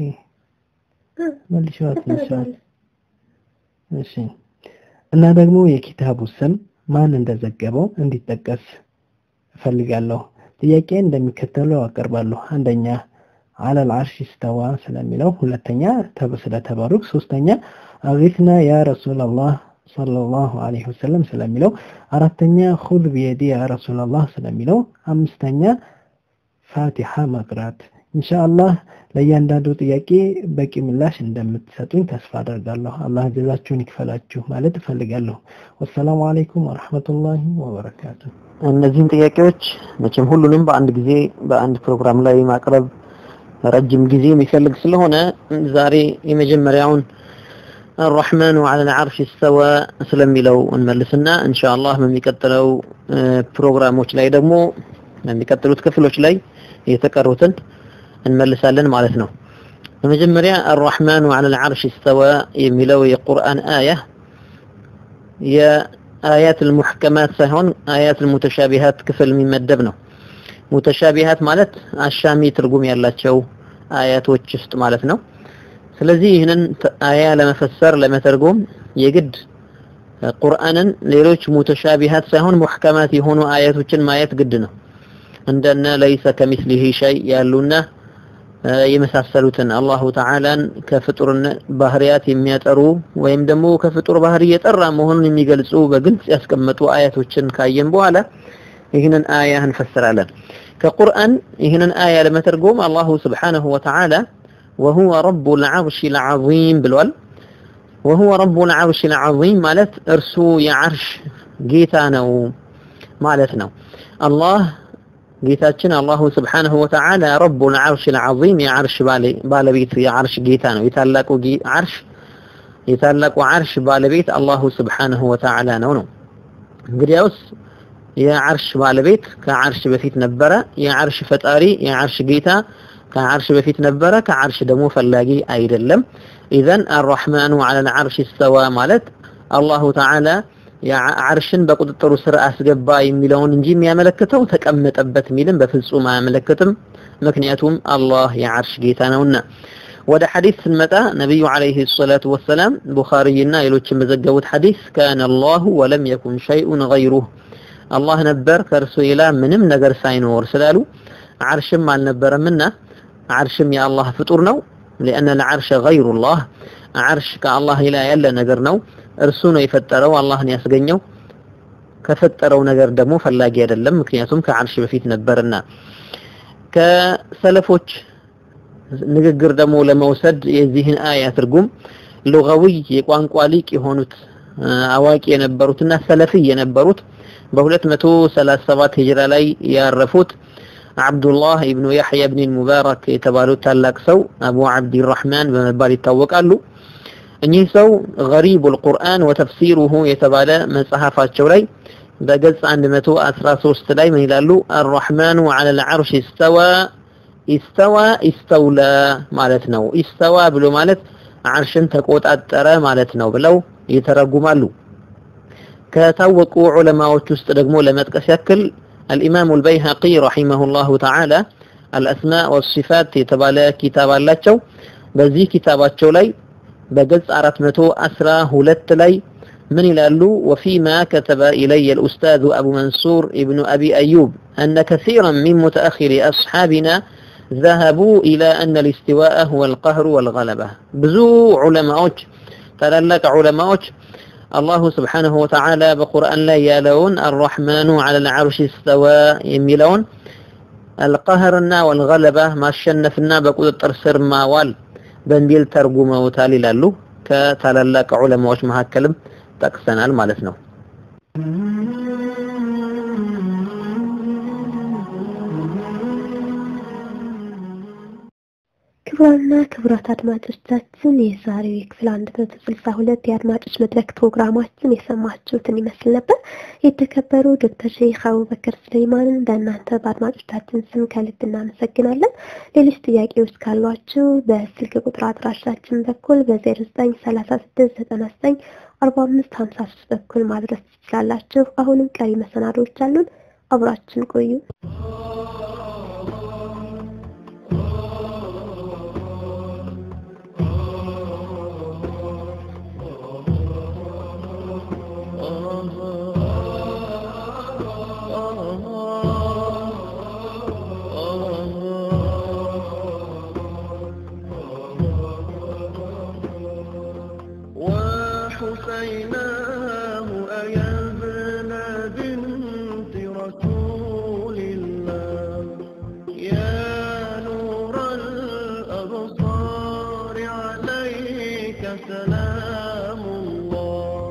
መልሼዋት መልሼዋት እሺ እና ደግሞ የኪታቡ ስም ማን እንደዘገበው እንዲጠቀስ እፈልጋለሁ። ጥያቄ እንደሚከተለው አቀርባለሁ። አንደኛ አለል አርሽ ስተዋ ስለሚለው፣ ሁለተኛ ስለ ተበሩክ፣ ሶስተኛ አጊትና ያ ረሱላላህ ሰለላሁ ዐለይሂ ወሰለም ስለሚለው፣ አራተኛ ሁድ ቢየዲ ያ ረሱላላህ ስለሚለው፣ አምስተኛ ፋቲሃ መቅራት። ኢንሻአላህ ለእያንዳንዱ ጥያቄ በቂ ምላሽ እንደምትሰጡኝ ተስፋ አደርጋለሁ። አላህ ጀዛችሁን ይክፈላችሁ ማለት እፈልጋለሁ። ወሰላሙ አለይኩም ወረሕመቱላሂ ወበረካቱ። እነዚህን ጥያቄዎች መቼም ሁሉንም በአንድ ጊዜ በአንድ ፕሮግራም ላይ ማቅረብ ረጅም ጊዜ የሚፈልግ ስለሆነ ዛሬ የመጀመሪያውን الرحمن على العرش استوى ስለሚለው እንመልስና ኢንሻአላህ በሚቀጥለው ፕሮግራሞች ላይ ደግሞ በሚቀጥሉት ክፍሎች ላይ የተቀሩትን እንመልሳለን ማለት ነው። በመጀመሪያ الرحمن على العرش استوى የሚለው የቁርአን አያ የአያት المحكمات ሳይሆን አያት المتشابهات ክፍል የሚመደብ ነው። ሙተሻቢሃት ማለት አሻሚ ትርጉም ያላቸው አያቶች ውስጥ ማለት ነው። ስለዚህ ይህንን አያ ለመፈሰር ለመተርጎም የግድ ቁርአንን ሌሎች ሙተሻቢሃት ሳይሆን ሙሕከማት የሆኑ አያቶችን ማየት ግድ ነው። እንደነ ለይሰ ከሚስሊሂ ሸይ ያሉና የመሳሰሉትን አላሁ ተዓላን ከፍጡርን ባህሪያት የሚያጠሩ ወይም ደግሞ ከፍጡር ባህሪ የጠራ መሆኑን የሚገልጹ በግልጽ ያስቀመጡ አያቶችን ካየን በኋላ ይህንን አያ እንፈስራለን። ከቁርአን ይህንን አያ ለመተርጎም አላሁ ስብሓነሁ ወተዓላ ወሁወ ረቡል ዐርሺል ዐዚም ብሏል። ወሁወ ረቡል ዐርሺል ዐዚም ማለት እርሱ የዐርሽ ጌታ ነው ማለት ነው። አላህ ጌታችን አላሁ ስብሓነሁ ወተዓላ ረቡል ዐርሺል ዐዚም የዐርሽ ባለቤት የዐርሽ ጌታ ነው። የታላቁ ዐርሽ የታላቁ ዐርሽ ባለቤት አላሁ ስብሓነሁ ወተዓላ ነው ነው እንግዲያውስ የዐርሽ ባለቤት ከዐርሽ በፊት ነበረ። የዐርሽ ፈጣሪ የዐርሽ ጌታ ከዐርሽ በፊት ነበረ። ከዐርሽ ደግሞ ፈላጊ አይደለም። ኢዘን አርረሕማኑ ዐለል ዐርሽ እስተዋ ማለት አላሁ ተዓላ ዐርሽን በቁጥጥሩ ስር አስገባ የሚለውን እንጂ የሚያመለክተው ተቀመጠበት የሚልም በፍጹም አያመለክትም። ምክንያቱም አላህ የዐርሽ ጌታ ነውና። ወደ ሐዲስ ስንመጣ ነቢዩ ዐለይሂ ሰላቱ ወሰላም ቡኻሪይና ሌሎችን በዘገቡት ሐዲስ ካነ አላሁ ወለም የኩን ሸይኡን ገይሩህ አላህ ነበር ከእርሱ ሌላ ምንም ነገር ሳይኖር ስላሉ ዐርሽም አልነበረምና ዐርሽም የአላህ ፍጡር ነው። ሊአነ ልዐርሸ ገይሩላህ ዐርሽ ከአላህ ሌላ ያለ ነገር ነው። እርሱ ነው የፈጠረው፣ አላህን ያስገኘው። ከፈጠረው ነገር ደግሞ ፈላጊ አይደለም፣ ምክንያቱም ከዐርሽ በፊት ነበርና። ከሰለፎች ንግግር ደግሞ ለመውሰድ የዚህን አያ ትርጉም ሉጋዊ የቋንቋ ሊቅ የሆኑት አዋቂ የነበሩትና ሰለፊ የነበሩት በ237 ሂጅራ ላይ ያረፉት አብዱላህ ኢብኑ ያሕያ ብን ሙባረክ የተባሉት ታላቅ ሰው አቡ ዓብዲራሕማን በመባል ይታወቃሉ። እኚህ ሰው ገሪቡል ቁርአን ወተፍሲሩሁ የተባለ መጽሐፋቸው ላይ በገጽ 113 ላይ ምን ይላሉ? አርረሕማኑ ዐለል ዐርሽ ኢስተዋ ኢስተዋ ኢስተውላ ማለት ነው። ኢስተዋ ብሎ ማለት ዐርሽን ተቆጣጠረ ማለት ነው ብለው ይተረጉማሉ። ከታወቁ ዑለማዎች ውስጥ ደግሞ ለመጥቀስ ያክል አልኢማሙ አልበይሀቂ ረሒመሁላሁ ተዓላ አልአስማእ ወሲፋት የተባለ ኪታብ አላቸው። በዚህ ኪታባቸው ላይ በገጽ 412 ላይ ምን ይላሉ? ወፊማ ከተበ ኢለየ አልኡስታዙ አቡ መንሱር ኢብኑ አቢ አዩብ አነ ከሲራን ሚን ሙተአኺሪ አስሓቢና ذهبوا إلى أن الاستواء هو القهر والغلبة ብዙ ዑለማዎች ታላላቅ ዑለማዎች አላሁ ስብሓነሁ ወተዓላ በቁርአን ላይ ያለውን አርረሕማኑ ዐለል ዐርሽ እስተዋ የሚለውን አልቀህርና ወልገለባ ማሸነፍና በቁጥጥር ስር ማዋል በሚል ተርጉመውታል ይላሉ። ከታላላቅ ዑለማዎች መካከልም ጠቅሰናል ማለት ነው። ክቡራንና ክቡራት አድማጮቻችን የዛሬው የክፍል አንድ መቶ ስልሳ ሁለት የአድማጮች መድረክ ፕሮግራማችን የሰማችሁትን ይመስል ነበር። የተከበሩ ዶክተር ሼክ አቡበከር ስሌማንን በእናንተ በአድማጮቻችን ስም ከልብ እናመሰግናለን። ሌሎች ጥያቄዎች ካሏችሁ በስልክ ቁጥር አድራሻችን በኩል በዜሮ ዘጠኝ ሰላሳ ስድስት ዘጠና ዘጠኝ አርባ አምስት ሀምሳ ሶስት በኩል ማድረስ ትችላላችሁ። አሁንም ቀሪ መሰናዶዎች አሉን። አብራችን ቆዩ። وحسيناه أيا ابن بنت رسول الله يا نور الأبصار عليك سلام الله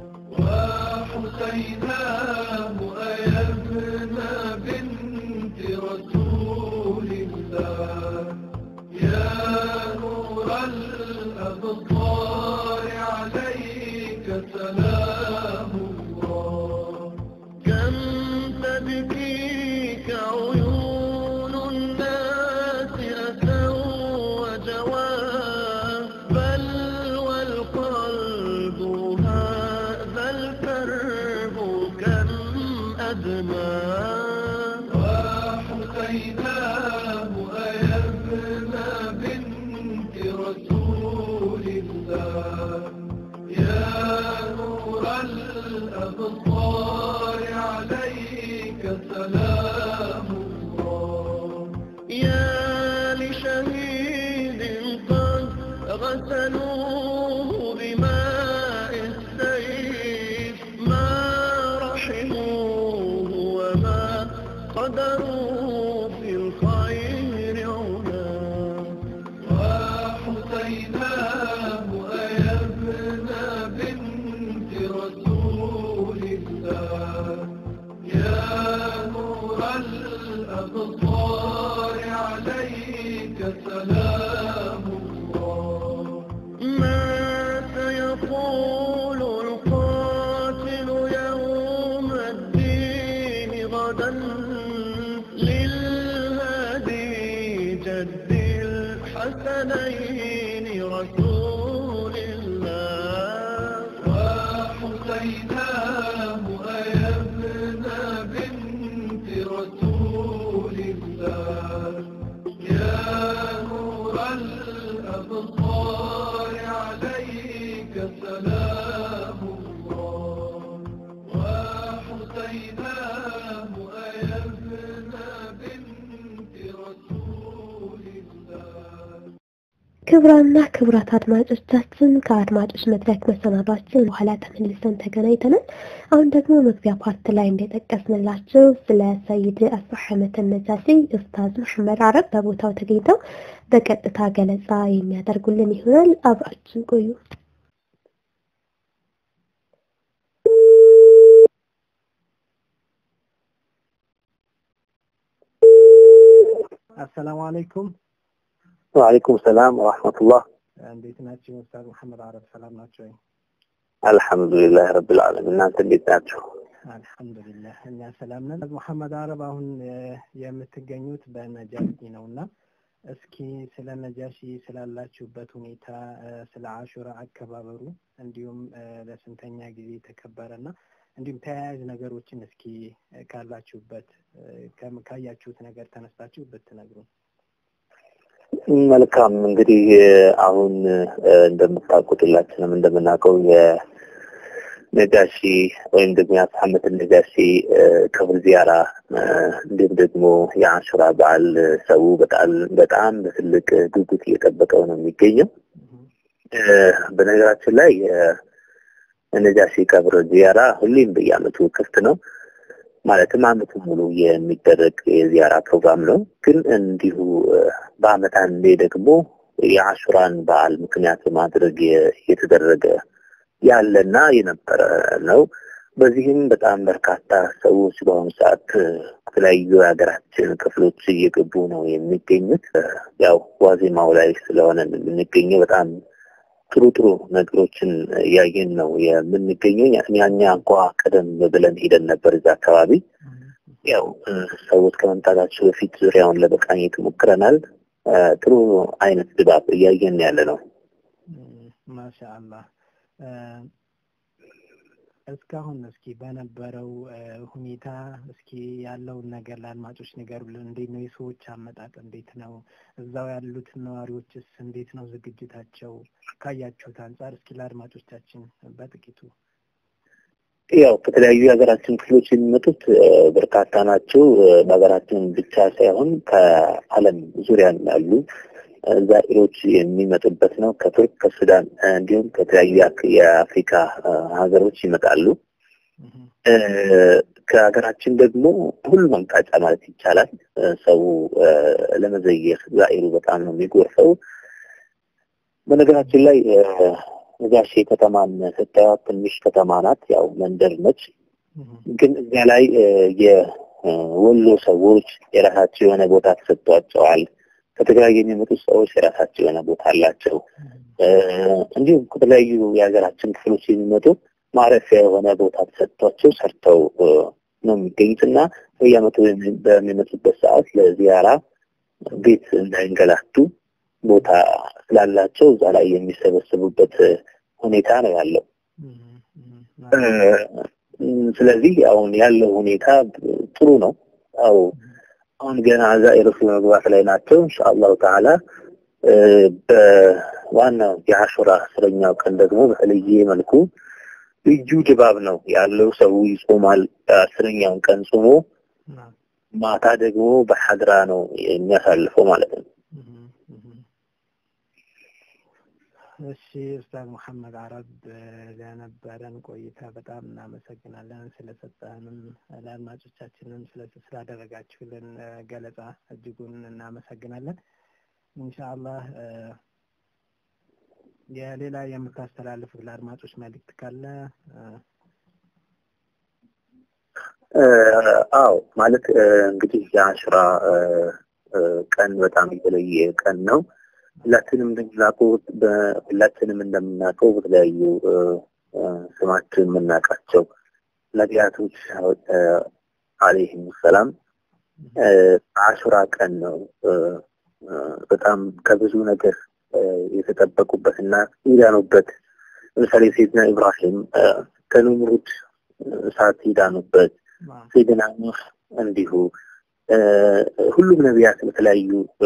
وحسيناه أيا ابن بنت رسول الله يا نور الأبصار عليك سلام الله كم تبكيك عيون الناس أسوا وجواه بل والقلب هذا الكرب كم أدمى وحسيناه أيا ابن بنت رسول الله يا نور الأبصار عليك سلام الله يا لشهيد قد غسلوه بماء السيف ما رحموه وما قدروا في الخير علا وحسيناه أيا ابن بنت رسول الله يا نور الأبصار عليك سلام الله ما سيقول القاتل يوم الدين غدا للهادي جد الحسنين رسول الله وحسيناه أيا ابن بنت رسول الله يا نور الأبصار عليك سلام الله وحسيناه أيا ابن بنت رسول الله ክቡራንና ክቡራት አድማጮቻችን ከአድማጮች መድረክ መሰናዷችን በኋላ ተመልሰን ተገናኝተናል። አሁን ደግሞ መግቢያ ፓርት ላይ እንደጠቀስንላቸው ስለ ሰይድ አስሐመት ነጃሺ ኡስታዝ መሐመድ አረብ በቦታው ተገኝተው በቀጥታ ገለጻ የሚያደርጉልን ይሆናል። አብራችን ቆዩ። አሰላሙ አለይኩም ወአለይኩም ሰላም ወራህመቱላህ እንዴት ናቸው ኡስታዝ መሐመድ አረብ ሰላም ናቸው ወይ? አልሐምዱሊላህ ረብል ዓለሚን እናንተ እንዴት ናችሁ አልሐምዱሊላህ እኛ ሰላም ነን። መሐመድ አረብ አሁን እ፣ የምትገኙት በነጃሺ ነው እና እስኪ ስለ ነጃሺ ስላላችሁበት ሁኔታ እ፣ ስለ አሹራ አከባበሩ እንዲሁም እ፣ ለስንተኛ ጊዜ ተከበረና እንዲሁም ተያያዥ ነገሮችን እስኪ እ፣ ካላችሁበት እ፣ ከም- ካያችሁት ነገር ተነስታችሁ ብትነግሩ። መልካም እንግዲህ አሁን እ፣ እንደምታውቁት ሁላችንም እንደምናውቀው የነጃሺ ወይም ደግሞ የአስሐመት ነጃሺ እ፣ ክብር ዚያራ እ፣ እንዲሁም ደግሞ የአሹራ በዓል ሰው በጣም በጣም በትልቅ ጉጉት እየጠበቀው ነው የሚገኘው። እ፣ በነገራችን ላይ የነጃሺ ቀብር ዚያራ ሁሌም በየዓመቱ ክፍት ነው። ማለትም ዓመቱ ሙሉ የሚደረግ የዚያራ ፕሮግራም ነው። ግን እንዲሁ እ፣ በዓመት አንዴ ደግሞ የአሹራን በዓል ምክንያት በማድረግ የ- የተደረገ ያለና የነበረ ነው። በዚህም በጣም በርካታ ሰዎች በአሁኑ ሰዓት እ፣ ከተለያዩ የሀገራችን ክፍሎች እየገቡ ነው የሚገኙት። እ፣ ያው ዋዜማው ላይ ስለሆነ የምንገኘው በጣም ጥሩ ጥሩ ነገሮችን እያየን ነው የምንገኘው። እኛ እኛ እንኳ ቀደም ብለን ሄደን ነበር እዛ አካባቢ። ያው እ፣ ሰዎች ከመምጣታቸው በፊት ዙሪያውን ለመቃኘት ሞክረናል። እ፣ ጥሩ አይነት ድባብ እያየን ያለ ነው። ማሻአላህ እ፣ እስካሁን እስኪ በነበረው እ፣ ሁኔታ እስኪ ያለውን ነገር ለአድማጮች ንገሩልን። እንዴት ነው የሰዎች አመጣጥ? እንዴት ነው እዛው ያሉት ነዋሪዎችስ እንዴት ነው ዝግጅታቸው? ካያችሁት አንጻር እስኪ ለአድማጮቻችን በጥቂቱ ያው ከተለያዩ የሀገራችን ክፍሎች የሚመጡት እ፣ በርካታ ናቸው። እ፣ በሀገራችን ብቻ ሳይሆን ከዓለም ዙሪያ ያሉ ዛኢሮች የሚመጡበት ነው። ከቱርክ፣ ከሱዳን እንዲሁም ከተለያዩ የአፍሪካ ሀገሮች ይመጣሉ። ከሀገራችን ደግሞ ሁሉም አቅጣጫ ማለት ይቻላል ሰው ለመዘየር ዛኢሩ በጣም ነው የሚጎርፈው። በነገራችን ላይ ነጃሺ ከተማን ስታዩት ትንሽ ከተማ ናት፣ ያው መንደር ነች። ግን እዚያ ላይ የወሎ ሰዎች የራሳቸው የሆነ ቦታ ተሰጥቷቸዋል። ከትግራይ የሚመጡ ሰዎች የራሳቸው የሆነ ቦታ አላቸው። እንዲሁም ከተለያዩ የሀገራችን ክፍሎች የሚመጡ ማረፊያ የሆነ ቦታ ተሰጥቷቸው ሰርተው ነው የሚገኙት እና በየዓመቱ በሚመጡበት ሰዓት ለዚያራ ቤት እንዳይንገላቱ ቦታ ስላላቸው እዛ ላይ የሚሰበሰቡበት ሁኔታ ነው ያለው። ስለዚህ አሁን ያለው ሁኔታ ጥሩ ነው። አው አሁን ገና ዛኢሮች በመግባት ላይ ናቸው። ኢንሻአላሁ ተዓላ በዋናው የአሹራ አስረኛው ቀን ደግሞ በተለየ መልኩ ልዩ ድባብ ነው ያለው። ሰው ይጾማል። አስረኛውን ቀን ጾሞ ማታ ደግሞ በሐድራ ነው የሚያሳልፈው ማለት ነው። እሺ ኡስታዝ መሐመድ አረብ ለነበረን ቆይታ በጣም እናመሰግናለን። ስለሰጠንም ለአድማጮቻችንም ስላደረጋችሁልን ገለጻ እጅጉን እናመሰግናለን። ኢንሻአላህ የሌላ የምታስተላልፉት ለአድማጮች መልእክት ካለ? አዎ ማለት እንግዲህ የአሽራ ቀን በጣም የተለየ ቀን ነው። ሁላችንም እንደምናውቀው ሁላችንም እንደምናውቀው በተለያዩ ስማችን የምናውቃቸው ነቢያቶች አለይሂም ሰላም አሹራ ቀን ነው በጣም ከብዙ ነገር የተጠበቁበትና ይዳኑበት። ለምሳሌ ሴድና ኢብራሂም ከንምሩድ እሳት ይዳኑበት፣ ሴድና ኑህ እንዲሁ ሁሉም ነቢያት በተለያዩ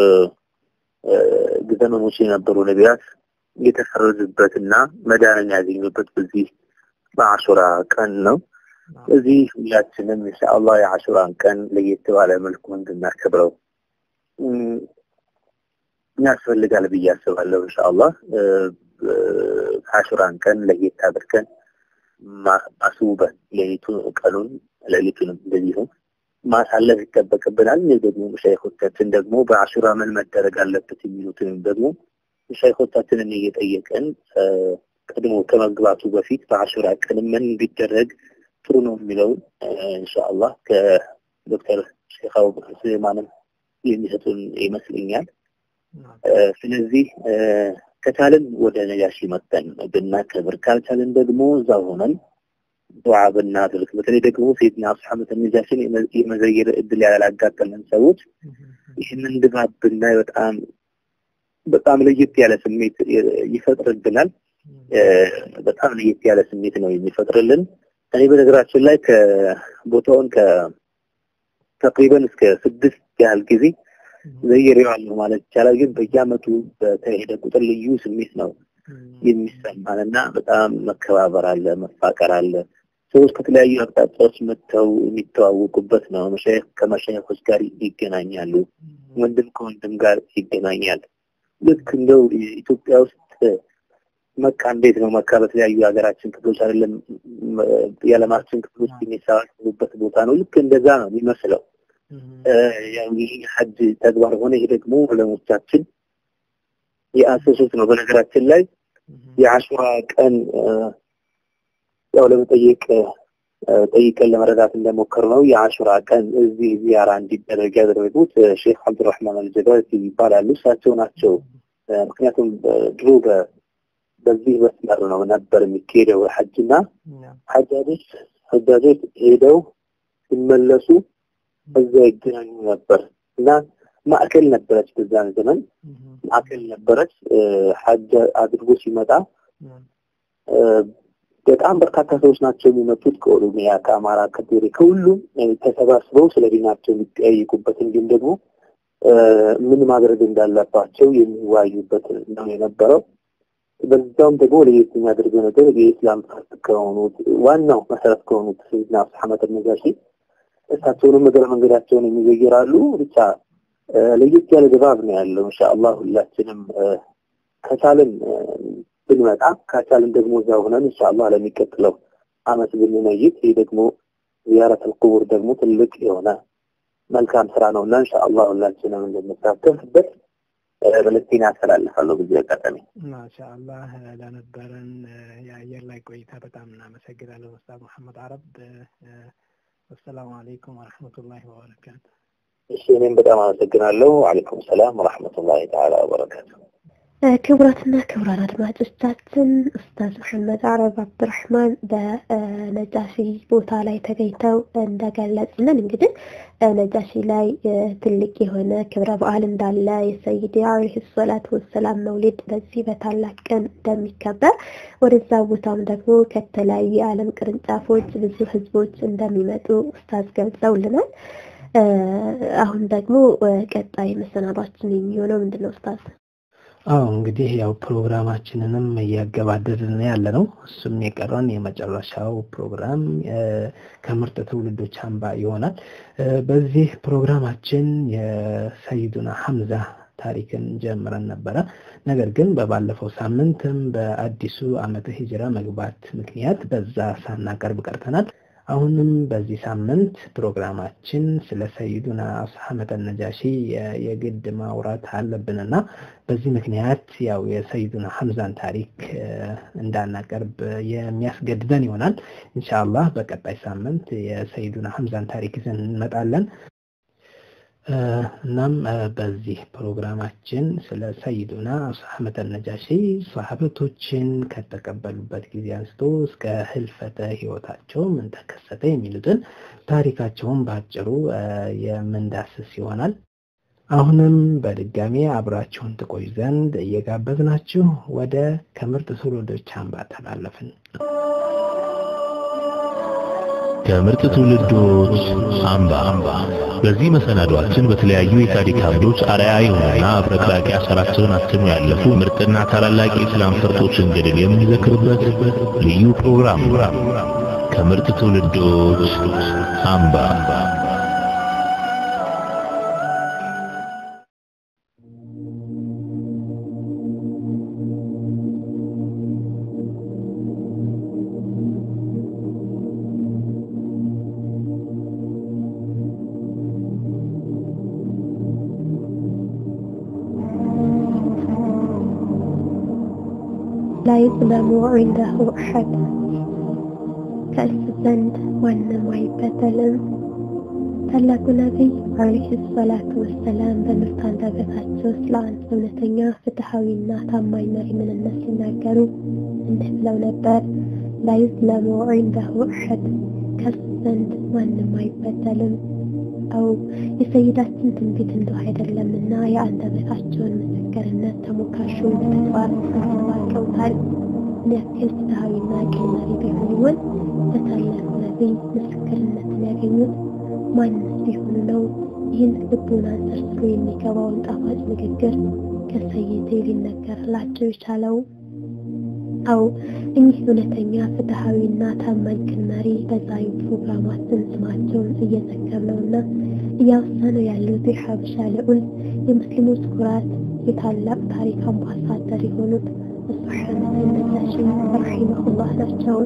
ዘመኖች የነበሩ ነቢያት የተፈረዱበትና መዳንን ያገኙበት በዚህ በአሹራ ቀን ነው። እዚህ ሁላችንም ኢንሻአላህ የአሹራን ቀን ለየት ባለ መልኩ እንድናከብረው ያስፈልጋል ብዬ አስባለሁ። ኢንሻአላህ አሹራን ቀን ለየት አድርገን አስውበን ሌሊቱ ቀኑን ሌሊቱንም እንደዚሁ ማሳለፍ ይጠበቅብናል። እኔ ደግሞ ሸይኾቻችን ደግሞ በአሹራ ምን መደረግ አለበት የሚሉትንም ደግሞ ሸይኾቻችንን እየጠየቀን ቀድሞ ከመግባቱ በፊት በአሹራ ቀን ምን ቢደረግ ጥሩ ነው የሚለውን ኢንሻአላህ ከዶክተር ሼክ አቡበክር ሱሌማንም የሚሰጡን ይመስለኛል። ስለዚህ ከቻልን ወደ ነጃሺ መጥተን ብናከብር ካልቻልን ደግሞ እዛ ሆነን ዱዓ ብናድርግ በተለይ ደግሞ ሴትና አስሐመት ነጃሽን የመዘየር እድል ያላጋጠመን ሰዎች ይህንን ድባብ ብናይ በጣም በጣም ለየት ያለ ስሜት ይፈጥርብናል። በጣም ለየት ያለ ስሜት ነው የሚፈጥርልን። እኔ በነገራችን ላይ ከቦታውን ከተቅሪበን እስከ ስድስት ያህል ጊዜ ዘይሬዋለሁ ማለት ይቻላል። ግን በየአመቱ በተሄደ ቁጥር ልዩ ስሜት ነው የሚሰማን እና በጣም መከባበር አለ፣ መፋቀር አለ። ሰዎች ከተለያዩ አቅጣጫዎች መጥተው የሚተዋወቁበት ነው። መሻይኽ ከመሻይኾች ጋር ይገናኛሉ። ወንድም ከወንድም ጋር ይገናኛል። ልክ እንደው ኢትዮጵያ ውስጥ መካ እንዴት ነው? መካ በተለያዩ የሀገራችን ክፍሎች አይደለም የዓለማችን ክፍሎች የሚሰባሰቡበት ቦታ ነው። ልክ እንደዛ ነው የሚመስለው። ያው ይህ ሐጅ ተግባር ሆነ። ይሄ ደግሞ ዑለሞቻችን የአሰሱት ነው። በነገራችን ላይ የአሹራ ቀን ያው ለመጠየቅ ጠይቀን ለመረዳት እንደሞከር ነው። የአሹራ ቀን እዚህ ዚያራ እንዲደረግ ያደረጉት ሼክ አብዱራህማን አልጀባቲ ይባላሉ። እሳቸው ናቸው። ምክንያቱም ድሮ በዚህ መስመር ነው ነበር የሚካሄደው ሐጅና ሐጃጆች ሐጃጆች ሄደው ሲመለሱ እዛ ይገናኙ ነበር እና ማዕከል ነበረች። በዛን ዘመን ማዕከል ነበረች። ሐጅ አድርጎ ሲመጣ በጣም በርካታ ሰዎች ናቸው የሚመጡት ከኦሮሚያ፣ ከአማራ፣ ከትግሬ ከሁሉም ተሰባስበው ስለ ዲናቸው የሚጠያይቁበት እንዲሁም ደግሞ ምን ማድረግ እንዳለባቸው የሚወያዩበት ነው የነበረው። በዛውም ደግሞ ለየት የሚያደርገው ነገር የኢስላም ፈርጥ ከሆኑት ዋናው መሰረት ከሆኑት ሰይድና አብዱልሐመድ ነጃሺ እሳቸውንም እግረ መንገዳቸውን የሚዘይራሉ። ብቻ ለየት ያለ ድባብ ነው ያለው። ኢንሻአላህ ሁላችንም ከቻልን ብንመጣ ከቻልን ደግሞ እዛ ሆነን ኢንሻአላህ ለሚቀጥለው አመት ብንመይት ይህ ደግሞ ዚያረተል ቁቡር ደግሞ ትልቅ የሆነ መልካም ስራ ነው እና ኢንሻአላህ ሁላችንም እንድንሳተፍበት መልእክቴን ያስተላልፋለሁ። በዚህ አጋጣሚ ማሻአላህ ለነበረን የአየር ላይ ቆይታ በጣም እናመሰግናለን ኡስታዝ መሐመድ አረብ። ወሰላሙ አለይኩም ወረሕመቱላሂ ወበረካቱ። እሺ እኔም በጣም አመሰግናለሁ። ወአለይኩም ሰላም ወረሕመቱላሂ ተዓላ ወበረካቱ። ክቡራትና ክቡራን አድማጮቻችን ኡስታዝ መሐመድ አረብ አብዱራህማን በነጃሺ ቦታ ላይ ተገኝተው እንደገለጹልን እንግዲህ ነጃሺ ላይ ትልቅ የሆነ ክብረ በዓል እንዳለ የሰይድ አለይሂ ሰላቱ ወሰላም መውሊድ በዚህ በታላቅ ቀን እንደሚከበር ወደዛ ቦታም ደግሞ ከተለያዩ የዓለም ቅርንጫፎች ብዙ ህዝቦች እንደሚመጡ ኡስታዝ ገልጸውልናል። አሁን ደግሞ ቀጣይ መሰናዷችን የሚሆነው ምንድን ነው ኡስታዝ? አዎ እንግዲህ ያው ፕሮግራማችንንም እያገባደድን ያለ ነው። እሱም የቀረን የመጨረሻው ፕሮግራም ከምርጥ ትውልዶች አምባ ይሆናል። በዚህ ፕሮግራማችን የሰይዱና ሐምዛ ታሪክን ጀምረን ነበረ። ነገር ግን በባለፈው ሳምንትም በአዲሱ ዓመተ ሂጅራ መግባት ምክንያት በዛ ሳናቀርብ ቀርተናል። አሁንም በዚህ ሳምንት ፕሮግራማችን ስለ ሰይዱና አስሐመተ ነጃሺ የግድ ማውራት አለብንና በዚህ ምክንያት ያው የሰይዱና ሐምዛን ታሪክ እንዳናቀርብ የሚያስገድደን ይሆናል። ኢንሻአላህ በቀጣይ ሳምንት የሰይዱና ሐምዛን ታሪክ ይዘን እንመጣለን። እናም በዚህ ፕሮግራማችን ስለ ሰይዱና አስሐመተ ነጃሺ ሰሃበቶችን ከተቀበሉበት ጊዜ አንስቶ እስከ ህልፈተ ህይወታቸው ምን ተከሰተ የሚሉትን ታሪካቸውን በአጭሩ የምንዳስስ ይሆናል። አሁንም በድጋሚ አብራችሁን ትቆዩ ዘንድ እየጋበዝናችሁ ወደ ከምርጥ ትውልዶች አምባ ተላለፍን። ከምርጥ ትውልዶች አምባ በዚህ መሰናዷችን በተለያዩ የታሪክ አምዶች አርአያ የሆኑና አብረቅራቂ አሻራቸውን አትሞ ያለፉ ምርጥና ታላላቅ የእስላም ፈርጦችን ገድል የምንዘክርበት ልዩ ፕሮግራም ነው። ከምርጥ ትውልዶች አምባ لا يظلم عنده أحد ከእሱ ዘንድ ማንም አይበደልም። ታላቁ ነቢይ አለይሂ ሰላቱ ወሰላም በምርት አንደበታቸው ስለ አንድ እውነተኛ ፍትሐዊና ታማኝ መሪ ምንነት ሲናገሩ እንዲህ ብለው ነበር። ላ ዩዝለሙ ዒንደሁ አሐድ ከእሱ ዘንድ ማንም አይበደልም። አው የሰይዳችን ትንቢት እንደው አይደለምና የአንደበታቸውን ምስክርነት ተሞካሹ በተግባር አስባቀውታል። ምን ያክል ፍትሐዊና ቅን መሪ ቢሆን ይሆን በታላቁ ነቢይ ምስክርነትን ያገኙት? ማንስ ቢሆኑ ነው ይህን ልቡን አንጸርጽሮ የሚገባውን ጣፋጭ ንግግር ከሰይዴ ሊነገርላቸው የቻለው? አው እኚህ እውነተኛ ፍትሐዊና ታማኝ ቅን መሪ በዛሬው ፕሮግራማችን ስማቸውን እየዘከርነውና እያወሳነው ያሉት የሐበሻ ልዑል የሙስሊሞች ኩራት የታላቅ ታሪክ አምባሳደር የሆኑት ሱሐመት ነጃሺ ረሒመሁላህ ናቸው።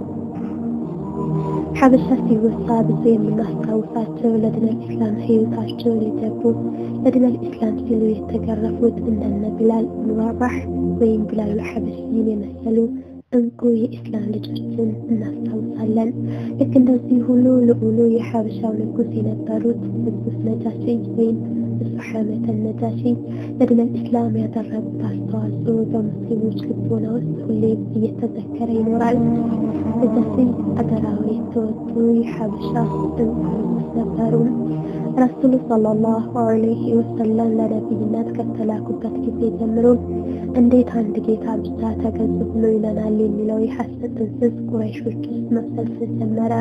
ሐበሻ ሲወሳ ብዙ የምናስታውሳቸው ለድነል ኢስላም ህይወታቸውን የገቡ ለድነል ኢስላም ሲሉ የተገረፉት እንደነ ቢላል ብን ረባህ ወይም ቢላል ሐበሽይን የመሰሉ እንቁ የኢስላም ልጆችን እናስታውሳለን። ልክ እንደዚህ ሁሉ ልዑሉ የሐበሻው ንጉስ የነበሩት ንጉስ ነጃሺ ወይም ሱሐመተ ነጃሺ ለድነል ኢስላም ያደረጉት አስተዋጽኦ በሙስሊሞች ልቦና ውስጥ ሁሌም እየተዘከረ ይኖራል። ነጃሺ አገራዊ የተወጡ የሐበሻ እንቁ ንጉስ ነበሩ። ረሱሉ ሰለላሁ ዐለይሂ ወሰለም ለነቢይነት ከተላኩበት ጊዜ ጀምሮ እንዴት አንድ ጌታ ብቻ ተገዙ ብሎ ይለናል የሚለው የሐሰት ጥንስስ ቁረይሾች ውስጥ መፈልሰል ጀመረ።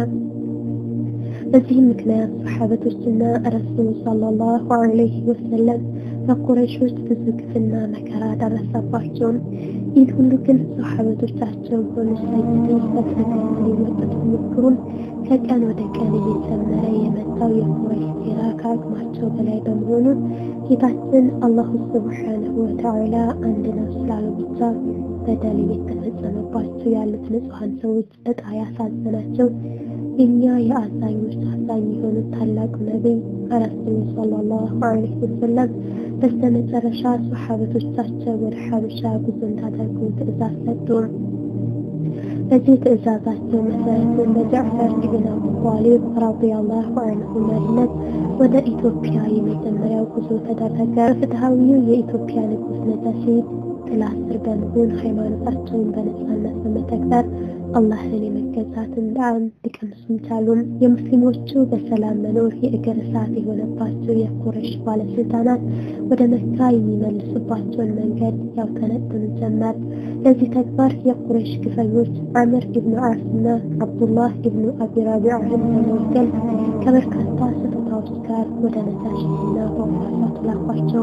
በዚህም ምክንያት ሰሓበቶችና ረሱሉ ሰለላሁ ዐለይሂ ወሰለም በቁረይሾች ብዙ ግፍና መከራ ደረሰባቸው። ይህን ሁሉ ግን ሰሓበቶቻቸው ሆኑ ሰይድን በትክክል ሊወጡት ቢሞክሩም ከቀን ወደ ቀን እየጨመረ የመጣው የቁረይሽ ሴራ ከአቅማቸው በላይ በመሆኑ ጌታችን አላሁ ስብሓነሁ ወተዓላ አንድ ነው ስላሉ ብቻ በደል እየተፈጸመባቸው ያሉት ንጹሐን ሰዎች እጣ ያሳዘናቸው እኛ የአዛኞች አዛኝ የሆኑት ታላቁ ነቢይ ረሱሉ ሰለላሁ ዐለይሂ ወሰለም በስተመጨረሻ ሰሓበቶቻቸው ወደ ሐበሻ ጉዞ እንዳደርጉ ትእዛዝ ሰጡ። በዚህ ትእዛዛቸው መሰረትን በጃዕፈር ኢብን አቡ ጣሊብ ረዲየላሁ ዐንሁ መሪነት ወደ ኢትዮጵያ የመጀመሪያው ጉዞ ተደረገ። ፍትሐዊው የኢትዮጵያ ንጉሥ ነጃሺ ጥላ ስር በመሆን ሃይማኖታቸውን በነጻነት በመተግበር አላህን የመገዛትን ጣዕም ሊቀምሱም ቻሉም። የሙስሊሞቹ በሰላም መኖር የእግር እሳት የሆነባቸው የቁረሽ ባለስልጣናት ወደ መካ የሚመልሱባቸውን መንገድ ያውጠነጥኑ ጀመር። ለዚህ ተግባር የቁረሽ ግፈኞች አምር ኢብኑ ዓስና አብዱላህ ኢብኑ አቢ ረቢዕን በመወከል ከበርካታ ስጦታዎች ጋር ወደ ነጃሺና ጳጳሳቱ ላኳቸው።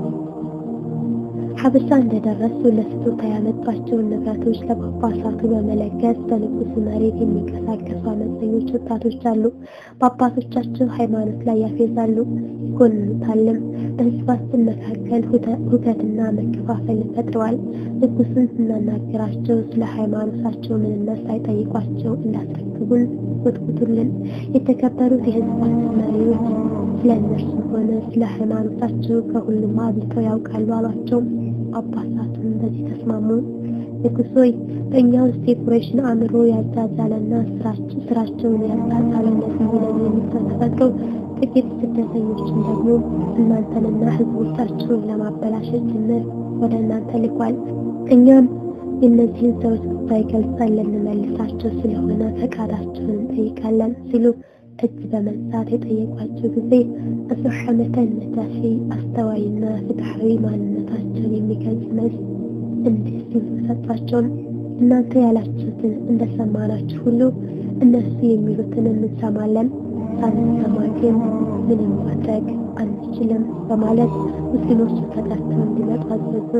ሐበሻ እንደደረሱ ለስጦታ ያመጧቸውን ንብረቶች ለጳጳሳቱ በመለገስ በንጉሱ መሬት የሚንቀሳቀሱ አመፀኞች ወጣቶች አሉ። በአባቶቻቸው ሃይማኖት ላይ ያፌዛሉ፣ ይኮንኑታልም። በህዝባችን መካከል ሁከትና መከፋፈል ፈጥረዋል። ንጉሱን ስናናገራቸው ስለ ሃይማኖታቸው ምንነት ሳይጠይቋቸው እንዳስረክቡን ወትውቱልን። የተከበሩት የህዝባችን መሪዎች ስለ እነርሱም ሆነ ስለ ሃይማኖታቸው ከሁሉም አብልተው ያውቃሉ አሏቸው። አባሳቱን በዚህ ተስማሙ። ንጉሥ ሆይ በእኛ ውስጥ የቁረይሽን አእምሮ ያጃጃለና ስራቸውን ያጣጣለ ነቢይ ነን የሚል ተፈጥሮ ጥቂት ስደተኞችን ደግሞ እናንተንና ህዝቦቻቸውን ለማበላሸት ጭምር ወደ እናንተ ልኳል። እኛም የእነዚህን ሰዎች ጉዳይ ገልጸን ልንመልሳቸው ስለሆነ ፈቃዳቸውን እንጠይቃለን ሲሉ እጅ በመንሳት የጠየቋቸው ጊዜ አስሐመተን ነጃሺ አስተዋይና ፍትሐዊ ማንነታቸውን የሚገልጽ መልስ እንዲህ ሲሉ ተሰጧቸው። እናንተ ያላችሁትን እንደሰማናችሁ ሁሉ እነሱ የሚሉትን እንሰማለን፣ ሳንሰማ ግን ምንም ማድረግ አንችልም በማለት ሙስሊሞቹ ተጠርተው እንዲመጡ አዘዙ።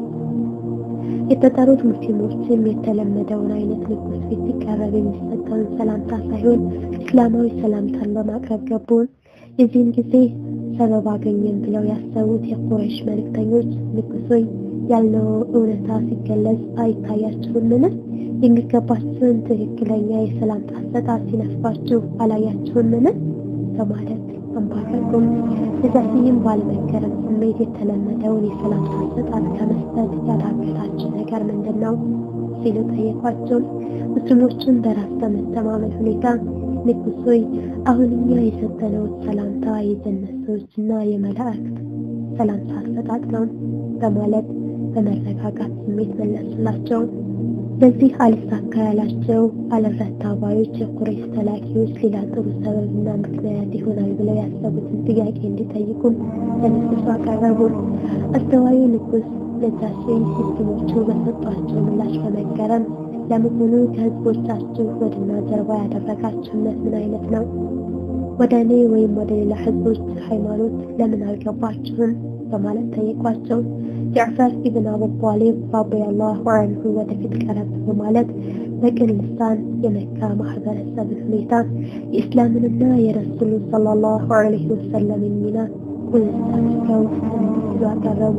የተጠሩት ሙስሊሞችም የተለመደውን አይነት ንጉስ ፊት ሲቀረብ የሚሰጠውን ሰላምታ ሳይሆን እስላማዊ ሰላምታን በማቅረብ ገቡ። የዚህን ጊዜ ሰበብ አገኘን ብለው ያሰቡት የቁረይሽ መልእክተኞች ንጉሥ ሆይ ያልነው እውነታ ሲገለጽ አይታያችሁምን? የሚገባችሁን ትክክለኛ የሰላምታ አሰጣጥ ሲነፍባችሁ አላያችሁምን? በማለት አንባረቁም። ነጃሺም ባለመገረም ስሜት የተለመደውን የሰላምታ አሰጣጥ ከመስጠት ያዳገታችሁ ነገር ምንድን ነው ሲሉ ጠየቋቸው። ሙስሊሞቹን በራስ በመተማመን ሁኔታ ንጉሥ ሆይ አሁን እኛ የሰጠነው ሰላምታ የጀነት ሰዎችና የመላእክት ሰላምታ አሰጣጥ ነው በማለት በመረጋጋት ስሜት መለሱላቸው። በዚህ አልሳካ ያላቸው አልረታ ባዮች የቁረይሽ ተላኪዎች ሌላ ጥሩ ሰበብና ምክንያት ይሆናል ብለው ያሰቡትን ጥያቄ እንዲጠይቁም ለንጉሱ አቀረቡ። አስተዋዩ ንጉስ ነጃሺ ሙስሊሞቹ በሰጧቸው ምላሽ በመገረም ለመሆኑ ከህዝቦቻችሁ ወድና ጀርባ ያደረጋችሁነት ምን አይነት ነው? ወደ እኔ ወይም ወደ ሌላ ህዝቦች ሃይማኖት ለምን አልገባችሁም? በማለት ጠይቋቸው። ጃዕፈር ኢብን አቡ ጣሊብ ረዲየላሁ ዐንሁ ወደፊት ቀረብ በማለት በቅን ልሳን የመካ ማህበረሰብን ሁኔታ የእስላምንና የረሱሉ ሰለላሁ ዐለይሂ ወሰለምን ሚና ቁልጭ አድርገው እንዲህ ሲሉ አቀረቡ።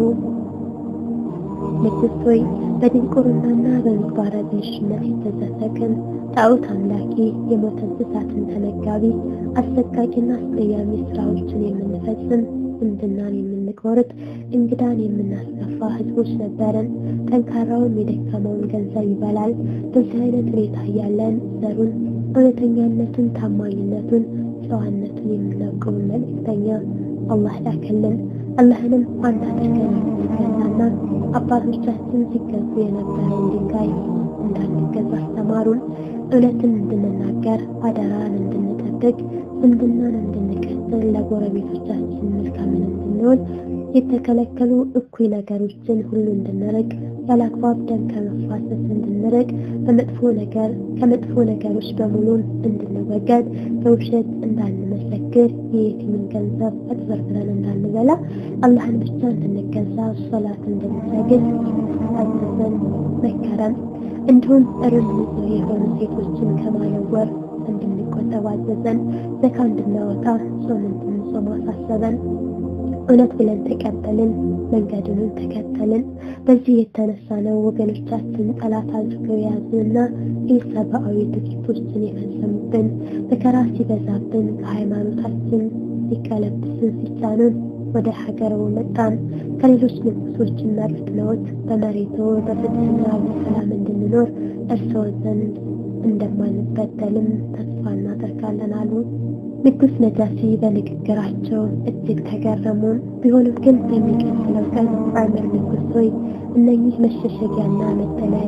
ንጉሥ ሆይ በድንቁርናና በምግባረ ብልሽነት የተዘፈቅን ጣዖት አምላኪ፣ የሞተ እንስሳትን ተመጋቢ፣ አሰቃቂና አስቀያሚ ስራዎችን የምንፈጽም ዝምድናን የምንቆርጥ እንግዳን የምናስከፋ ህዝቦች ነበርን። ጠንካራውን የደከመውን ገንዘብ ይበላል። በዚህ አይነት ሁኔታ እያለን ዘሩን፣ እውነተኛነቱን፣ ታማኝነቱን፣ ጨዋነቱን የምናውቀውን መልእክተኛ አላህ ላከልን። አላህንም አንድ አድርገን እንድንገዛና አባቶቻችን ሲገዙ የነበረውን ድንጋይ እንዳንገዛ አስተማሩን። እውነትን እንድንናገር፣ አደራን እንድንጠብቅ፣ ዝምድናን እንድንቀጥል ተረድተን ለጎረቤቶቻችን መልካምን እንድንሆን የተከለከሉ እኩይ ነገሮችን ሁሉ እንድንርቅ ያለአግባብ ደም ከመፋሰስ እንድንርቅ በመጥፎ ነገር ከመጥፎ ነገሮች በሙሉ እንድንወገድ በውሸት እንዳንመሰክር የየቲምን ገንዘብ አጭበርብረን እንዳንበላ አላህን ብቻ እንድንገዛ ሶላት እንድንሰግድ አዘዘን መከረን እንዲሁም እርም ንጹህ የሆኑ ሴቶችን ከማለወር እንድንቆጠብ አዘዘን ዘካ እንድናወጣ ጾም እንድንጾም አሳሰበን እውነት ብለን ተቀበልን መንገዱንም ተከተልን በዚህ የተነሳ ነው ወገኖቻችን ጠላት አድርገው የያዙንና ኢሰብአዊ ድርጊቶችን የፈጸሙብን መከራ ሲበዛብን ከሃይማኖታችን ሊቀለብስን ሲጫኑን ወደ ሀገሩ መጣን ከሌሎች ንጉሶችን መርጠውት በመሬቱ በፍትህና በሰላም እንድንኖር እርስዎ ዘንድ እንደማንበደልም ተስፋ እናደርጋለን አሉ ንጉስ ነጃሺ በንግግራቸው እጅግ ተገረሙ ቢሆንም ግን በሚቀጥለው ቀን ዑመር ንጉስ ሆይ እነኚህ መሸሸጊያና መጠለያ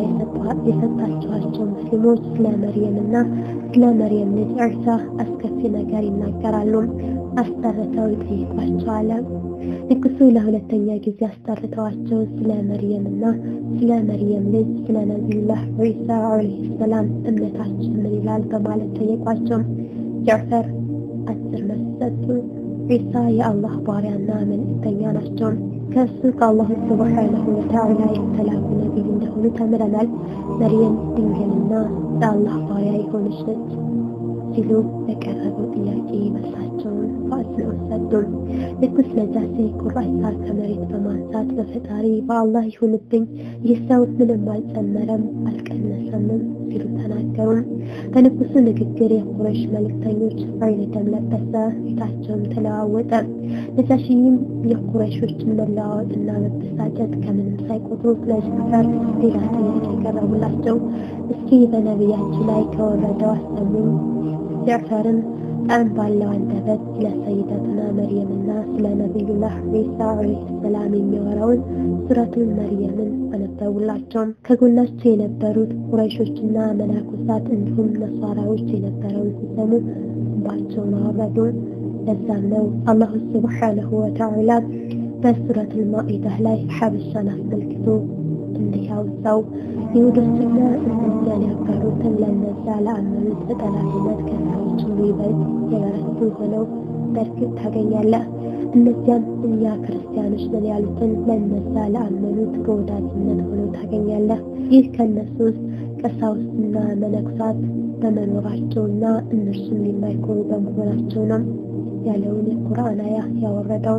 የሰጣችኋቸው ሙስሊሞች ስለ መርየምና ስለ መርየም ልጅ ዒሳ አስከፊ ነገር ይናገራሉ አስጠርተው ይጠይቋቸዋል ንጉሱ ለሁለተኛ ጊዜ አስጠርተዋቸው ስለ መርየምና ስለ መርየም ልጅ ስለ ነቢዩላህ ዒሳ ዓለይሂ ሰላም እምነታችን ምን ይላል በማለት ጠየቋቸው ጃዕፈር አስር መልስ ሰጡ ዒሳ የአላህ ባሪያና መልእክተኛ ናቸው ከእሱ ከአላሁ ስብሓነሁ ወተዓላ የተላኩ ነቢይ እንደሆኑ ተምረናል መርየም ድንግልና የአላህ ባሪያ የሆነች ነች ሲሉ በቀረበው ጥያቄ መልሳቸውን በአጽንኦት ሰጡ ንጉስ ነጃሺ ቁራይሳ ከመሬት በማንሳት በፈጣሪ በአላህ ይሁንብኝ ይህ ሰው ምንም አልጨመረም አልቀነሰምም ሲሉ ተናገሩ በንጉሱ ንግግር የቁረሽ መልእክተኞች አይነ ደም ለበሰ ፊታቸውም ተለዋወጠ ነጃሺም የቁረሾችን መለዋወጥና መበሳጨት ከምንም ሳይቆጥሩ ለጃዕፈር ሌላ ጥያቄ ቀረቡላቸው እስኪ በነቢያችን ላይ ከወረደው አሰሙኝ ጃዕፈርም ጣዕም ባለው አንደበት ስለ ሰይደትና መርየምና ስለ ነቢዩላህ ዒሳ ዓለይሂ ሰላም የሚያወራውን ሱረቱን መርየምን አነበቡላቸው ከጎናቸው የነበሩት ቁረይሾችና መናኩሳት እንዲሁም ነሷራዎች የነበረውን ሲሰሙ እንባቸውን አወረዱ ለዛም ነው አላሁ ስብሓነሁ ወተዓላ በሱረቱል ማኢዳህ ላይ ሐበሻን አስመልክቶ እንዲህ ያወሳው ይሁዶችና እነዚያን ያጋሩትን ለነዛ ለአመኑት በጠላትነት ከሰዎች ሁሉ ይበልጥ የበረቱ ሆነው በእርግጥ ታገኛለህ እነዚያም እኛ ክርስቲያኖች ነን ያሉትን ለነዛ ለአመኑት በወዳጅነት ሆነው ታገኛለህ ይህ ከእነሱ ውስጥ ቀሳውስትና መነኩሳት በመኖራቸውና እነርሱም የማይኮሩ በመሆናቸው ነው ያለውን የቁርአን አያ ያወረደው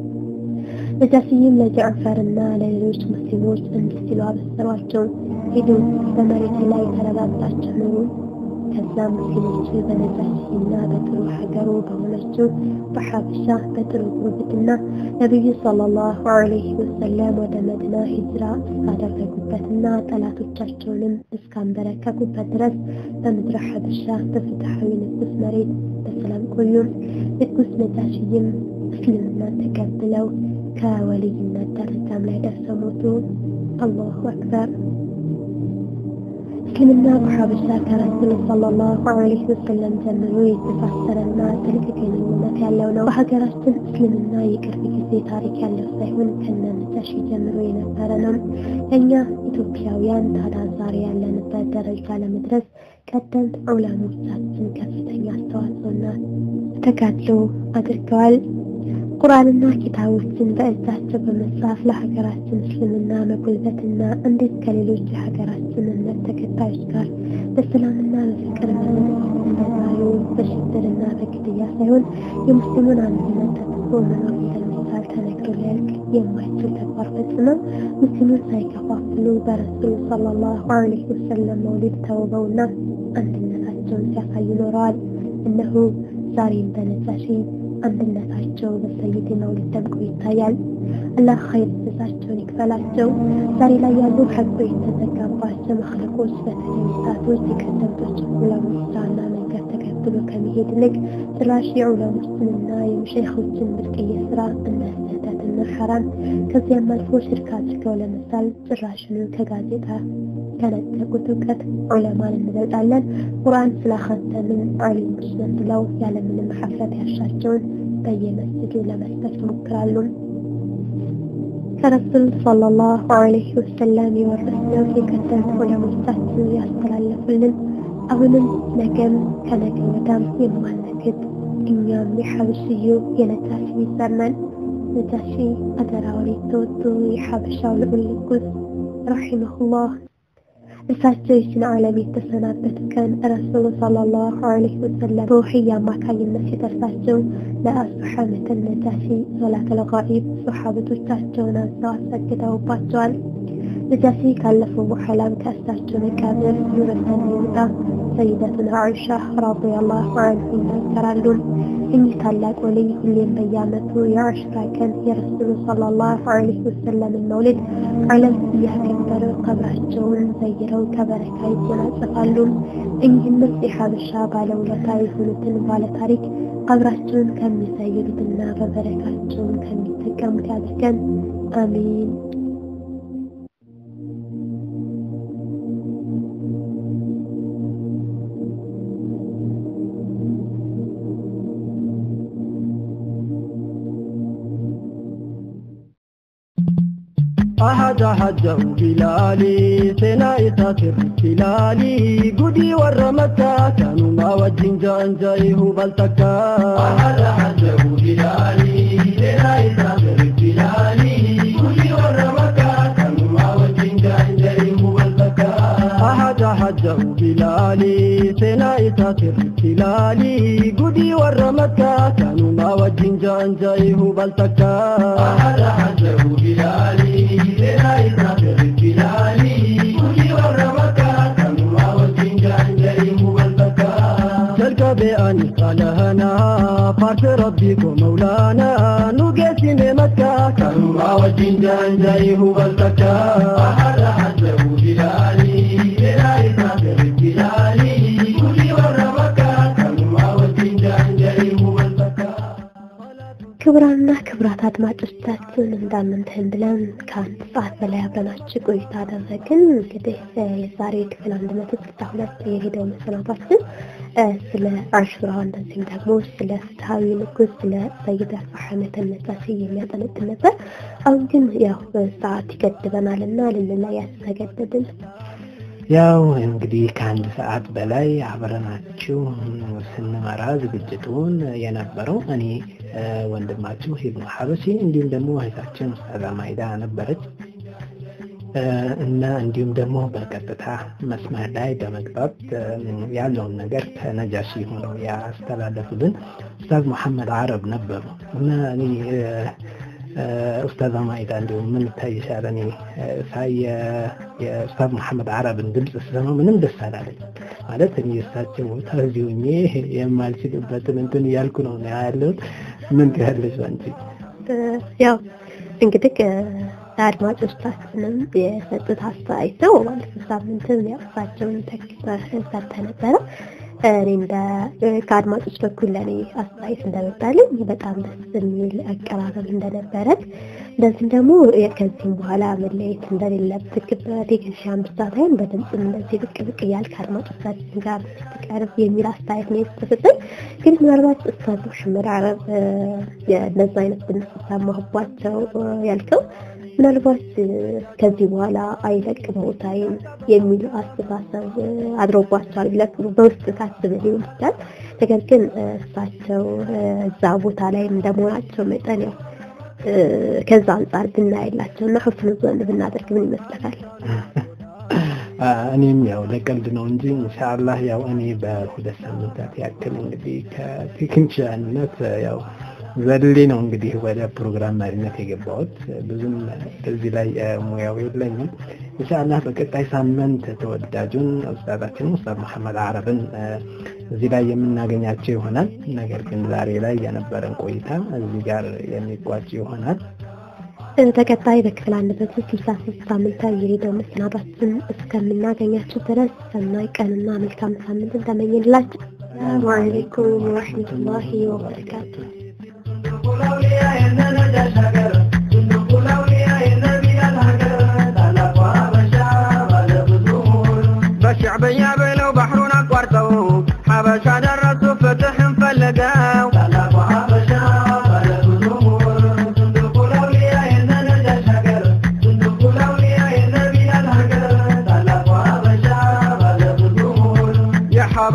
ነጃሽይም ለጃዕፈርና ለሌሎች ሙስሊሞች እንዲህ ሲሉ አበሰሯቸው ሂዱ በመሬት ላይ ተረጋግጣችሁ ኑሩ ከዛም ሙስሊሞች በነጃሽይና በጥሩ ሀገሩ በሆነችው በሐበሻ በጥሩ ጉርብትና ነቢዩ ሰለላሁ ዐለይሂ ወሰለም ወደ መዲና ሂጅራ እስካደረጉበትና ጠላቶቻቸውንም እስካንበረከኩበት ድረስ በምድረ ሐበሻ በፍትሐዊ ንጉስ መሬት በሰላም ቆዩ ንጉስ ነጃሽይም እስልምና ተቀብለው ከወልይነት ደረጃም ላይ ደርሰው ሞቱ አላሁ አክበር እስልምና በሐበሻ ከረሱል ሰለላሁ ዐለይሂ ወሰለም ጀምሮ የተሳሰረና ጥልቅ ግንኙነት ያለው ነው። በሀገራችን እስልምና የቅርብ ጊዜ ታሪክ ያለው ሳይሆን ከነ ነጃሺ ጀምሮ የነበረ ነው። እኛ ኢትዮጵያውያን ታዲያ ዛሬ ያለንበት ደረጃ ለመድረስ ቀደምት ዑለሞቻችን ከፍተኛ አስተዋጽኦና ተጋድሎ አድርገዋል። ቁርአንና ኪታቦችን በእጃቸው በመጻፍ ለሀገራችን እስልምና መጎልበትና እንዴት ከሌሎች የሀገራችን እምነት ተከታዮች ጋር በሰላምና በፍቅር መኖር እንደዛሬው በሽብርና በግድያ ሳይሆን የሙስሊሙን አንድነት ተጠብቆ መኖር እንደሚቻል ተነግሮ ሊያልቅ የማይችል ተግባር ፈጽመው ሙስሊሙን ሳይከፋፍሉ በረሱል ሰለላሁ ዐለይሂ ወሰለም መውሊድ ተውበውና አንድነታቸውን ሲያሳዩ ኖረዋል። እነሆ ዛሬም በነጃሺ አንድነታቸው በሰይድ መውሊድ ደምቆ ይታያል። አላህ ኸይር ጀዛቸውን ይክፈላቸው። ዛሬ ላይ ያሉ ሐቁ የተዘጋባቸው መክለቆች በተለይ ወጣቶች የቀደምቶች ዑለሞች ስራና መንገድ ተከትሎ ከመሄድ ይልቅ ጭራሽ የዑለሞችንና የመሸይኾችን ብርቅዬ ስራ እንደ ስህተትና ሐራም ከዚያም አልፎ ሽርክ አድርገው ለመሳል ጭራሽኑ ከጋዜጣ ከነጠቁት እውቀት ዑለማን እንበልጣለን ቁርአን ስላኸተምን ዓሊሞች ነን ብለው ያለምንም ሐፍረት ያሻቸውን በየመስጅዱ ለመስጠት ይሞክራሉ። ከረሱል ሰለላሁ ዐለይሂ ወሰለም የወረስነው የቀደምት ዑለሞቻችን ያስተላለፉልን አሁንም ነገም ከነገ ወዲያም የማንክድ እኛም የሐበሽዩ የነጃሺ ይዘመን ነጃሺ አደራውን የተወጡ የሐበሻው ልዑል ንጉስ ረሒመሁላህ እሳቸው ይችን ዓለም የተሰናበት ቀን ረሱሉ ሰለላሁ ዐለይሂ ወሰለም በውሕይ አማካኝነት ሲደርሳቸው ለአስሐመተ ነጃሺ ሶላተል ጋኢብ ሶሓበቶቻቸውን አዘው አሰግደውባቸዋል። ነጃሺ ካለፉ በኋላም ከእሳቸው መቃብር ኑረተን ይውጣ ሰይደቱና አይሻ ረዲየላሁ ዐንሁ ይናገራሉ። እኚህ ታላቅ ወልይ ሁሌም በየዓመቱ የአሽራ ቀን የረሱሉ ሰለላሁ ዐለይሂ ወሰለምን መውሊድ ዓለም እያከበረ ቀብራቸውን ዘይረው ከበረካ ይጎናጸፋሉ። እኚህንም የሐበሻ ባለውለታ የሆኑትን ባለታሪክ ቀብራቸውን ከሚዘይሩትና በበረካቸውን ከሚጠቀሙት ያድርገን። አሚን። أحد حجه بلالي سينا سر بلالي قدي ورمتا كانوا ما وجين جان جايه بلتكا أحد حجه بلالي سينا سر بلالي قدي ورمتا كانوا ما وجين جان جايه بلتكا أحد حجه بلالي سينا سر بلالي قدي ورمتا كانوا ما وجين جان جايه بلتكا أحد حجه بلالي بأن قالهنا فارس ربكم مولانا نقسم مكة كانوا ما وجين جان جايه بلتكا أحد حجه بلالي بلاي سافر بلالي كل ورا مكة كانوا ما وجين جان جايه بلتكا ክቡራንና ክቡራት አድማጮቻችን እንዳምንተን ብለን ከአንድ ሰዓት በላይ አብረናችሁ ቆይታ አደረግን። እንግዲህ የዛሬ ክፍል አንድ መቶ ስልሳ ሁለት የሄደው መሰናዷችን ስለ አሹራ እንደዚህም ደግሞ ስለ ፍትሐዊ ንጉስ ስለ ሰይድ አልፋሐመተ ነጃሺ የሚያጠነጥን ነበር። አሁን ግን ያው ሰዓት ይገድበናል እና ልንለያይ ተገደድን። ያው እንግዲህ ከአንድ ሰዓት በላይ አብረናችሁ ስንመራ ዝግጅቱን የነበረው እኔ ወንድማችሁ ኢብኑ ሐበሺ እንዲሁም ደግሞ እህታችን ኡስታዛ ማይዳ ነበረች እና እንዲሁም ደግሞ በቀጥታ መስመር ላይ በመግባት ያለውን ነገር ከነጃሺ ሆነው ያስተላለፉልን ኡስታዝ መሐመድ አረብ ነበሩ እና እኔ ኡስታዝ ማይዳ እንዲሁም ምን ይታይሻል? እኔ ሳይ የኡስታዝ መሐመድ አረብን ድምፅ ስሰማ ምንም ደስ አላለኝ። ማለት እኔ እሳቸው ቦታ እዚህ ሆኜ የማልችልበትን እንትን እያልኩ ነው ያለሁት። ምን ትያለሽ አንቺ? ያው እንግዲህ አድማጮቻችንም የሰጡት አስተያየተው ባለፈው ሳምንትም ያው እሳቸውን ተክተህ ሰርተህ ነበረ። እኔ እንደ ከአድማጮች በኩል ለእኔ አስተያየት እንደመጣልኝ በጣም ደስ የሚል አቀራረብ እንደነበረት እንደዚህም ደግሞ ከዚህም በኋላ መለየት እንደሌለብህ በቴክኒሽያን ብቻ ሳይሆን በድምፅም እንደዚህ ብቅ ብቅ እያልክ ከአድማጮቻችን ጋር ስትቀርብ የሚል አስተያየት ነው የተሰጠኝ። ግን ምናልባት ኡስታዝ መሐመድ አረብ እነዛ አይነት ድምፅ ሰማሁባቸው ያልከው ምናልባት ከዚህ በኋላ አይለቅም ቦታዬን የሚል አስተሳሰብ አድሮባቸዋል ብለህ በውስጥ ታስብ ሊሆን ይችላል። ነገር ግን እሳቸው እዛ ቦታ ላይ እንደመሆናቸው መጠን ያው ከዛ አንጻር ብናይላቸው እና ሁስን ዘን ብናደርግ ምን ይመስለታል? እኔም ያው ለቀልድ ነው እንጂ ኢንሻአላህ ያው እኔ በሁለት ሳምንታት ያክል እንግዲህ ከቴክኒሽያንነት ያው ዘሌ ነው እንግዲህ ወደ ፕሮግራም መሪነት የገባሁት። ብዙም በዚህ ላይ ሙያው የለኝም። ኢንሻአላህ በቀጣይ ሳምንት ተወዳጁን ኡስታዛችን ኡስታዝ መሐመድ አረብን እዚህ ላይ የምናገኛቸው ይሆናል። ነገር ግን ዛሬ ላይ የነበረን ቆይታ እዚህ ጋር የሚቋጭ ይሆናል። ተከታይ በክፍል አንድ መቶ ስልሳ ሶስት ሳምንታዊ የሬዲዮ መሰናዷችን እስከምናገኛቸው ድረስ ሰናይ ቀንና መልካም ሳምንት ተመኝላችሁ። ሰላሙ አለይኩም ወረሕመቱላሂ ወበረካቱ። በሻዕብያ ብለው ባህሩን አቋርጠው ሐበሻ ደረሱ ፍትሕን ፈለገው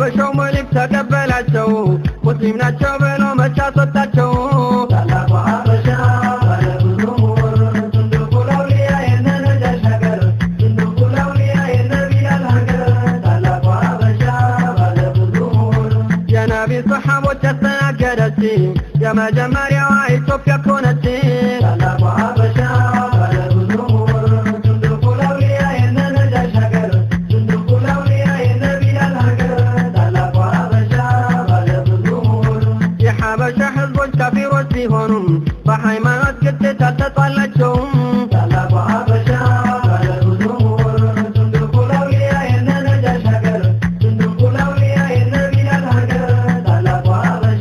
የሀበሻው መልክ ተቀበላቸው ሙስሊም ናቸው ብሎ መቻ አስወጣቸው ታላቁ ሀበሻ ባለብዙ ምሁር ትልቁ ለውልያ የነ ነጃሽ ሀገር ትልቁ ለውልያ የነ ቢላል ሀገር ታላቁ ሀበሻ ባለብዙ ምሁር የነቢ ሰሓቦች ያስተናገደች የመጀመሪያዋ ኢትዮጵያ ኮነች ታላቁ ሀበሻ ባለብዙ ምሁር ትልቁ ለውልያ የነ ነጃሽ ሀገር ትልቁ ለውልያ የነ ቢላል ሀገር ታላቁ ሀበሻ ባለብዙ ምሁር የሐበሻ ህዝቦች ካፊሮች ሲሆኑም በሃይማኖት ግጭት አልተጣላቸውም ታላቁ ሀበሻ ባለብዙ ምሁር ትልቁ ለውልያ የነ ነጃሽ ሀገር ትልቁ ለውልያ የነ ቢላል ሀገር ታላቁ ሀበሻ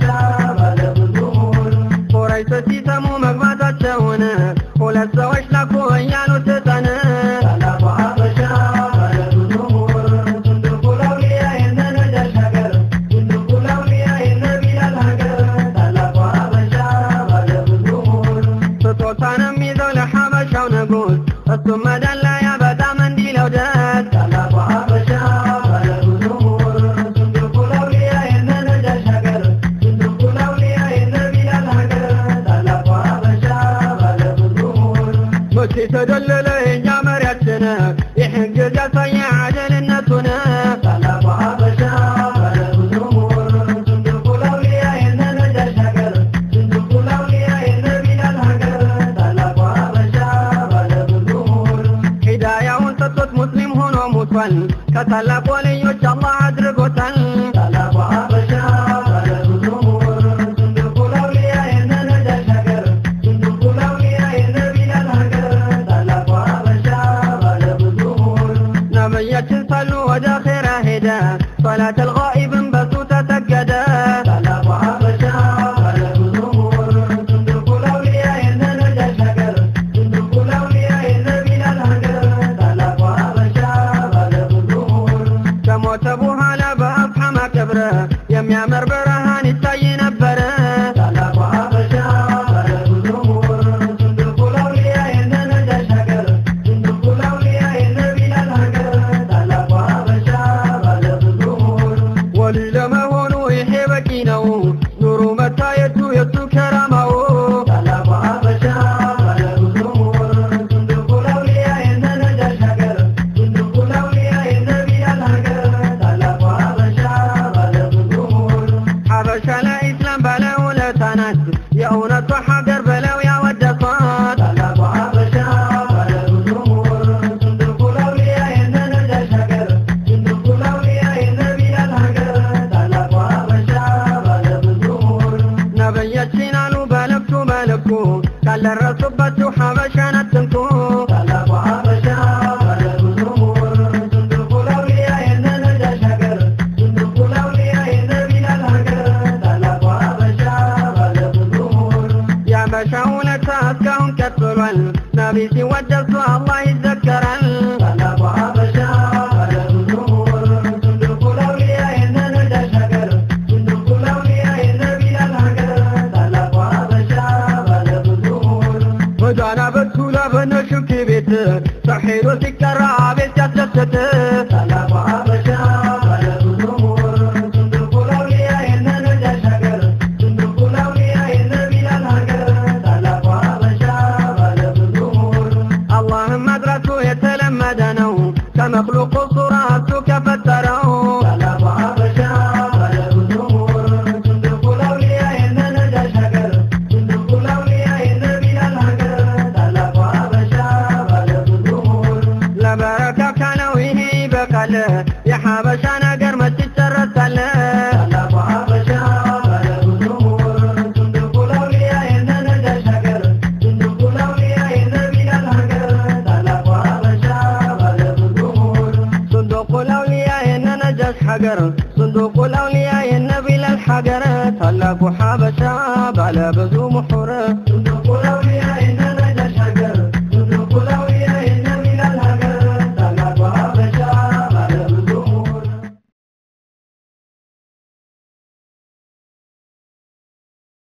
ባለብዙ ምሁር ቁረይሾች ሲሰሙ መግባታቸውን ሁለት ሰዎች ላኩ እያሉ ትጠን ታላቁ ሀበሻ ባለብዙ ምሁር ትልቁ ለውልያ የነ ነጃሽ ሀገር ትልቁ ለውልያ የነ ቢላል ሀገር ታላቁ ሀበሻ ባለብዙ ምሁር ስጦታንም ይዘው ለሐበሻው ንጉሥ እሱም መደለያ በጣም እንዲለው ደስ ታላቁ ሀበሻ ባለብዙ ምሁር ትልቁ ለውልያ የነ ነጃሽ ሀገር ትልቁ ለውልያ የነ ቢላል ሀገር ታላቁ ሀበሻ ባለብዙ ምሁር መቼ ተደለለ የኛ መሪያችን ይህን ጊዜ ያሳየ አደልነቱን ታላቁ ሀበሻ ባለብዙ ምሁር ትልቁ ለውልያ የነ ነጃሽ ሀገር ትልቁ ለውልያ የነ ቢላል ሀገር ታላቁ ሀበሻ ባለብዙ ምሁር ሂዳያውን ሰጥቶት ሙስሊም ሆኖ ሞቷል ከታላቁ ወልዮች አላህ አድርጎታል ታላቁ ሀበሻ ባለብዙ ምሁር ትልቁ ለውልያ የነ ነጃሽ ሀገር ትልቁ ለውልያ የነ ቢላል ሀገር ታላቁ ሀበሻ ባለብዙ ምሁር ነብያችን ሳሉ ወደ ኼራ ሄደ ሶላት አልጋኢብን በሱ ተሰገደ ታላቁ ሀበሻ ባለብዙ ምሁር ትልቁ ለውልያ የነ ነጃሽ ሀገር ትልቁ ለውልያ የነ ቢላል ሀገር ታላቁ ሀበሻ ባለብዙ ምሁር ከሞተ በኋላ በአፍሐማ ቀብረ የሚያምር ብርሃን ይታይ ነበረ ታላቁ ሀበሻ ባለብዙ ምሁር ትልቁ ለውልያ የነ ነጃሽ ሀገር ትልቁ ለውልያ የነ ቢላል ሀገር ታላቁ ሀበሻ ባለብዙ ምሁር ወሊ ለመሆኑ ይሄ በቂ ነው ኑሩ መታየቱ የሱ ከራማው ታላቁ ሀበሻ ባለብዙ ምሁር ትልቁ ለውልያ የነ ነጃሽ ሀገር ትልቁ ለውልያ የነ ቢላል ሀገር ታላቁ ሀበሻ ባለብዙ ምሁር ሀበሻ ለኢስላም ባለውለታ ናት የእውነቷ ሀገር ብለው ያወደሷት ታላቁ ሀበሻ ባለብዙ ምሁር ትልቁ ለውልያ የነ ነጃሽ ሀገር ትልቁ ለውልያ የነ ቢላል ሀገር ታላቁ ሀበሻ ባለብዙ ምሁር ነብያችን አሉ በልኩ በልኩ ካልደረሱባችሁ ሀበሻን አትንኩ ታላቁ ሀበሻ ባለብዙ ምሁር ትልቁ ለውልያ የነ ነጃሽ ሀገር ትልቁ ለውልያ የነ ቢላል ሀገር ታላቁ ሀበሻ ባለብዙ ምሁር የሀበሻ ውለታ እስካሁን ቀጥሏል ነቢ ሲወደሱ አላህ ይዘከራል ታላቁ ሀበሻ ባለብዙ ምሁር ትልቁ ለውልያ የነ ነጃሽ ሀገር ትልቁ ለውልያ የነ ቢላል ሀገር ታላቁ ሀበሻ ባለብዙ ምሁር ጎዳና በቱላ በነሽክ ቤት ሰሒሩ ሲቀራ አቤት ሲያስደስት ታላቁ ሀበሻ ባለብዙ ምሁር ትልቁ ለውልያ የነ ነጃሽ ሀገር ትልቁ ለውልያ የነ ቢላል ሀገር ታላቁ ሀበሻ ባለብዙ ምሁር አላህም መጥራቱ የተለመደ ነው ከመክሉቁ ሱራ እሱ ከፈጠረው ታላቁ ሀበሻ ባለብዙ ምሁር ትልቁ ለውልያ የነ ነጃሽ ሀገር ትልቁ ለውልያ የነ ቢላል ሀገር ታላቁ ሀበሻ ባለብዙ ምሁር ለበረካ ካለው ይሄ ይበቃል የሀበሻ ነገር መች ይጨረሳል ታላቁ ሀበሻ ባለብዙ ምሁር ትልቁ ለውልያ የነ ነጃሽ ሀገር ትልቁ ለውልያ የነ ቢላል ሀገር ታላቁ ሀበሻ ባለብዙ ምሁር صندوق الأولياء የነ ነጃሽ ሀገር صندوق الأولياء የነ ቢላል ሀገር ታላቁ ሀበሻ ባለ ብዙ